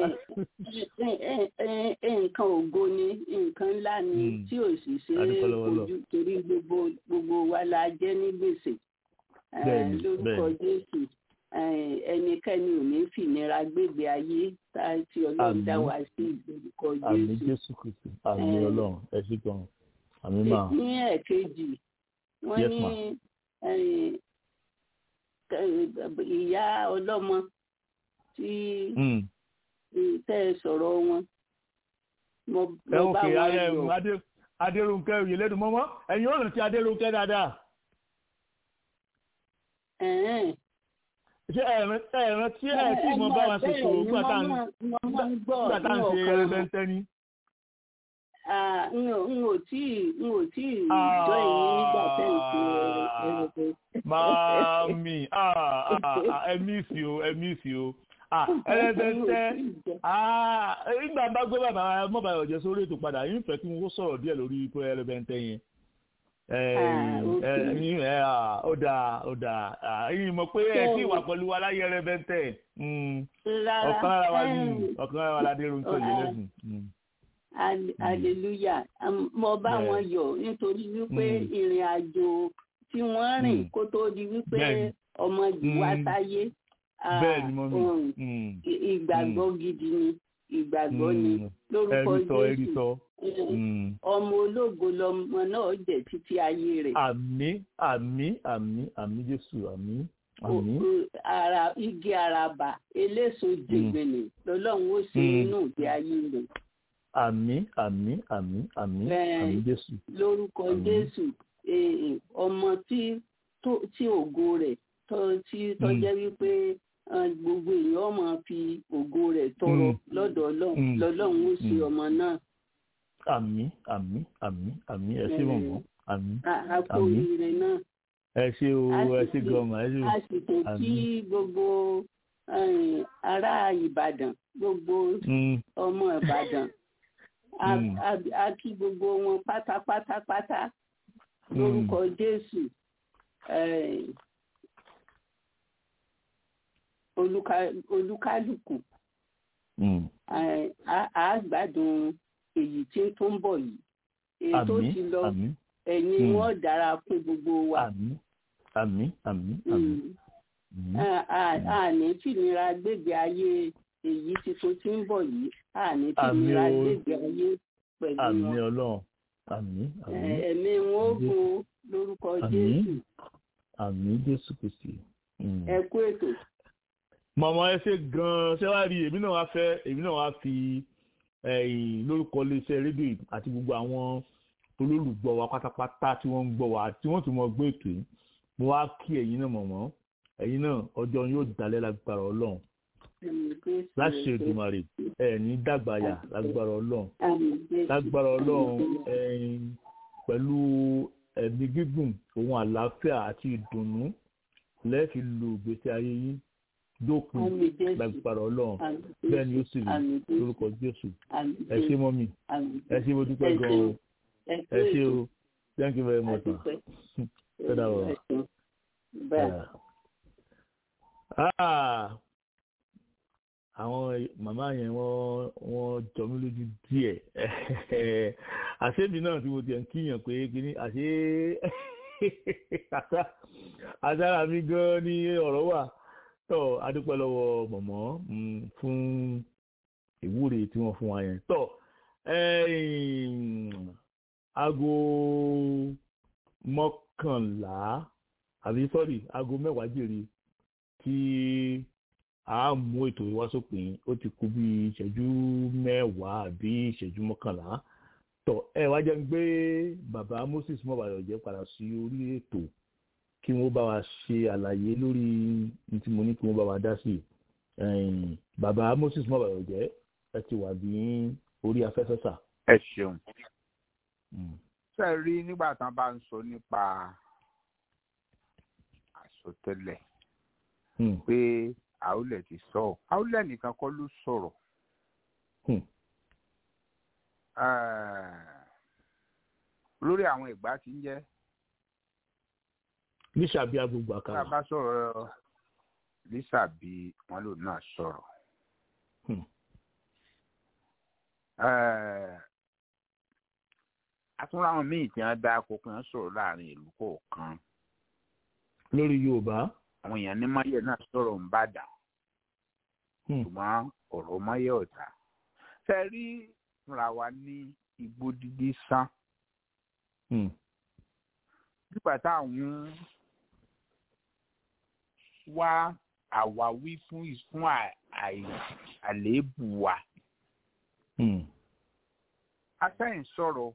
nǹkan ògo ni nǹkan ńlá ni tí ò sì ṣe é kojú torí gbogbo gbogbo wa la jẹ́ ní gbèsè lórúkọ jésù ẹnikẹ́ni ò ní fìnira gbégbé ayé tí ọlọ́run dá wa sí lórúkọ jésù. àmì jésù kristu àmì ọlọ́run ẹ ṣé gan àmì máa. ní ẹ̀kejì wọ́n ní ìyá ọlọ́mọ tí tẹ́ ẹ sọ̀rọ̀ wọn. mo bá wọn yọ. adéròǹkẹ́ òye lẹ́nu mọ́mọ́ ẹ̀yin ò rántí adéròǹkẹ́ dáadáa. ṣé ẹ̀ràn tí ẹ̀ tí mo bá wọn ṣe sọ̀rọ̀ nígbà tá à ń ṣe ẹrẹ́bẹ́ntẹ́ ni n ò tí n ò tí jọ èyí nígbà tẹ́ ń ṣe ẹrẹ̀bẹ̀. Màámi ẹ mísì o ẹ mísì o ẹrẹ́bẹ̀ntẹ́ nígbà bá gbé bàbá mọ́bà ọ̀jẹ̀ sórí ètò padà yín fẹ́ kí wọ́n sọ̀rọ̀ díẹ̀ lórí ikú ẹrẹ́bẹ̀ntẹ́ yẹn. ó dáa ó dáa yín mọ̀ pé ẹ tí wà pẹ̀lú aláyẹ ẹrẹ́bẹ̀ntẹ́ ọ̀kan lára wa ní ọ̀kan lára wa ládé ronú tó yẹ lẹ́sùn hallelujah mo bá wọn yọ̀ nítorí wípé ìrìn àjò tí wọ́n rìn kó tó di wípé ọmọ yìí wá sáyé bẹ́ẹ̀ ni mọ́mí ìgbàgbọ́ gidi ni ìgbàgbọ́ ni lórúkọ jésù ọmọ ológo lọmọ náà jẹ́ títí ayé rẹ̀. àmín àmín àmín àmín jésù àmín àmín. ara igi araba eléso jègbèlè lọ́lọ́run ó ṣe inú ìgbé ayé rẹ̀. àmín àmín àmín àmín àmín jésù. lórúkọ jésù ọmọ tí tí ògo rẹ̀ tí tọ́jẹ́ wípé gbogbo èèyàn máa fi ògo rẹ̀ tọrọ lọ́dọ̀ ọlọ́run lọ́lọ́run ó ṣe ọmọ náà. àmín àmín àmín àmín ẹ ṣé mọ̀mọ́ àmín. àpò ìrìn náà. ẹ ṣé o ẹ ṣé gọmọ ẹ ṣé. a sì tó kí gbogbo ará ìbàdàn gbogbo ọmọ ìbàdàn a kí gbogbo wọn pátápátápátá lórúkọ jésù olúkálùkù a gbádùn èyí tí tó ń bọ̀ yìí èyí tó ti lọ ẹ̀yin wọn dára fún gbogbo wa. àmín àmín àmín. a ní fìnira gbègbè ayé èyí tí tó ti ń bọ̀ yìí a ní fìnira gbègbè ayé pẹ̀lú wọn. àmín ọlọ́run àmín àmín. ẹ̀mí wọn ó gun lórúkọ jésù. àmín jésù kristi. ẹ kú ètò mọ̀mọ́ ẹ ṣe gan-an ṣé wàá rí èmi náà wá fẹ́ èmi náà wá fi lórúkọ iléeṣẹ́ rédíò àti gbogbo àwọn olólùgbọ́ wa pátápátá tí wọ́n ń gbọ́ wa tí wọ́n tún mọ gbé ètò yìí mo wá kí ẹ̀yin náà mọ̀mọ́ ẹ̀yin náà ọjọ́ yóò dalẹ̀ lágbára ọlọ́run láṣẹ Èdùmàrè ẹ̀ ní dàgbàyà lágbára ọlọ́run lágbára ọlọ́run pẹ̀lú ẹ̀mí gígùn òun àlàáfíà àti ìdùnnú lẹ́ẹ̀fi lu ìgbésí ayé yín dópin lágbára ọlọ́run bẹ́ẹ̀ ni ó sì rí lórúkọ jésù ẹ ṣé mọ́mì ẹ ṣé mo dúpẹ́ gan-an ẹ ṣé o thank you very much ma ẹ dàbọ̀ àwọn màmá yẹn wọ́n wọ́n jọ mí lójú díẹ̀ àṣébí náà tí mo tiẹ̀ ń kíyàn pé kíní àṣé àṣàrà mi gan-an ní ọ̀rọ̀ wà tọ́ adúpẹ́ lọ́wọ́ mọ̀mọ́ fún ìwúre tí wọ́n fún wa yẹn tọ́ aago mọ́kànlá àbí sọ́rí aago mẹ́wàá jèrè tí a mú ètò ìwá sópin ó ti kú bí ìṣẹ́jú mẹ́wàá àbí ìṣẹ́jú mọ́kànlá tọ́ ẹ wá jẹ́ ń gbé bàbá Moses mọ́bàyọ̀jẹ́ padà sí orí ètò kí wọ́n bá wa ṣe àlàyé lórí ní tí mo ní kí wọ́n bá wa dá sí bàbá Moses mọ́bàyọ̀jẹ́ ẹ ti wà ní orí afẹ́fẹ́ sà. ẹ ṣeun ṣe rí nígbà tán bá ń sọ nípa àsọtẹ́lẹ̀ pé àwùlẹ̀ ti sọ ọ́ àwùlẹ̀ nìkan kọ́ ló sọ̀rọ̀ lórí àwọn ìgbà tí ń jẹ́ lísàbí agbègbè àkàrà. tá a bá sọ̀rọ̀ lísàbí wọn lò náà sọ̀rọ̀. àtúnra àwọn míì tí wọ́n dá akókò yẹn sọ̀rọ̀ láàrin ìlú kọ̀ọ̀kan. lórí yorùbá. àwọn èèyàn ní máyẹ̀ náà sọ̀rọ̀ ń bàdàn. ṣùgbọ́n ọ̀rọ̀ máyẹ̀ ọ̀tá. fẹ́ rí fúnra wa ní igbó dídí sán. nígbà táwọn wá àwáwí fún fún àléébù wa. Asẹ́yìn sọ̀rọ̀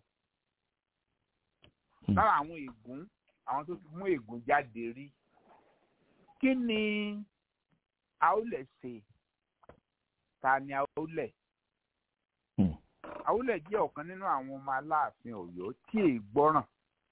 lára àwọn ègún àwọn tó ti mú ègún jáde rí. Kí ni Aólẹ̀ ṣe? Ta ni Aólẹ̀? Aólẹ̀ jẹ́ ọ̀kan nínú àwọn ọmọ Aláàfin Ọ̀yọ́ tí èè gbọ́ràn.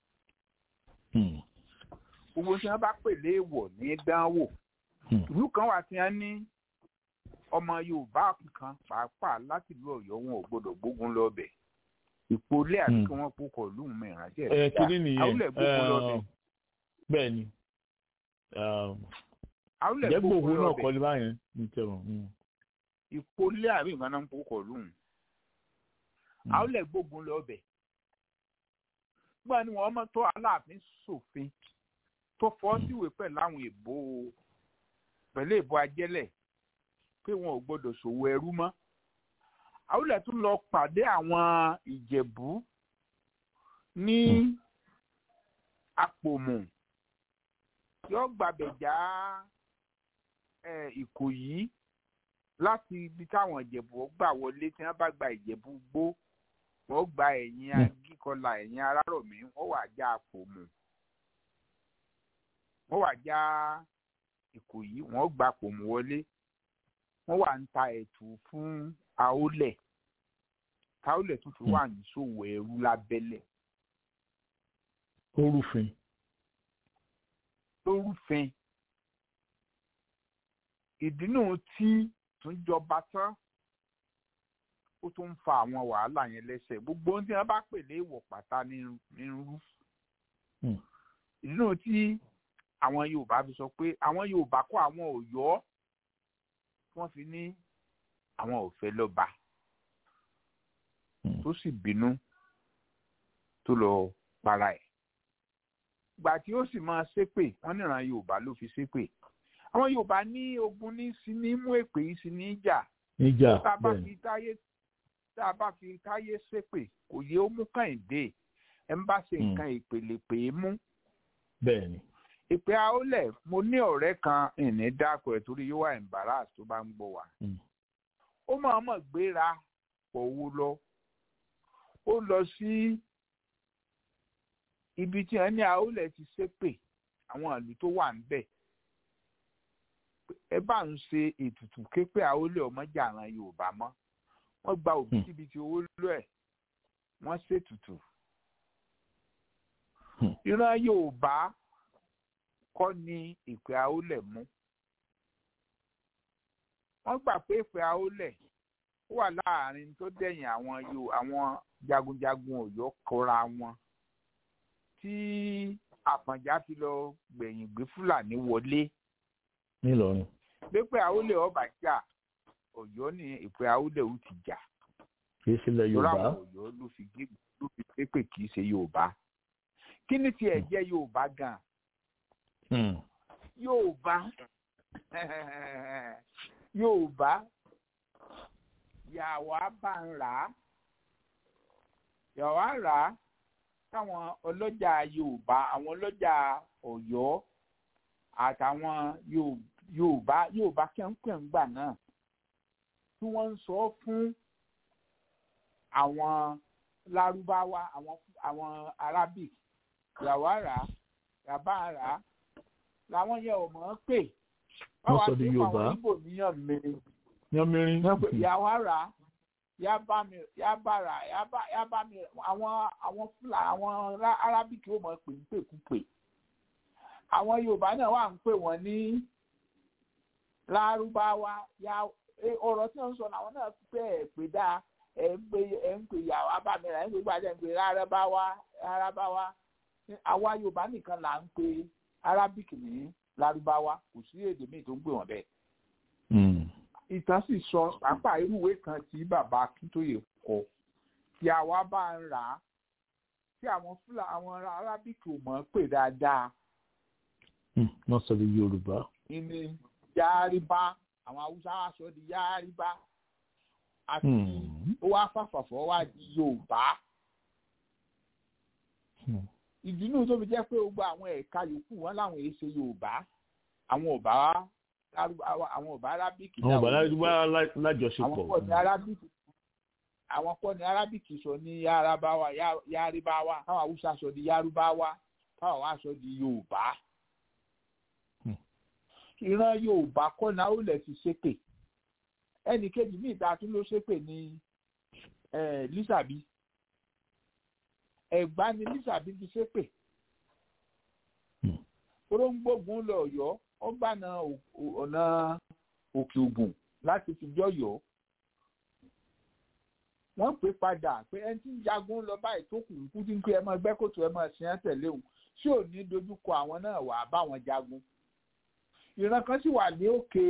Gbogbo tí wọ́n bá pè léèwọ̀ ní dánwò ìlú kan wà tí wọ́n ní ọmọ yorùbá kan pàápàá láti ìlú Ọ̀yọ́ wọn ò gbọ́dọ̀ gbógun lọbẹ ìpolẹ àti kí wọ́n kókò lóhùn mi ìránṣẹ́ ẹ kiri nìyẹn àwùlẹ gbógun lọbẹ. bẹ́ẹ̀ ni àwùlẹ jẹ́ gbogbo gbógun náà lọbẹ kọ́lé báyẹn ní tẹ̀wọ̀n. ìpolẹ àbí nǹkan náà ń kókò lóhùn àwùlẹ gbógun lọbẹ gbọ́n ni wọ́n mọ̀ tó aláàfin ṣòfin tó fọ́ síwèé pẹ̀lú àwọn èbó pẹ̀lú ìbò ajẹ́lẹ̀ pé wọn ò gbọdọ̀ ṣòwò ẹrú mọ́ àwùlẹ̀ tún lọ pàdé àwọn ìjẹ̀bú ní àpòmù yóò gbàbẹ̀ já ìkòyí láti ibi táwọn ìjẹ̀bú gbà wọlé tí wọ́n bá gba ìjẹ̀bú gbó wọ́n gba ẹ̀yìn agíkọlà ẹ̀yìn arárọ̀mí wọ́n wà já àpòmù wọ́n wà já ìkòyí wọ́n gba àpòmù wọlé wọ́n wà ń ta ẹ̀tù fún àólẹ̀ táólẹ̀ tún fi wà ní ṣòwò ẹrú lábẹ́lẹ̀. orúfin. lórúfin ìdínú tí tún jọba tán ó tún ń fa àwọn wàhálà yẹn lẹ́sẹ̀ gbogbo ohun tí wọ́n bá pè ní ìwọ̀ pátá ní rú. ìdínú tí àwọn Yorùbá fi sọ pé àwọn Yorùbá kọ́ àwọn Ọ̀yọ́ wọ́n fi ní àwọn ò fẹ́ lọ́ba tó sì bínú tó lọ para ẹ̀ gbà tí ó sì máa ṣépè wọ́n níran Yorùbá ló fi ṣépè àwọn Yorùbá ní ogun ní sí ní mú èpè yìí sí ní ìjà níjà tá a bá fi táyé tá a bá fi táyé ṣépè kò yẹ ó mú kàìndé ẹ ń bá ṣe nǹkan ìpele pè é mú. bẹ́ẹ̀ni ìpè àólẹ̀ mo ní ọ̀rẹ́ kan ìní dákọ̀ ẹ̀ torí yóò wà embarrass tó bá ń gbọ́ wa. ó máa mọ̀ gbéra pọ̀wó lọ ó lọ sí ibi tí wọ́n ní àólẹ̀ ti ṣépè àwọn ìlú tó wà níbẹ̀ ẹ bá ń ṣe ètùtù képe àólẹ̀ ọmọjà àràn Yorùbá mọ́ wọ́n gba òbítíbitì owó lọ ẹ̀ wọ́n ṣètùtù ìran Yorùbá kọ́ ni ìpè àólẹ̀ mú. wọ́n gbà pé ìpè àólẹ̀ ó wà láàrin tó dẹ̀yìn àwọn yo àwọn jagunjagun Ọ̀yọ́ kọra wọn tí Àfọ̀njá fi lọ gbẹ̀yìn gbé Fúlàní wọlé. nílọrin. pépè àólẹ̀ ọba jà Ọ̀yọ́ ní ìpè àólẹ̀ ó ti jà. kì í sílẹ̀ Yorùbá. lọ́rọ̀ àwọn Ọ̀yọ́ ló fi gbé ló fi pépè kì í ṣe Yorùbá. kí ni tiẹ̀ jẹ́ Yorùbá gan-an yorùbá yorùbá yàwá bá ń rà á yàwá rà á táwọn ọlọ́jà yorùbá àwọn ọlọ́jà ọ̀yọ́ àtàwọn yorùbá yorùbá kẹ́ńkẹ́ńgbà náà tí wọ́n ń sọ fún àwọn lárúbáwá àwọn àwọn arabic yàwá rà á yàbá rà á làwọn yẹn ò mọ̀ ọ́n pè wọ́n sọ di yorùbá àwọn ibo níyàn mìíràn yan mìíràn ìyàwó ara yá bá mi yá bá ra yá bá mi àwọn àwọn fúlà àwọn arábìkì ó mọ̀ pè ń pè kú pè àwọn yorùbá náà wà ń pè wọ́n ní lárúbáwá yá ọ̀rọ̀ tí wọ́n sọ làwọn náà pè é pè dáa ẹ̀ ń pè ẹ̀ ń pè ìyàwó abámẹ́ra ẹ̀ ń pè gbàdẹ́ ń pè lárúbáwá lárúbáwá àwa yorùbá nìkan là ń pè arabic ní lárúbáwá kò sí èdè míì tó ń pè wọ́n bẹ́ẹ̀. ìtàn sì sọ pàápàá irúwé kan tí bàbá akíntóye kọ tí àwa bá ń rà á tí àwọn fúlà àwọn arabic ò mọ̀ pé dáadáa. wọ́n sọ di yorùbá. ìní yáríbá àwọn haúsá wa sọ di yáríbá àti ó wá fàfàfọ́ wá di yorùbá ìdínú tó fi jẹ́ pé gbogbo àwọn ẹ̀ka yòókù wọn láwọn èyí ṣe yorùbá àwọn ọba àwọn ọba arábíkì. àwọn ọba lájọṣepọ̀. àwọn kọ́ ni arábíkì àwọn kọ́ ni arábíkì sọ ní yárábáwá yáríbáwá táwọn haúsá sọ di yárúbáwá táwọn wá sọ di yorùbá. ìran yorùbá kọ́ ni àwòlẹ̀ ti ṣépè ẹnì kejì ní ìta tún ló ṣépè ní lísàbí ẹ̀gbá ni lísàbí ti ṣépè oróńgbógun lọ Ọ̀yọ́ ó gbàna ọ̀nà òkè ògùn láti fi jọyọ̀ wọ́n pè padà pé ẹni tí ń jagun lọ báyìí tó kù kú tí ń pé ẹ máa gbẹ́ kòtò ẹ máa ṣe é tẹ̀lé òun ṣé ò ní dojúkọ àwọn náà wà báwọn jagun ìran kan sì wà ní òkè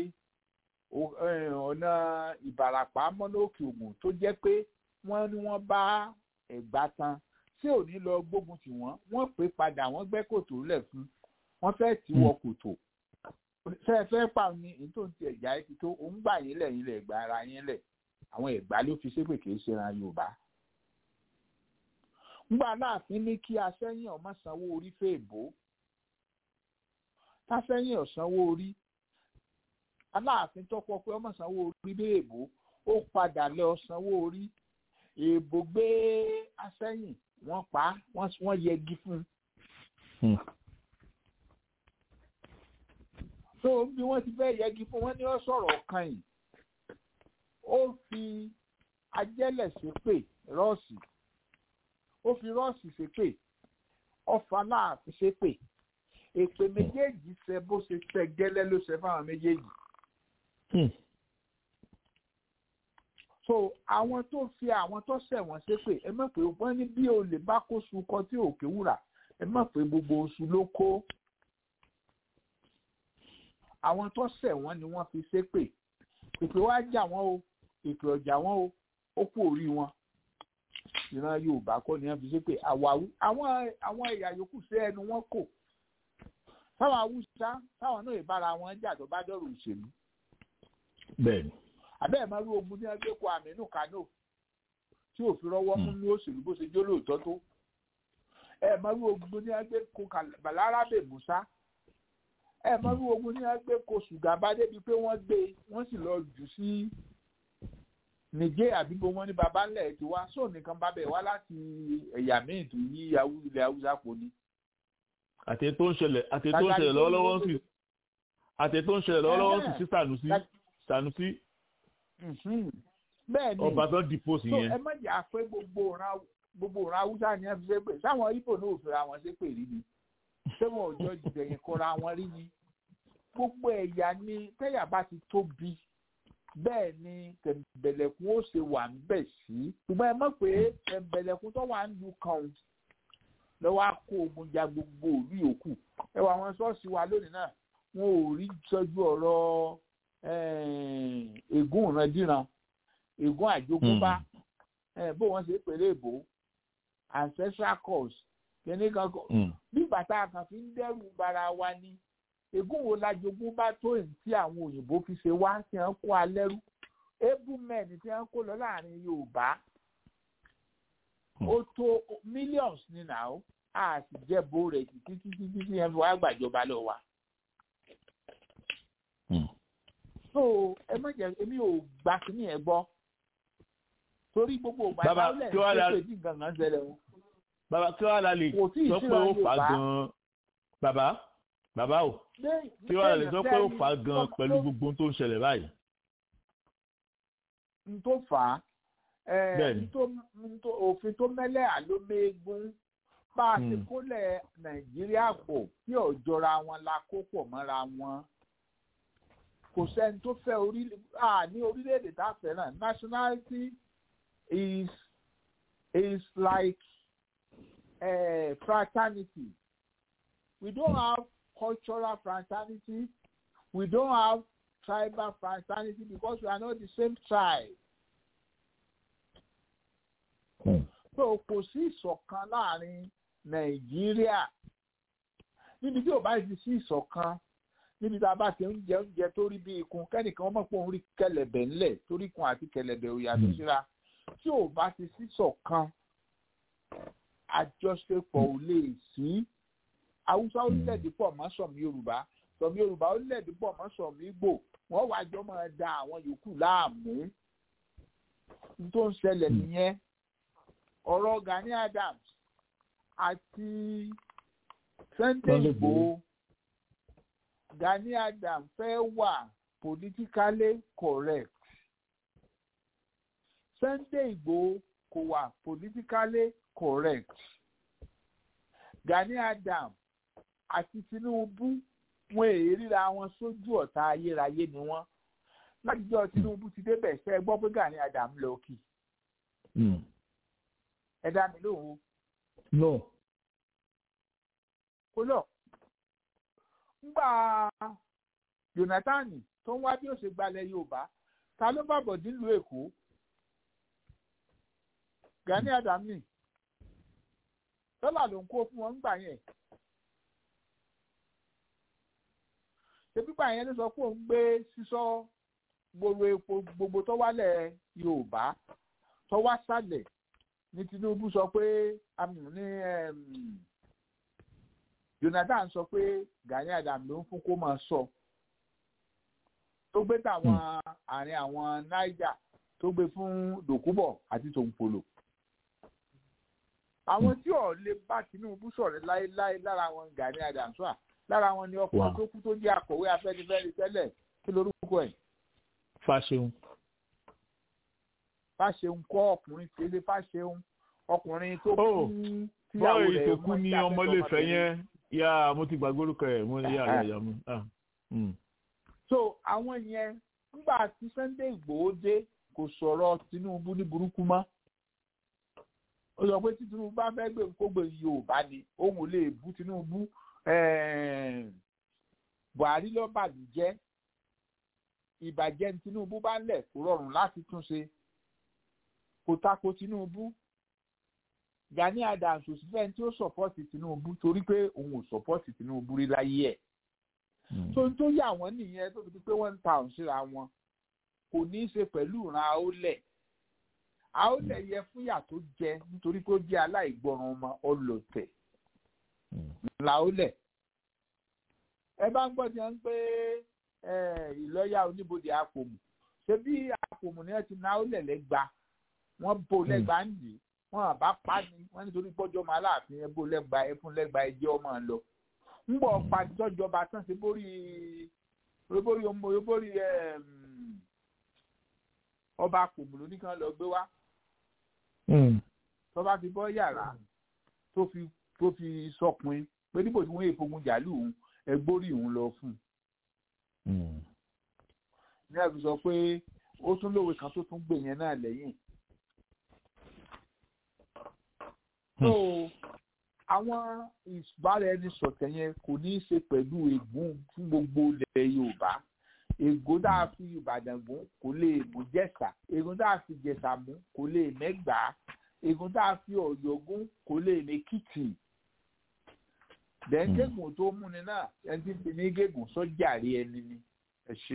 ọ̀nà Ìbàràpá mọ́nà òkè ògùn tó jẹ́ pé wọ́n ní wọ́n bá ẹ̀gbá tan tí ò ní lọ gbógun tì wọ́n wọ́n pè padà wọ́n gbẹ́ kòtò lẹ̀ fún wọ́n fẹ́ tì wọ kòtò ṣe é fẹ́ pa ni èyí tó ń ti ẹ̀já ẹ ti tó òun gbà yín lẹ̀ yín lẹ̀ gba ara yín lẹ̀ àwọn ẹ̀gbá ló fi ṣépè kì í ṣe ran Yorùbá. ngbà láàfin ní kí aṣẹ́yìn ọmọ sanwó orí fèèbó táṣẹ́yìn ọ̀sanwó orí aláàfin tọpọ pé ọmọ sanwó orí béèbó ó padà lọ sanwó orí èèbò gbé aṣẹ́yìn wọ́n pa á wọ́n yẹgi fún un. so bí wọ́n ti fẹ́ yẹgi fún wọn ní ó sọ̀rọ̀ kan yìí ó fi ajẹ́lẹ̀ ṣépè rọ́ọ̀sì ó fi rọ́ọ̀sì ṣépè ọfà láàfin ṣépè èpè méjèèjì ṣe bó ṣe ṣe gẹ́lẹ́ ló ṣe fáwọn méjèèjì. so àwọn tó fi àwọn tó ṣẹ̀wọ̀n ṣépè ẹ mọ̀ pé wọ́n ní bí olè bá kó su kọ tí òkè wúrà ẹ mọ̀ pé gbogbo oṣù ló kó àwọn tó ṣẹ̀wọ̀n ni wọ́n fi ṣépè èpè wá jà wọ́n o èpè ọ̀jà wọ́n o ó kú orí wọn ìran Yorùbá kọ́ ni wọ́n fi ṣépè àwàwú àwọn àwọn ẹ̀yà yòókù sí ẹnu wọn kò táwọn Haúsá táwọn náà ìbára wọn jà tó bá dọ̀rọ̀ òṣèlú. bẹ́ẹ̀ni. àbẹ́ẹ̀ máa rú ogun ní ẹgbẹ́ kó Aminu Kano tí ò fi rọ́wọ́ mú ní òṣèlú bó ṣe jó lóòótọ́ tó. ẹ máa rú ogun ní ẹgbẹ́ kó Balarabe Musa. ẹ máa rú ogun ní ẹgbẹ́ kó Sùgàbá débi pé wọ́n gbé wọ́n sì lọ jù sí nìjẹ́ àbígbó wọn ní baba ńlẹ̀ ti wá sóò nìkan bá bẹ̀ wá láti ẹ̀yà míì tó yí ilẹ̀ Haúsá pọ̀ ni àti tó ń ṣẹlẹ̀ àti tó ń ṣẹlẹ̀ lọ́wọ́lọ́wọ́ sí àti tó ń ṣẹlẹ̀ lọ́wọ́lọ́wọ́ sí sí Sanusi Sanusi bẹ́ẹ̀ ni ọba tó dìpọ̀ sí yẹn. ẹ má jà pé gbogbo ọ̀ràn gbogbo ọ̀ràn Haúsá ni ẹ fi ṣe pé sáwọn Ibo náà ò fẹ́ra wọn ṣe pé rí ni ṣé wọn ò jọ jìbẹ̀yìn kọra wọn rí ni gbogbo ẹ̀yà ni tẹ́yà bá ti tóbi bẹ́ẹ̀ ni tẹ̀m̀bẹ̀lẹ̀kún ó ṣe wà ń bẹ̀ sí ṣùgbọ́n ẹ mọ̀ pé tẹ̀m̀bẹ̀lẹ̀kún tó wà ń lu kan lọ́wọ́ á kó ogun ja gbogbo òlú yòókù ẹ wà àwọn ṣọ́ọ̀ṣì wa lónìí náà wọn ò rí sọ́jú ọ̀rọ̀ ègún ìrandíran ègún àjogúnbá bó wọ́n ṣe pèlè èbó ancestral cause kìíní kan kọ bí bàtà kan fi ń dẹ́rù bara wa ni ègún wo la jogún bá tó èyí tí àwọn òyìnbó fi ṣe wá tí wọ́n kó alẹ́rú able men tí wọ́n kó lọ láàrin Yorùbá ó tó millions ní náà a sì jẹ́ bó rẹ̀ títí títí títí ẹ fi wá gbàjọba lọ wa. so ẹ má jẹ èmi ò gbà kíní ẹ gbọ́ torí gbogbo ògbà ìbálẹ̀ ṣe pé bí gangan ṣẹlẹ̀ o. bàbá kí wàá la lè sọ pé ó fà gan-an bàbá bàbá o kí wàá la lè sọ pé ó fà gan-an pẹ̀lú gbogbo tó ń ṣẹlẹ̀ báyìí. n tó fà á òfin tó mẹ́lẹ̀ àlómẹ́gún bá a ti kólẹ̀ nàìjíríà pọ̀ tí ọ̀jọ́ra wọn la kó pọ̀ mọ́ra wọn kò sẹ́ni tó fẹ́ ní orílẹ̀-èdè tá a fẹ́ràn nationality is is like uh, fraternity we don't have cultural fraternity we don't have tribal fraternity because we are not the same tribe. so kò sí ìṣọ̀kan láàrin nàìjíríà níbi tí ò bá ti sí ìṣọ̀kan níbi tí a bá ti ń jẹ oúnjẹ tó rí bí ikùn kẹ́nìkan wọ́n mọ̀ pé òun rí kẹlẹ̀bẹ̀ ńlẹ̀ torí ikùn àti kẹlẹ̀bẹ̀ ò yàtọ̀ síra tí ò bá ti sí ìṣọ̀kan àjọṣepọ̀ ò lè sí haúsá orílẹ̀-èdè pọ̀ mọ́ sọ̀mí yorùbá sọ̀mí yorùbá orílẹ̀-èdè pọ̀ mọ́ sọ̀mí ìgbò wọ́n wá jọ máa da àwọn yòókù láàmú tó ń ṣẹlẹ̀ nìyẹn ọ̀rọ̀ Gani Adams àti Sunday Igboho Gani Adams fẹ́ wà politically correct Sunday Igboho kò wà politically correct Gani Adams àti Tinubu wọn èyí ríra wọn sójú ọ̀tá ayérayé ni wọ́n látijọ́ Tinubu ti débẹ̀ ṣe é gbọ́ pé Gani Adams lọ kì ẹ dá mi lóhùn. no. kó lọ ngbà Jonathan tó ń wá bí ó ṣe gbalẹ̀ Yorùbá ta ló bá bọ̀ nílùú Èkó Gani Adams ni dọ́là ló ń kó fún wọn gbà yẹn pípa yẹn ló sọ pé òun gbé sísọ gbogbo epo gbogbo tó wálẹ̀ yorùbá tó wá sálẹ̀ ní tinubu sọ pé ní jonathan sọ pé gani adam ló ń fún kó máa sọ tó gbé tàwọn àárín àwọn niger tó gbé fún dòkúbọ̀ àti tòǹpolò àwọn tí ò lè bá tinubu sọ̀rọ̀ láéláé lára wọn gani adam sọ́à lára wọn ni ọkùnrin tó kú tó jẹ́ akọ̀wé afẹ́nifẹ́re tẹ́lẹ̀ kí lorúkọ ẹ̀. fàṣeun. fàṣeun kọ́ ọkùnrin tẹ́lẹ̀ fàṣeun ọkùnrin tó kú tíyàwó rẹ̀ tó kú ní ọmọléfẹ́ yẹn yá mo ti gbàgbé orúkọ ẹ̀ mo ní yàrá ìyá mi. so àwọn yẹn nígbà tí sunday igbòho dé kò sọ̀rọ̀ tinubu ní burúkú mọ́ ó sọ pé tí tinubu bá fẹ́ gbé kó gbé yorùbá ni òun ò lè bú tinubu buhari ló bàjẹ́ ìbàjẹ́ tinubu bá ń lẹ̀ kó rọrùn láti tún ṣe kò tako tinubu gani adams ò sí fẹ́ni tí ó sọ̀pọ́tì tinubu torí pé òun ò sọ̀pọ́tì tinubu rí láyé ẹ̀ tó ń tó yà wọ́n nìyẹn tó fi di pé wọ́n ń ta òun síra wọn kò ní í ṣe pẹ̀lú ìran àólẹ̀ àólẹ̀ yẹ fúnyà tó jẹ nítorí pé ó jẹ́ aláìgbọràn ọmọ ọlọ́tẹ̀ làólẹ̀ ẹ bá ń gbọ́ ti hàn pé ìlọ́yà oníbodè àpòmù ṣé bí àpòmù ni wọ́n ti náà lẹ̀ lẹ́gba wọ́n bò lẹ́gba ń dì wọ́n àbá pa ni wọ́n nítorí pọ́jọ́ máa láàfin ẹ bò lẹ́gba ẹ fún lẹ́gba ẹ jẹ́ ọmọ lọ ń bọ̀ pàtọ́jọba tán ṣe borí borí borí ọba àpòmù ló ní kí wọ́n lọ gbé wá tọ́ba fi bọ́ yàrá tó fi tó fi sọkùnrin pé níbo tí wọ́n yẹ fogun jàlú òun ẹgbórí òun lọ fún un. ní àbí sọ pé ó tún lówe kan tó tún gbè yẹn náà lẹ́yìn. so àwọn ìbáraẹnisọ̀tẹ̀ yẹn kò ní í ṣe pẹ̀lú ègún fún gbogbo ilẹ̀ yorùbá ègún tá a fi ìbàdàn gún kò lè mú jẹ̀sà ègún tá a fi jẹ̀sà mú kò lè mẹ́gbàá ègún tá a fi ọ̀yọ́ gún kò lè mẹ́kìtì dẹ́n gégùn tó múni náà ẹni tí ń fi ní gégùn sọ́jà rí ẹni ni ẹ ṣe.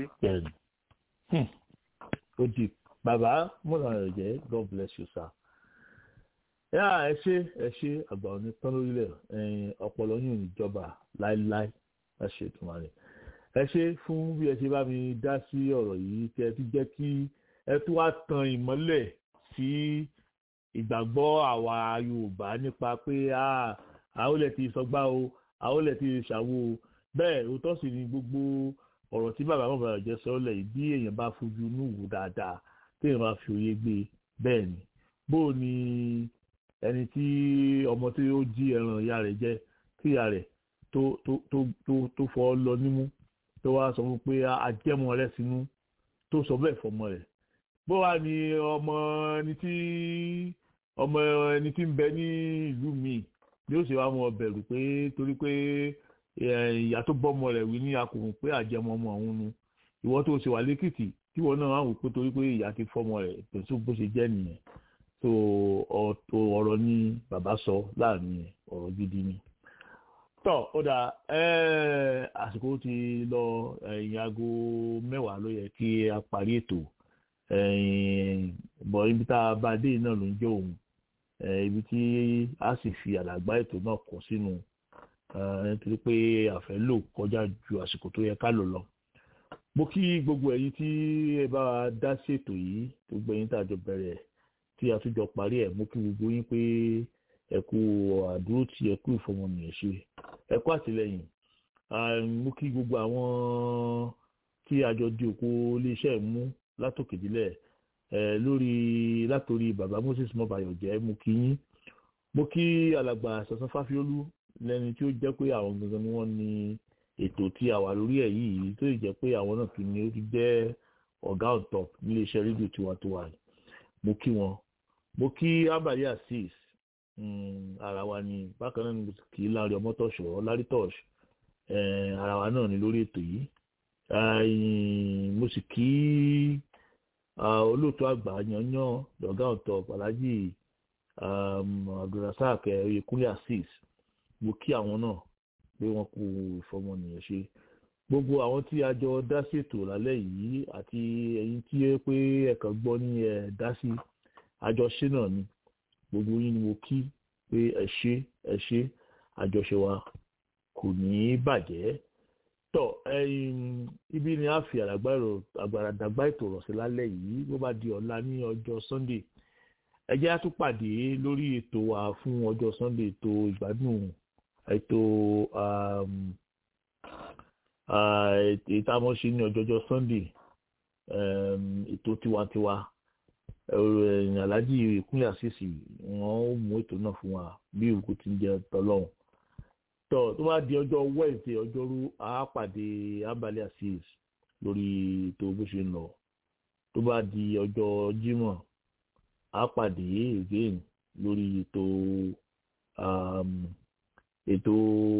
ó di bàbá múra rẹ̀ jẹ́ god bless you sir. yá ẹ ṣe ẹ ṣe àgbà òní tán lórílẹ̀ ọpọlọ yìí níjọba láéláé ẹ ṣe tó máa rẹ̀. ẹ ṣe fún bí ẹ ṣe bá mi dá sí ọ̀rọ̀ yìí tí ẹ ti jẹ́ kí ẹ tún wá tan ìmọ́lẹ̀ sí ìgbàgbọ́ àwa yorùbá nípa pé àwọn ilẹ̀ ti sọgbà o àwọn ilẹ̀ ti ṣàwo o bẹ́ẹ̀ òótọ́ sì ni gbogbo ọ̀rọ̀ tí bàbá bàbá jẹ́ sọ́lẹ̀ yìí bí èèyàn bá fojú inú wò dáadáa téèyàn bá fi òye gbé bẹ́ẹ̀ ni bó o ní ẹni tí ọmọ tí ó jí ẹran ìyá rẹ̀ jẹ tí ìyá rẹ̀ tó tó tó tó tó fọ́ lọ nímú tó wá sọ fún pé ajẹ́mọ rẹ̀ sínú tó sọ bẹ́ẹ̀ fọmọ rẹ̀ bó wà ní ọmọ ẹni tí ọmọ ẹni tí ń bẹ ní ìlú míì ni ó sì wá mọ bẹ̀rù pé torí pé ìyá tó bọ́mọ rẹ̀ wí ní akùnrin pé àjẹmọ ọmọ òun nu ìwọ tó ṣe wà lẹ́kìtì tí wọn náà wò pé torí pé ìyá ti fọ́mọ rẹ̀ pẹ̀sù bó ṣe jẹ́ nìyẹn tó ọ̀rọ̀ ni bàbá sọ láàrin ọ̀rọ̀ gidi ni. tọ́ ó dà àsìkò ti lọ ẹ̀yìn aago mẹ́wàá ló yẹ kí a parí ètò bọ̀ ibi tá a bá dé náà ló ń jẹ́ òun ibi tí a sì fi àdàgbà ètò náà kọ sínú nítorí pé àfẹ́ lò kọjá ju àsìkò tó yẹ ká lò lọ. mo kí gbogbo ẹ̀yin tí ẹ bá dá sí ètò yìí gbogbo ẹ̀yin tá a jọ bẹ̀rẹ̀ tí a tún jọ parí ẹ̀ mo kí gbogbo yín pé ẹ kú àdúró tí ẹ kú ìfọmọnìyàn ṣe ẹ kú àtìlẹ́yìn mo kí gbogbo àwọn tí a jọ di òkú iléeṣẹ́ mú látòkèdílẹ̀ lórí látòrí bàbá moses mọbàyọjẹ mo kí yín mo kí alàgbà sọsọ fáfiolú lẹni tí ó jẹ pé àwọn gangan ni wọn ní ètò tí a wà lórí ẹ yìí tó jẹ pé àwọn náà tún ní ó ti jẹ ọgá on top níléeṣẹ rédíò tiwantiwa mo kí wọn mo kí abali asis ara wa ni bákan náà ni kì í lárí ọmọtọṣọ lárítọṣ ara wa náà ni lórí ètò yìí mo sì kí olóòtú àgbà yanyan lọ́gá ọ̀tọ̀ alhaji abdulrasaq oyekunle asis mo kí àwọn náà pé wọn kú ìfọmọnìyàn ṣe gbogbo àwọn tí a jọ dá ṣètò lálẹ́ yìí àti ẹ̀yin tí ẹ pé ẹ̀kan gbọ́ ní ẹ̀ dá sí àjọṣe náà ni gbogbo yín ni mo kí pé ẹ ṣe ẹ ṣe àjọṣe wa kò ní í bàjẹ́ tọ́ ibi ni a fi àgbàdàgbà ètò rọ̀ sí lálẹ́ yìí bó bá di ọ̀la ní ọjọ́ sunday ẹ jẹ́ á tún pàdé lórí ètò wa fún ọjọ́ sunday ètò ìgbádùn ètò ètò àmọ́ṣe ní ọjọ́jọ́ sunday ètò tiwantiwa alhaji ìkúnlẹ̀ àṣìṣì wọ́n ó mú ètò náà fún wa bí òkú ti ń jẹ tọ́lọ́hún tọ́ tó bá di ọjọ́ wednesday ọjọ́rú àápàdé abalẹ̀ àṣìṣ lórí ètò bó ṣe ń lọ tó bá di ọjọ́ jímọ̀ àápàdé again lórí ètò ètò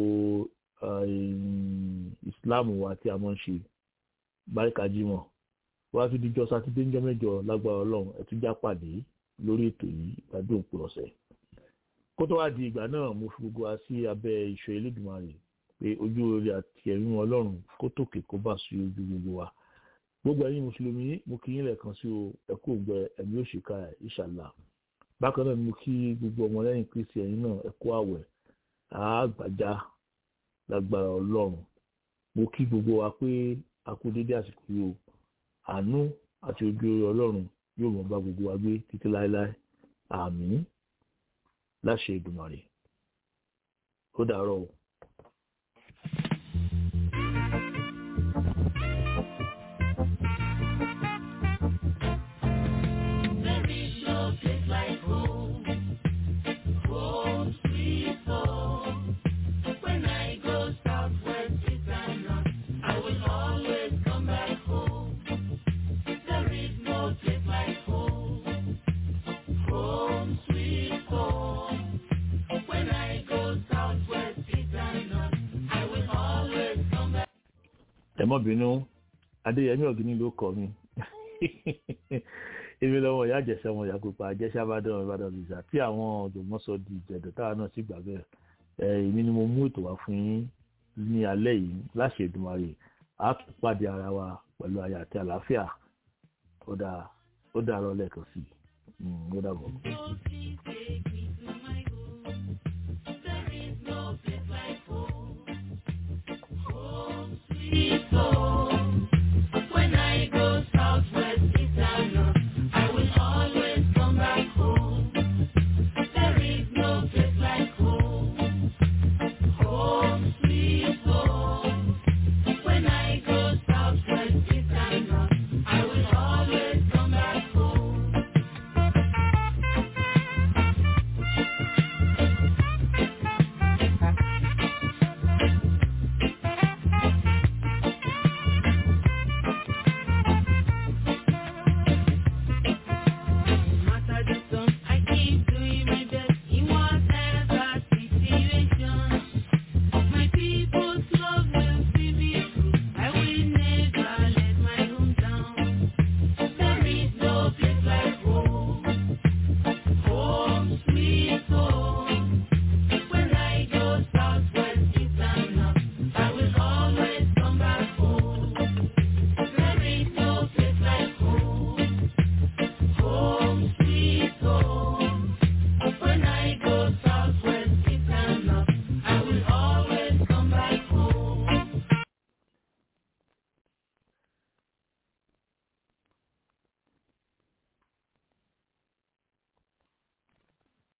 islam wa tí a mọ̀ ń ṣe báríkà jímọ̀ wá tún díjọ́ sátidé ńjọ́ mẹ́jọ lágbára ọlọ́run ẹ tún já pàdé lórí ètò yìí ìgbádùn òpin ọ̀sẹ̀ kó tó wá di ìgbà náà mo fi gbogbo wa sí abẹ́ ìṣọ́ elédùnmarè pé ojú orí àti ẹ̀rín ọlọ́run kó tòkè kó bà sí ojú gbogbo wa gbogbo ẹ̀yin mùsùlùmí mo kí yín lẹ́ẹ̀kan sí o ẹ̀kú ògbẹ ẹ̀mí òṣìkà ìṣàlà bákan náà ni mo kí gbogbo ọmọlẹ́yìn kristi ẹ̀yin náà ẹ̀kú àwẹ̀ àgbàjá lágbára ọlọ́run mo kí gbogbo wa pé a kú dédé àsìkò yìí o àánú àti ojú orí ọlọ́run yóò mọ̀ bá gbogbo wa gbé títí láéláé àmín láṣẹ ìdùmàrè ó dàárọ̀ o. ẹmọ bínú adéyẹmí ọgìnì ló kọ mi èmi lọmọ ìyá àjẹsẹ ọmọ ìyá pupa àjẹsẹ abádọ́rùn ìbàdàn visa tí àwọn ọ̀jọ̀gbọ́n sọ di ìjẹ̀dọ̀ táwa náà sì gbà bẹ́ẹ̀ ẹ èmi ni mo mú ètò wá fún yín ní alẹ́ yìí láṣẹ Èdùmàrè a tún pàdé ara wa pẹ̀lú ayọ̀ àti àlàáfíà ó dà ó dà rọ lẹ́ẹ̀kan sí i ó dà bọ̀. People.